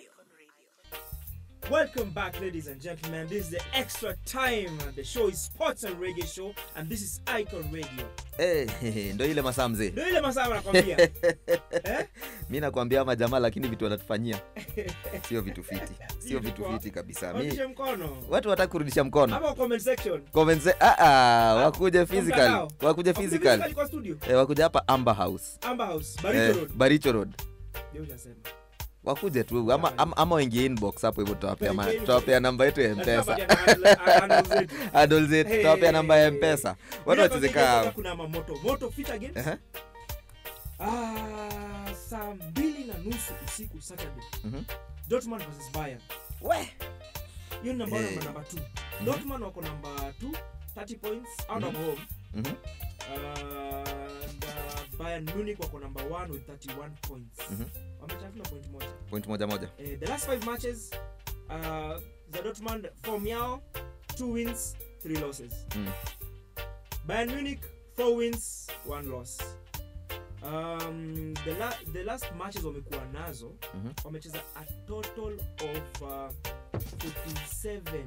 Speaker 2: Welcome back, ladies and gentlemen. This is the extra time. and The show is Sports and Reggae Show, and this is Icon Radio.
Speaker 3: Eh, ndo ile masaa mzee
Speaker 2: Ndio ile masaa nakwambia. eh?
Speaker 3: mi nakwambia ama jamaa lakini vitu wanatufanyia sio vitu fiti sio vitu
Speaker 2: poa.
Speaker 3: fiti kabisa mi
Speaker 2: Onyeshe mkono.
Speaker 3: watu wataki kurudisha mkono
Speaker 2: Hapo comment section.
Speaker 3: Comments- ah, ah, wakuje
Speaker 2: Kwa
Speaker 3: physical
Speaker 2: mtandao.
Speaker 3: wakuje
Speaker 2: Wakuje
Speaker 3: physical
Speaker 2: physically kwa studio.
Speaker 3: eh, wakuje hapa amber house
Speaker 2: Amber House, Baricho
Speaker 3: eh,
Speaker 2: Road.
Speaker 3: baricho road
Speaker 2: Ndio utasema.
Speaker 3: wakuje tu ama, ama, ama waingie inbox hapo hivyo tutawapea ma-
Speaker 2: Waingie
Speaker 3: tutawapea namba yetu ya
Speaker 2: Na
Speaker 3: mpesa
Speaker 2: tutapatia na handle zetu.
Speaker 3: adol zetu
Speaker 2: Hey.
Speaker 3: tutawapea namba ya mpesa watu
Speaker 2: Bila kwa kwanza
Speaker 3: wachezeka
Speaker 2: kuna mamoto. Moto fit again.
Speaker 3: Ehe.
Speaker 2: Ah, saa mbili na nusu usiku Saturday.
Speaker 3: Mhm.
Speaker 2: Dortmund versus Bayern. hiyo ni namba
Speaker 3: Eh.
Speaker 2: namba namba 2 Dortmund wako namba 2 30 points out of home
Speaker 3: Mhm.
Speaker 2: and uh, Bayern Munich wako namba 1 with 31 points
Speaker 3: Mhm.
Speaker 2: wametafuna point moja
Speaker 3: point moja moja
Speaker 2: eh, the last five matches uh, za Dortmund form yao 2 wins 3 losses
Speaker 3: Mm.
Speaker 2: Bayern Munich 4 wins 1 loss um, the, la the last matches wamekuwa nazo
Speaker 3: Mhm.
Speaker 2: wamecheza a total of uh, 47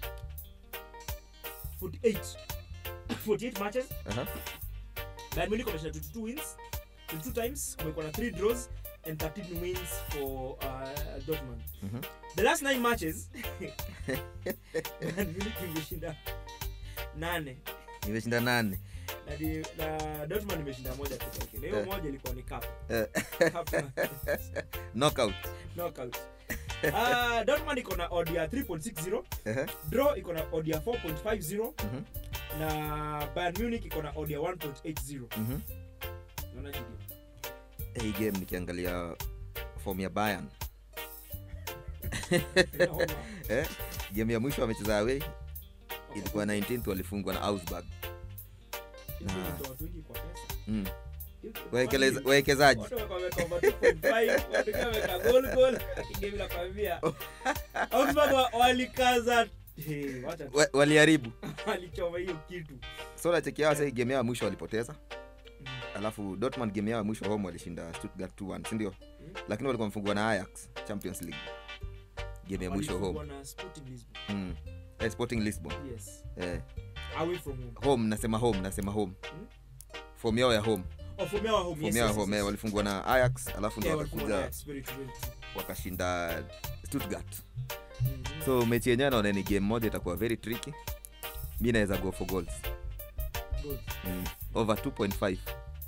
Speaker 2: 48 48 matches
Speaker 3: Aha.
Speaker 2: Bayern Munich wameshinda 22 wins 22 times kumekuwa na 3 draws and 13 wins for uh, Dortmund
Speaker 3: Mhm.
Speaker 2: the last 9 matches Bayern Munich imeshinda 8
Speaker 3: imeshinda nane
Speaker 2: na, di- na Dortmund imeshinda moja pekee yake na hiyo
Speaker 3: Eh.
Speaker 2: moja ilikuwa ni cup
Speaker 3: Eh,
Speaker 2: cup
Speaker 3: knockout
Speaker 2: knockout uh, Dortmund iko na odd ya 3.60
Speaker 3: Ehe.
Speaker 2: draw iko na odd ya 4.50
Speaker 3: Mhm.
Speaker 2: na Bayern Munich iko na odd ya 1.80
Speaker 3: Mhm.
Speaker 2: Unaona Gideon?
Speaker 3: hii game nikiangalia form ya Bayern
Speaker 2: Inaoma.
Speaker 3: eh, game ya mwisho wamecheza away ilikuwa 19th walifungwa na Augsburg
Speaker 2: Hiyo
Speaker 3: na-
Speaker 2: ndio watu wengi kwa pesa.
Speaker 3: mm.
Speaker 2: Hiyo-
Speaker 3: Wawekeleza-
Speaker 2: watu-
Speaker 3: wawekezaji
Speaker 2: watu wameka- wameka over 2.5, watu wengine wameka goal, goal. Game nakwambia. Augsburg wa- walikaza Hey, wacha tu.
Speaker 3: Wa- waliharibu
Speaker 2: walichoma hiyo kitu
Speaker 3: so nachekia wasa game yao ya mwisho walipoteza
Speaker 2: Mm.
Speaker 3: alafu Dortmund game yao ya mwisho home walishinda Stuttgart 2-1 si ndio lakini walikuwa wamefungwa na Ajax Champions League game ya mwisho
Speaker 2: Walifungwa
Speaker 3: home
Speaker 2: na Sporting Lisbon.
Speaker 3: mm. eh, Sporting Lisbon
Speaker 2: Yes.
Speaker 3: eh,
Speaker 2: Away from home.
Speaker 3: home nasema home nasema home form yao ya home
Speaker 2: Oh, from your home.
Speaker 3: form
Speaker 2: Yes,
Speaker 3: yao ya
Speaker 2: yes,
Speaker 3: home
Speaker 2: yes,
Speaker 3: eh,
Speaker 2: yes.
Speaker 3: walifungwa na Ajax alafu ndo
Speaker 2: Yeah, walifungwa na
Speaker 3: wakakuja
Speaker 2: Ajax, very true, very true.
Speaker 3: wakashinda Stuttgart
Speaker 2: Mhm.
Speaker 3: so mechi yenyewe naona ni game moja itakuwa very tricky mi naweza go for goals
Speaker 2: Good.
Speaker 3: mm. over 2.5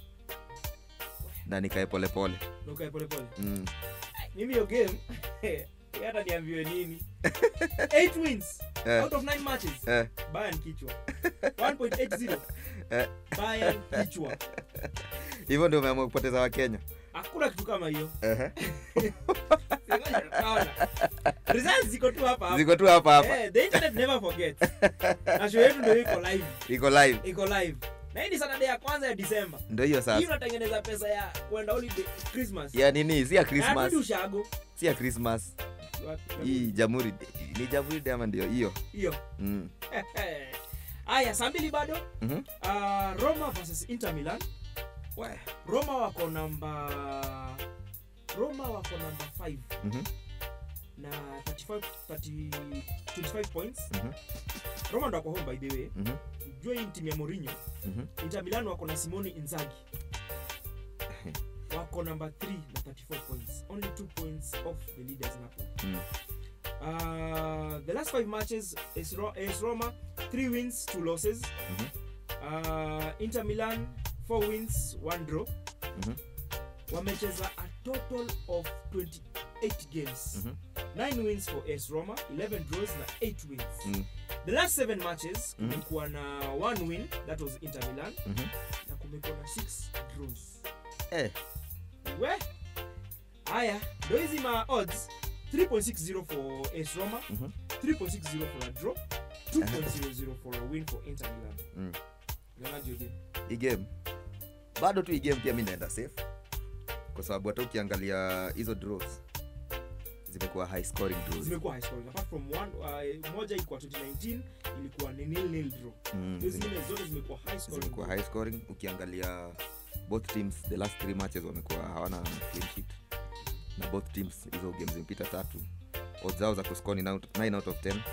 Speaker 3: na nikae polepole
Speaker 2: Na ukae pole pole.
Speaker 3: mm.
Speaker 2: mimi hiyo game hata niambiwe nini 8 wins
Speaker 3: Eh.
Speaker 2: out of 9 matches
Speaker 3: eh,
Speaker 2: Bayern kichwa 1.80
Speaker 3: Eh.
Speaker 2: Bayern kichwa
Speaker 3: hivyo ndio umeamua kupoteza wakenya
Speaker 2: hakuna kitu kama hiyo
Speaker 3: Ehe.
Speaker 2: Ngoja tutaona. results ziko tu hapa hapa
Speaker 3: ziko tu hapa hapa
Speaker 2: Eh, the internet never forgets na show yetu ndio iko live
Speaker 3: iko live
Speaker 2: iko live na hii ni Saturday ya kwanza ya December
Speaker 3: ndo hiyo
Speaker 2: hii
Speaker 3: sasa
Speaker 2: unatengeneza pesa ya kwenda holiday Christmas
Speaker 3: ya nini si ya
Speaker 2: Na
Speaker 3: christmas
Speaker 2: inabidi ushago
Speaker 3: si ya christmas hii jamhuri ni jamhuri day ama ndio hiyo
Speaker 2: hiyo
Speaker 3: mm.
Speaker 2: haya saa mbili bado
Speaker 3: Mhm.
Speaker 2: uh, roma versus inter milan roma wako namba roma wako namba 5
Speaker 3: Mhm.
Speaker 2: na 35, 30, 25 points
Speaker 3: Mhm.
Speaker 2: roma ndo wako home by the way
Speaker 3: Mhm.
Speaker 2: jua hii ni timu ya morinho
Speaker 3: Mhm.
Speaker 2: inter milan wako na simoni inzagi wako namba 3 na 34 points only 2 points off the leaders napoli
Speaker 3: Mm.
Speaker 2: Uh, the last five matches is, Ro- is Roma three wins, two losses.
Speaker 3: Mhm.
Speaker 2: Uh, Inter Milan four wins, one draw.
Speaker 3: Mhm.
Speaker 2: Wamecheza a total of 28 games.
Speaker 3: Mhm.
Speaker 2: 9 wins for AS Roma 11 draws na 8 wins
Speaker 3: Mm.
Speaker 2: the last 7 matches
Speaker 3: Mhm.
Speaker 2: kumekuwa na 1 win that was Inter Milan
Speaker 3: Mhm.
Speaker 2: na kumekuwa na 6 draws
Speaker 3: Eh,
Speaker 2: we haya ndo hizi ma odds 3.60 for AS Roma
Speaker 3: Mhm.
Speaker 2: 3.60 for a draw 2.00 for a win for Inter Milan
Speaker 3: Mm.
Speaker 2: unaonaje hiyo game
Speaker 3: hii game bado tu hii game pia mi naenda safe kwa sababu hata ukiangalia hizo draws zimekuwa high scoring draws
Speaker 2: zimekuwa high scoring apart from one uh, moja ilikuwa 2019 ilikuwa ni nil nil draw
Speaker 3: Mm,
Speaker 2: hizo
Speaker 3: zime-
Speaker 2: zingine zote zimekuwa high scoring
Speaker 3: zimekuwa
Speaker 2: draw.
Speaker 3: high scoring ukiangalia both teams the last three matches wamekuwa hawana clean sheet na both teams hizo game zimepita tatu odds zao za kuscore ni 9 out of 10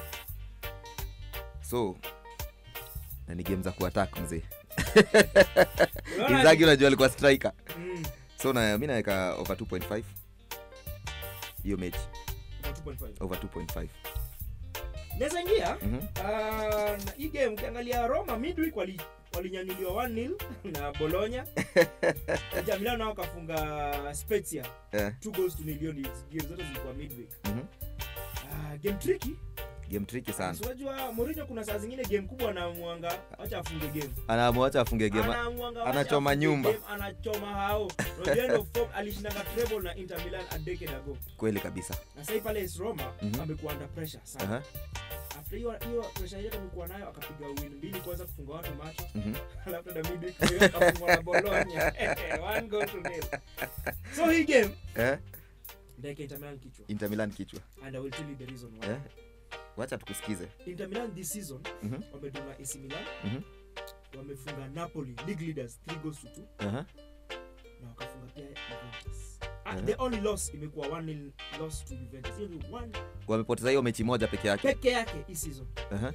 Speaker 3: so na ni game za kuattack mzee
Speaker 2: Unaona
Speaker 3: inzagi unajua alikuwa striker
Speaker 2: Mm,
Speaker 3: so na mi naweka over 2.5 hiyo mechi
Speaker 2: kwa 2.5.
Speaker 3: over 2.5
Speaker 2: naweza ingia
Speaker 3: Mhm.
Speaker 2: uh, na hii game ukiangalia roma midweek wali walinyanyuliwa 1-0 na bologna Inter Milan nao kafunga spezia
Speaker 3: Eh,
Speaker 2: two goals to nil hiyo ni game zote zilikuwa midweek
Speaker 3: mhm.
Speaker 2: uh, game tricky
Speaker 3: game tricky sana
Speaker 2: Si unajua Mourinho kuna saa zingine game kubwa anamuanga acha afunge game
Speaker 3: anamwacha afunge game
Speaker 2: Anamuanga, wacha
Speaker 3: anachoma
Speaker 2: afunge
Speaker 3: nyumba.
Speaker 2: game, anachoma hao Unajua end of form, alishindanga treble na Inter Milan a decade ago
Speaker 3: kweli kabisa
Speaker 2: na sasa pale AS Roma
Speaker 3: Mhm.
Speaker 2: amekuwa under pressure sana
Speaker 3: Aha,
Speaker 2: after hiyo hiyo pressure yote amekuwa nayo akapiga win mbili kwanza kufunga watu macho
Speaker 3: mhm.
Speaker 2: alafu na midweek hiyo akafungwa na Bologna one goal to nil so hii game
Speaker 3: Eh,
Speaker 2: ndeke Inter Milan kichwa
Speaker 3: Inter Milan kichwa
Speaker 2: and I will tell you the reason why
Speaker 3: Eh, wacha tukusikize
Speaker 2: Inter Milan this season
Speaker 3: Mhm.
Speaker 2: wamedona AC Milan
Speaker 3: Mhm.
Speaker 2: wamefunga Napoli league leaders 3 goals to 2
Speaker 3: Aha,
Speaker 2: na wakafunga pia Juventus Ah,
Speaker 3: Eh.
Speaker 2: the only loss imekuwa 1 loss to Juventus hiyo ni one
Speaker 3: wamepoteza hiyo mechi moja peke yake
Speaker 2: peke yake hii season
Speaker 3: Aha,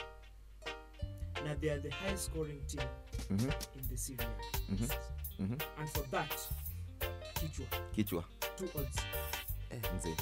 Speaker 2: na they are the highest scoring team
Speaker 3: mhm,
Speaker 2: in the Serie A
Speaker 3: Mhm.
Speaker 2: this season.
Speaker 3: mhm.
Speaker 2: and for that kichwa
Speaker 3: kichwa
Speaker 2: two odds
Speaker 3: Eh, mzee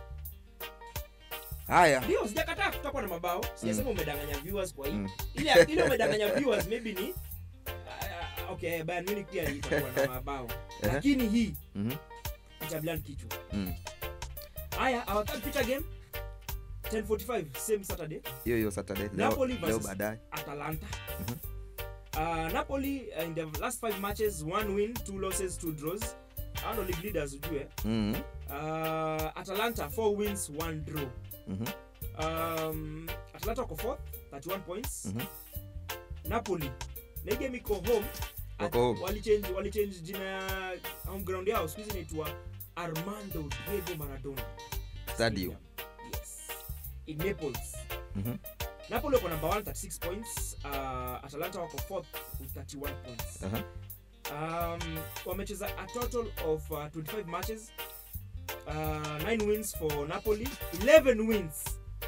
Speaker 3: haya
Speaker 2: ndio sijakataa kutakuwa na mabao sijasema umedanganya viewers kwa hii
Speaker 3: Mm.
Speaker 2: ile ile umedanganya viewers maybe ni uh, okay Bayern Munich pia itakuwa na mabao
Speaker 3: Ehe.
Speaker 2: lakini hii
Speaker 3: Mhm,
Speaker 2: Inter Milan kichwa
Speaker 3: mm.
Speaker 2: haya our third feature game 10:45 same Saturday
Speaker 3: hiyo hiyo saturday leo,
Speaker 2: Napoli
Speaker 3: leo
Speaker 2: versus-
Speaker 3: baadaye
Speaker 2: Atalanta
Speaker 3: Mhm.
Speaker 2: uh, Napoli uh, in the last five matches one win two losses two draws hao ndo league leaders ujue
Speaker 3: Mhm,
Speaker 2: uh, Atalanta four wins one draw
Speaker 3: mhm,
Speaker 2: um, Atalanta wako fourth 31 points
Speaker 3: Mhm.
Speaker 2: Napoli na hii game iko home
Speaker 3: Wako home.
Speaker 2: walichange walichange jina ya home ground yao siku hizi inaitwa Armando Diego Maradona
Speaker 3: Stadio.
Speaker 2: Stadium. yes in Naples
Speaker 3: mhm.
Speaker 2: Napoli wako number 1 36 points uh, Atalanta wako fourth with 31 points
Speaker 3: Aha,
Speaker 2: um, wamecheza a total of uh, 25 matches uh, 9 wins for napoli 11 wins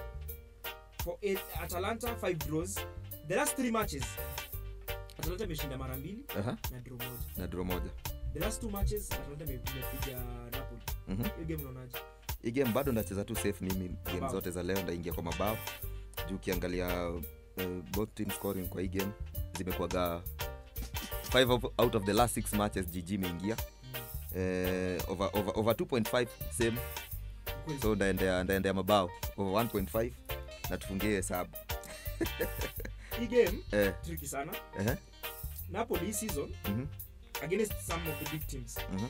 Speaker 2: for eight, atalanta 5 draws the last 3 matches atalanta imeshinda mara mbili
Speaker 3: aha.
Speaker 2: na draw moja
Speaker 3: na draw moja
Speaker 2: the last two matches atalanta ime- imepiga napoli
Speaker 3: Mhm.
Speaker 2: hiyo game unaonaje
Speaker 3: hii game bado ndacheza tu safe mimi game
Speaker 2: Mabao.
Speaker 3: zote za leo ndaingia kwa mabao juu ukiangalia uh, both team scoring kwa hii game zimekuwaga 5 out of the last 6 matches gg imeingia eh, over, over, over 2.5 same
Speaker 2: Kweli.
Speaker 3: so ndaendea ndaendea mabao over 1.5 na tufungie hesabu
Speaker 2: hii game
Speaker 3: eh,
Speaker 2: tricky sana
Speaker 3: eh,
Speaker 2: napoli hii season
Speaker 3: mhm,
Speaker 2: against some of the big teams
Speaker 3: mhm,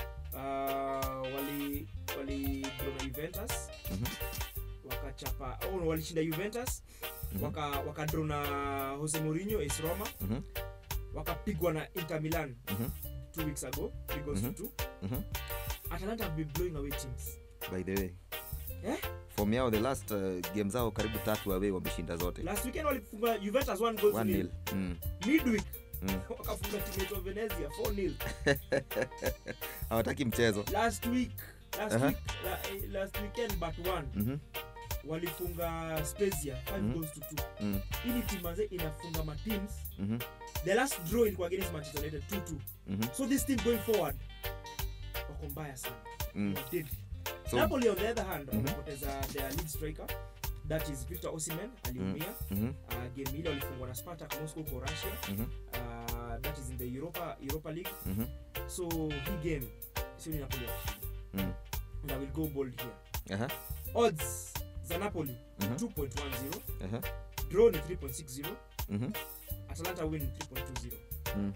Speaker 2: uh, wali wali draw na juventus
Speaker 3: mhm,
Speaker 2: wakachapa oh, walishinda juventus
Speaker 3: Mhm.
Speaker 2: waka wakadraw na jose mourinho AS roma
Speaker 3: mhm,
Speaker 2: wakapigwa na inter milan
Speaker 3: mhm,
Speaker 2: two weeks ago three goals
Speaker 3: Mhm.
Speaker 2: to two
Speaker 3: mhm.
Speaker 2: atalanta have been blowing away teams
Speaker 3: by the way
Speaker 2: Eh?
Speaker 3: form yao the last uh, game zao karibu tatu away wameshinda zote
Speaker 2: last weekend walifunga juventus one goal to
Speaker 3: 1
Speaker 2: nil
Speaker 3: nil mm.
Speaker 2: midweek
Speaker 3: Mm.
Speaker 2: wakafunga timu yetu ya venezia 4 nil
Speaker 3: hawataki mchezo
Speaker 2: last week last
Speaker 3: Aha.
Speaker 2: week la, eh, last weekend but one
Speaker 3: Mhm,
Speaker 2: walifunga spezia 5
Speaker 3: Mhm.
Speaker 2: goals to 2
Speaker 3: mm,
Speaker 2: hii ni timu manze inafunga ma teams
Speaker 3: mhm,
Speaker 2: the last draw ilikuwa against manchester united 2-2
Speaker 3: mhm,
Speaker 2: so this team going forward wako mbaya sana
Speaker 3: mm.
Speaker 2: Wako deadly.
Speaker 3: So-
Speaker 2: napoli on the other hand
Speaker 3: Mhm.
Speaker 2: wamepoteza their lead striker that is victor osimen aliumia
Speaker 3: mhm,
Speaker 2: uh, game ile walifungwa na spartak moscow kwa russia
Speaker 3: mhm,
Speaker 2: uh, that is in the europa, europa league
Speaker 3: mhm,
Speaker 2: so hii game sio ni napoli wakishinda
Speaker 3: mm.
Speaker 2: and i will go bold here
Speaker 3: Aha,
Speaker 2: odds za napoli
Speaker 3: Mhm.
Speaker 2: 2.10
Speaker 3: Ehe.
Speaker 2: draw ni 3.60
Speaker 3: Mhm.
Speaker 2: atalanta win 3.20
Speaker 3: Mm.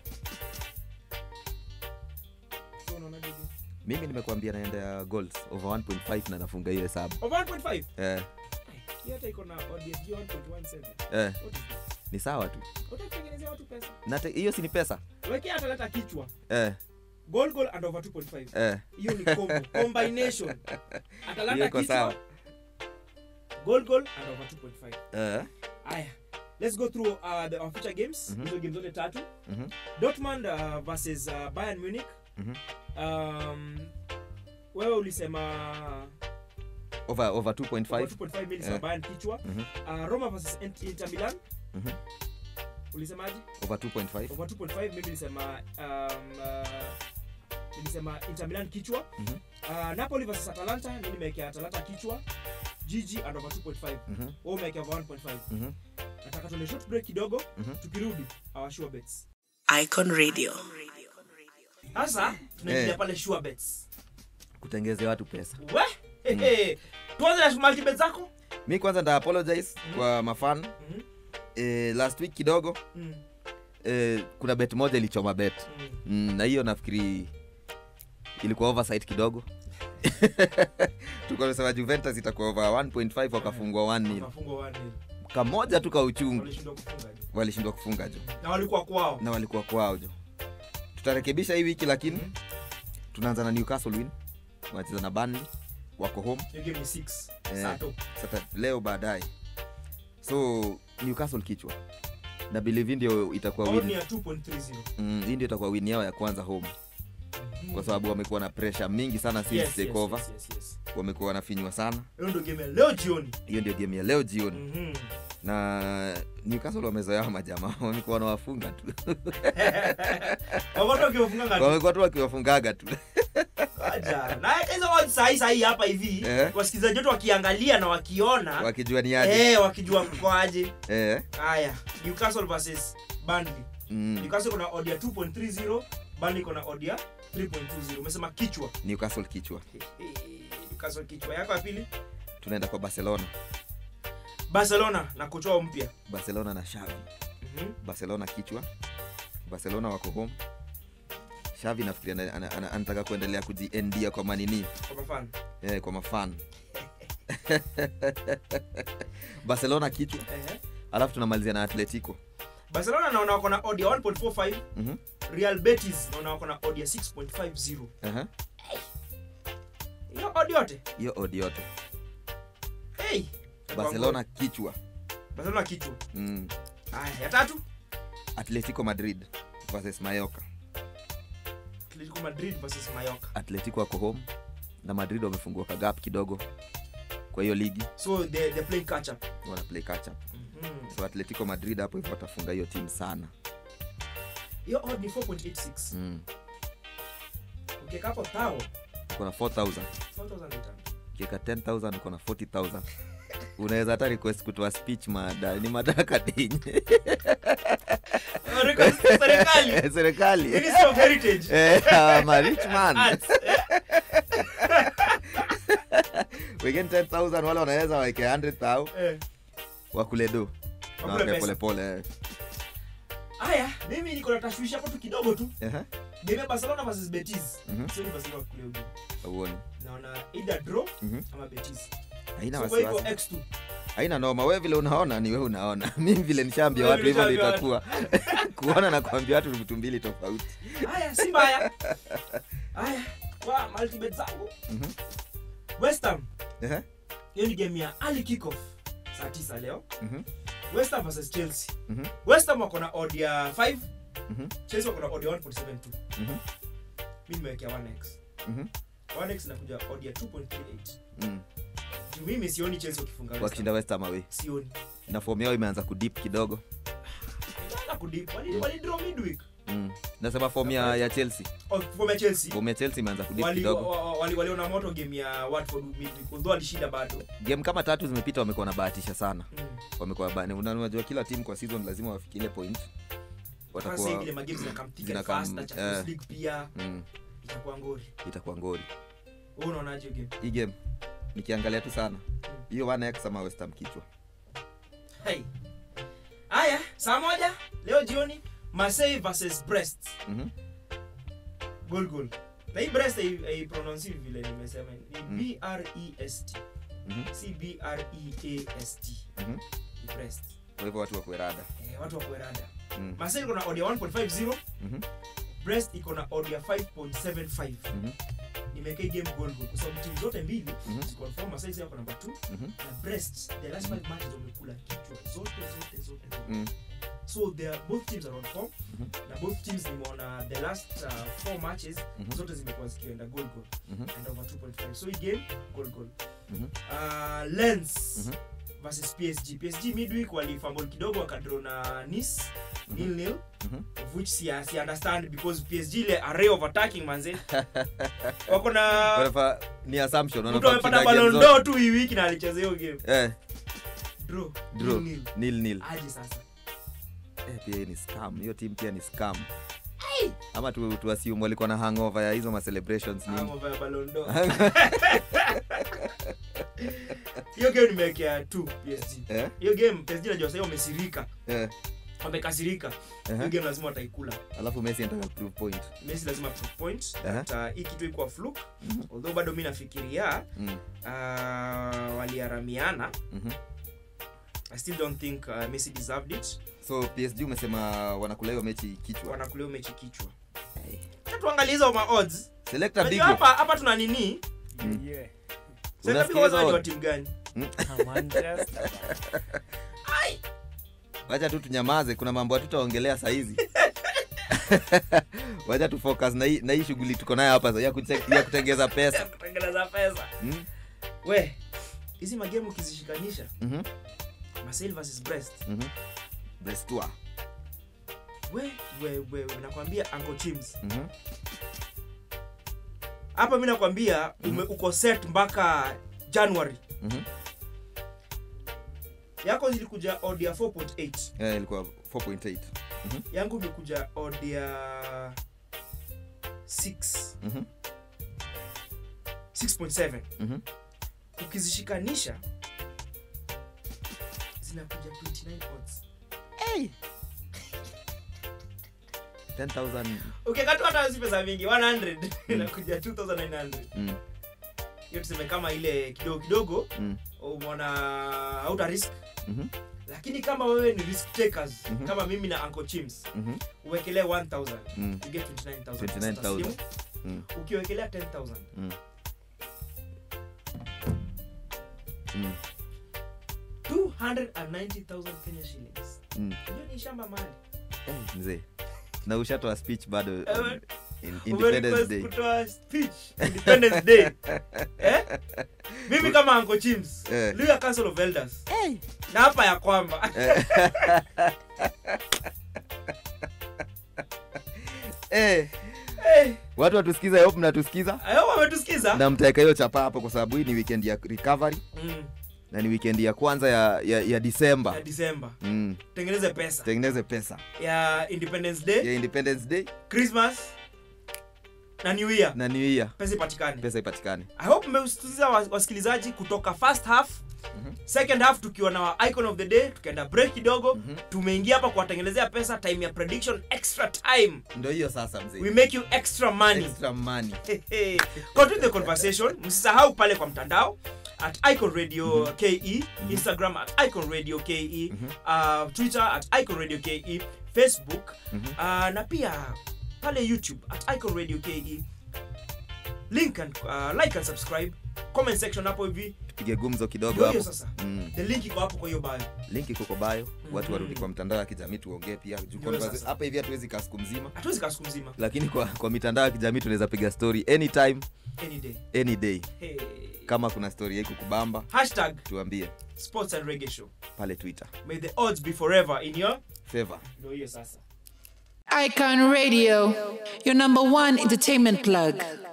Speaker 2: so unaonaje hivi?
Speaker 3: mimi nimekuambia naenda ya goals over 1.5 na nafunga hiyo hesabu
Speaker 2: over 1.5
Speaker 3: eh,
Speaker 2: hii hata iko na odds ya 1.17
Speaker 3: eh,
Speaker 2: what is that
Speaker 3: ni sawa tu
Speaker 2: utatengenezea watu pesa
Speaker 3: na te- hiyo si ni pesa
Speaker 2: wekea atalanta kichwa
Speaker 3: eh,
Speaker 2: goal goal and over 2.5
Speaker 3: eh.
Speaker 2: hiyo ni combo combination
Speaker 3: Hiyo
Speaker 2: atalanta
Speaker 3: iko
Speaker 2: kichwa
Speaker 3: sawa.
Speaker 2: goal goal and over 2.5
Speaker 3: Eh,
Speaker 2: aya let's go through uh, the our feature games
Speaker 3: Mhm.
Speaker 2: hizo games zote tatu
Speaker 3: mhm,
Speaker 2: dortmund uh, versus uh, bayern munich
Speaker 3: mhm.
Speaker 2: um, wewe ulisema
Speaker 3: over over
Speaker 2: over
Speaker 3: 2.5
Speaker 2: 2.5 mimi nilisema
Speaker 3: Eh.
Speaker 2: bayern kichwa
Speaker 3: Mhm,
Speaker 2: uh, roma versus Int- inter milan
Speaker 3: mhm.
Speaker 2: ulisemaje
Speaker 3: over 2.5
Speaker 2: over 2.5 mimi nilisema um, uh, nilisema inter milan kichwa
Speaker 3: Mhm.
Speaker 2: uh, napoli versus atalanta mimi nimewekea atalanta kichwa gg and over 2.5
Speaker 3: Mhm,
Speaker 2: wewe umewekea over 1.5
Speaker 3: mhm,
Speaker 2: nataka tuende short break kidogo
Speaker 3: Mhm.
Speaker 2: tukirudi our sure bets
Speaker 6: Icon Radio.
Speaker 2: sasa tunaingia
Speaker 3: Eh.
Speaker 2: pale sure bets
Speaker 3: kutengezea watu pesa
Speaker 2: we Hehe. tuanze na multi bet zako
Speaker 3: mi kwanza nda apologize kwa mafan
Speaker 2: Mhm.
Speaker 3: eh, last week kidogo
Speaker 2: Mm,
Speaker 3: eh, kuna bet moja ilichoma bet
Speaker 2: mm.
Speaker 3: mm, na hiyo nafikiri ilikuwa oversight kidogo tukasema juventus itakuwa over 1.5 wakafungwa 1 nil
Speaker 2: Wakafungwa 1-0.
Speaker 3: kamoja tu ka uchungu
Speaker 2: Walishindwa kufunga jo.
Speaker 3: walishindwa kufunga jo
Speaker 2: na walikuwa kwao
Speaker 3: na walikuwa kwao jo tutarekebisha hii wiki lakini
Speaker 2: Mhm.
Speaker 3: tunaanza na newcastle win wanacheza na Burnley wako home
Speaker 2: Hiyo game ni 6
Speaker 3: Eh.
Speaker 2: sato
Speaker 3: sasa leo baadaye so newcastle kichwa na believe hii ndio itakuwa
Speaker 2: Bao ni
Speaker 3: win
Speaker 2: ya 2.30
Speaker 3: mm, hii ndio itakuwa win yao ya kwanza home kwa sababu wamekuwa na pressure mingi sana since
Speaker 2: Yes, yes,
Speaker 3: takeover
Speaker 2: yes, yes, yes.
Speaker 3: wamekuwa wanafinywa sana
Speaker 2: hiyo ndio game ya leo jioni
Speaker 3: hiyo ndio game ya leo jioni
Speaker 2: Mhm.
Speaker 3: na newcastle wamezoea majamaa wamekuwa wanawafunga tu
Speaker 2: Wagoto wakiwafunga ngapi?
Speaker 3: wamekuwa tu wakiwafungaga tu
Speaker 2: Aja. na hizo odds sahi sahi hapa hivi
Speaker 3: Eh.
Speaker 2: wasikilizaji wetu wakiangalia na wakiona
Speaker 3: wakijua ni aje
Speaker 2: eh, wakijua mkoaje
Speaker 3: eh,
Speaker 2: haya newcastle versus Burnley
Speaker 3: mm,
Speaker 2: newcastle kuna odd ya 2.30 Burnley kuna odd ya 3.20 umesema kichwa
Speaker 3: newcastle kichwa
Speaker 2: Eh, newcastle kichwa yako ya pili
Speaker 3: tunaenda kwa barcelona
Speaker 2: barcelona na kocha wao mpya
Speaker 3: barcelona na shavi
Speaker 2: Mhm.
Speaker 3: barcelona kichwa barcelona wako home shavi nafikiri ana- ana- ana- anataka kuendelea kujiendia kwa manini
Speaker 2: kwa mafano
Speaker 3: eh, kwa mafan barcelona kichwa
Speaker 2: Ehe.
Speaker 3: alafu tunamalizia na atletico
Speaker 2: barcelona naona wako na odd ya 1.45
Speaker 3: Mhm,
Speaker 2: real betis naona wako na odd ya 6.50
Speaker 3: aha.
Speaker 2: hiyo odd yote
Speaker 3: hiyo odi yote
Speaker 2: hey.
Speaker 3: barcelona kichwa
Speaker 2: barcelona kichwa
Speaker 3: mm.
Speaker 2: haya ya tatu
Speaker 3: atletico madrid versus mayoka
Speaker 2: atletico madrid versus mayoka
Speaker 3: atletico wako home na madrid wamefungua kagap kidogo kwa hiyo ligi
Speaker 2: so they, they're playing catch up
Speaker 3: wana play catch up
Speaker 2: Mhm.
Speaker 3: so atletico madrid hapo hivyo watafunga hiyo timu sana
Speaker 2: hiyo odd ni 4.86
Speaker 3: mm.
Speaker 2: ukiweka hapo tao
Speaker 3: uko na 4000
Speaker 2: 4800
Speaker 3: ukiweka 10000 uko na 40000 unaweza hata request kutoa speech mada ni madaraka dinye
Speaker 2: Oh, request serikali
Speaker 3: serikali
Speaker 2: Ministry of Heritage
Speaker 3: Eh, I'm a rich man
Speaker 2: Arts, eh?
Speaker 3: wengine 10000 wale wanaweza waeke 100000
Speaker 2: Eh.
Speaker 3: wakule do
Speaker 2: Wakule
Speaker 3: Wape
Speaker 2: pesa.
Speaker 3: polepole eh.
Speaker 2: haya mimi niko na tashwishi hapo tu kidogo tu
Speaker 3: Ehe,
Speaker 2: game ya barcelona versus betis
Speaker 3: Mhm.
Speaker 2: sioni barcelona wakule hiyo game
Speaker 3: hauoni
Speaker 2: naona either draw
Speaker 3: Mhm.
Speaker 2: ama betis
Speaker 3: haina
Speaker 2: so kwa hivyo
Speaker 3: wasiwasi
Speaker 2: x2
Speaker 3: haina noma we vile unaona ni we unaona mimi vile nishaambia
Speaker 2: Wewe
Speaker 3: watu hivyo
Speaker 2: vile
Speaker 3: ndio
Speaker 2: nishaambia
Speaker 3: itakuwa kuona na kuambia watu ni vitu mbili tofauti
Speaker 2: haya si mbaya haya kwa multibet zangu
Speaker 3: Mhm.
Speaker 2: west ham
Speaker 3: Ehe,
Speaker 2: hiyo ni game ya early kickoff saa 9 leo
Speaker 3: mhm,
Speaker 2: west ham versus chelsea
Speaker 3: mhm,
Speaker 2: west ham wako na odd ya 5
Speaker 3: mhm,
Speaker 2: chelsea wako na odd ya 1.72
Speaker 3: mhm,
Speaker 2: mi nimewekea 1x
Speaker 3: mhm,
Speaker 2: 1x inakuja odd ya 2.38
Speaker 3: mhm.
Speaker 2: Juu mimi sioni chelsea wakifunga West Ham.
Speaker 3: wakishinda west Ham away
Speaker 2: sioni
Speaker 3: na fomu yao imeanza kudip kidogo
Speaker 2: Itaanza kudip wali wali draw midweek
Speaker 3: mm. nasema fomu ya, ya chelsea
Speaker 2: oh, for my chelsea
Speaker 3: fomu ya chelsea imeanza kudip
Speaker 2: wali
Speaker 3: kidogo
Speaker 2: wa- wa- wali waliona moto game ya watford midweek although alishinda bado
Speaker 3: game kama tatu zimepita wamekuwa wanabahatisha sana
Speaker 2: mm.
Speaker 3: wamekuwa bani unajua kila timu kwa season lazima wafikile point
Speaker 2: Sasa
Speaker 3: watakuwa
Speaker 2: vile magame zinakam thick and
Speaker 3: zinakam-
Speaker 2: fast na Champions
Speaker 3: eh.
Speaker 2: League pia
Speaker 3: mm,
Speaker 2: itakuwa ngori
Speaker 3: itakuwa ngori
Speaker 2: wewe unaonaje hiyo game
Speaker 3: hii game nikiangalia tu sana hiyo 1x ama westham kichwa
Speaker 2: Hey. haya saa moja leo jioni Marseille versus Brest
Speaker 3: Mhm.
Speaker 2: goal goal na hii Brest hai- haiprononsi vile nimesema ni B R E S T
Speaker 3: Mhm.
Speaker 2: si B R E A S T
Speaker 3: Mhm.
Speaker 2: Ni Brest
Speaker 3: kwa hivyo watu wakuerada
Speaker 2: eh, watu wa kuerada
Speaker 3: Mm.
Speaker 2: Marseille iko na odd ya 1.50
Speaker 3: Mhm.
Speaker 2: Brest iko na odd ya 5.75
Speaker 3: Mhm.
Speaker 2: nimeweka hii game goal goal kwa sababu timu zote mbili
Speaker 3: Mhm.
Speaker 2: ziko on form Marseille yako number 2
Speaker 3: Mhm.
Speaker 2: na Brest the last five matches wamekula kichwa zote zote zote zote
Speaker 3: Mm.
Speaker 2: so they are, both teams are on form
Speaker 3: Mhm.
Speaker 2: na both teams nimeona the last uh, four matches
Speaker 3: Mhm.
Speaker 2: zote zimekuwa zikienda goal goal
Speaker 3: Mhm.
Speaker 2: and over 2.5 so hii game goal goal
Speaker 3: Mhm.
Speaker 2: uh, Lens
Speaker 3: Mhm.
Speaker 2: versus PSG PSG midweek walifumble kidogo wakadraw na Nice nil nil
Speaker 3: Mhm.
Speaker 2: of which si, si understand because PSG ile array of attacking manze wako na
Speaker 3: Wanafa- ni assumption
Speaker 2: mtu
Speaker 3: wanafaa
Speaker 2: amepata
Speaker 3: kushinda game
Speaker 2: Ballon
Speaker 3: zote.
Speaker 2: d'Or tu hii wiki na alicheza hiyo game
Speaker 3: eh
Speaker 2: draw
Speaker 3: draw
Speaker 2: nil nil
Speaker 3: nil nil
Speaker 2: aje sasa
Speaker 3: eh, pia hii ni scam hiyo team pia ni scam ama tu, tu assume walikuwa na hangover ya hizo ma celebrations nini
Speaker 2: Hangover ya Ballon d'Or. hiyo game nimewekea tu PSG
Speaker 3: eh
Speaker 2: hiyo game PSG najua sasa wamesirika
Speaker 3: eh
Speaker 2: wamekasirika hiyo
Speaker 3: eh
Speaker 2: game lazima wataikula
Speaker 3: alafu Messi anataka prove point
Speaker 2: Messi lazima prove point
Speaker 3: Aha.
Speaker 2: that uh, hii kitu iko fluke although bado mimi nafikiria
Speaker 3: mm.
Speaker 2: uh, waliaramiana
Speaker 3: mhm.
Speaker 2: I still don't think uh, Messi deserved it
Speaker 3: so PSG umesema wanakula hiyo mechi kichwa
Speaker 2: wanakulia mechi kichwa Acha tuangalie hizo ma odds
Speaker 3: selector
Speaker 2: Unajua
Speaker 3: Bigo
Speaker 2: hapa hapa tuna nini
Speaker 4: Yeah.
Speaker 2: sasa
Speaker 3: Unasikia
Speaker 2: Bigo kwanza
Speaker 3: hizo
Speaker 2: ni wa
Speaker 3: odds?
Speaker 2: timu gani
Speaker 4: Manchester.
Speaker 3: wacha tu tunyamaze kuna mambo hatutaongelea sahizi wacha tu focus na hii na hii shughuli tuko nayo hapa ya, kute, ya kutengeza pesa
Speaker 2: kutengeneza pesa
Speaker 3: mm?
Speaker 2: we hizi magemu ukizishikanisha
Speaker 3: mhm,
Speaker 2: Marseille versus Brest
Speaker 3: mhm. Brestua.
Speaker 2: we we we, we nakwambia Uncle Chims
Speaker 3: Mhm,
Speaker 2: hapa mi nakwambia ume uko set mpaka January
Speaker 3: mhm.
Speaker 2: yako zilikuja odd ya 4.8
Speaker 3: Eh, ilikuwa 4.8
Speaker 2: yangu imekuja odd ya 6
Speaker 3: Mhm,
Speaker 2: 6.7
Speaker 3: mhm.
Speaker 2: ukizishikanisha zinakuja 29 odds
Speaker 3: 10,000
Speaker 2: ukikatu hata si pesa mingi 100 inakuja 2900
Speaker 3: mm,
Speaker 2: hiyo tuseme kama ile kidogo kidogo
Speaker 3: mm,
Speaker 2: umeona hauta risk
Speaker 3: mhm,
Speaker 2: lakini kama wewe ni risk takers
Speaker 3: Mhm.
Speaker 2: kama mimi na Uncle Chims
Speaker 3: mhm,
Speaker 2: uwekelee 1000
Speaker 3: mm,
Speaker 2: you get 29000
Speaker 3: 29,000.
Speaker 2: taslimu.
Speaker 3: mm,
Speaker 2: ukiwekelea 10000
Speaker 3: mm. Mm,
Speaker 2: 290000 Kenya shillings
Speaker 3: mm.
Speaker 2: hiyo ni shamba mali
Speaker 3: Eh, mzee na ushatoa speech bado
Speaker 2: Eh,
Speaker 3: um, in independence
Speaker 2: Umerequest
Speaker 3: day
Speaker 2: kutoa speech independence day eh? mimi kama Uncle Chims
Speaker 3: Eh.
Speaker 2: Luya Council of Elders na hapa ya kwamba
Speaker 3: eh,
Speaker 2: Eh,
Speaker 3: watu watusikiza hope mnatusikiza
Speaker 2: ayo wametusikiza
Speaker 3: na mtaweka hiyo chapa hapo kwa sababu hii ni weekend ya recovery
Speaker 2: Mm,
Speaker 3: na ni weekend ya kwanza ya, ya, ya disemba
Speaker 2: ya Disemba
Speaker 3: mm.
Speaker 2: tengeneze pesa
Speaker 3: tengeneze pesa
Speaker 2: ya Independence Day
Speaker 3: ya independence day
Speaker 2: Christmas na New Year
Speaker 3: na new year
Speaker 2: pesa ipatikane
Speaker 3: pesa ipatikane
Speaker 2: I hope mmeusikiza wa- wasikilizaji kutoka first half second half tukiwa na wa icon of the day tukaenda break kidogo tumeingia hapa kuwatengenezea pesa time ya prediction extra time
Speaker 3: ndo hiyo sasa mzee
Speaker 2: we make you extra money
Speaker 3: extra money
Speaker 2: Hey, continue the conversation msisahau pale kwa mtandao at icon radio ke instagram at icon radio ke uh, twitter at icon radio ke facebook uh, na pia pale youtube at icon radio ke link and, uh, like and subscribe comment section hapo hivi
Speaker 3: tupige gumzo kidogo
Speaker 2: ndio hiyo
Speaker 3: hapo
Speaker 2: sasa
Speaker 3: mm.
Speaker 2: the link iko hapo kwa hiyo bio
Speaker 3: link iko kwa bio watu
Speaker 2: Mhm.
Speaker 3: warudi kwa mtandao ya kijamii tuongee pia Juu
Speaker 2: Ndio
Speaker 3: conversa-
Speaker 2: sasa.
Speaker 3: hapa hivi hatuwezi kaa siku mzima
Speaker 2: hatuwezi kaa siku mzima
Speaker 3: lakini kwa, kwa mitandao ya kijamii tunaweza piga story anytime
Speaker 2: any day
Speaker 3: any day
Speaker 2: hey.
Speaker 3: kama kuna story yaiku kubamba
Speaker 2: hashtag
Speaker 3: tuambie
Speaker 2: sports and reggae show
Speaker 3: pale twitter
Speaker 2: may the odds be forever in your
Speaker 3: favor
Speaker 2: ndio hiyo sasa
Speaker 1: Icon Radio, your number one entertainment plug.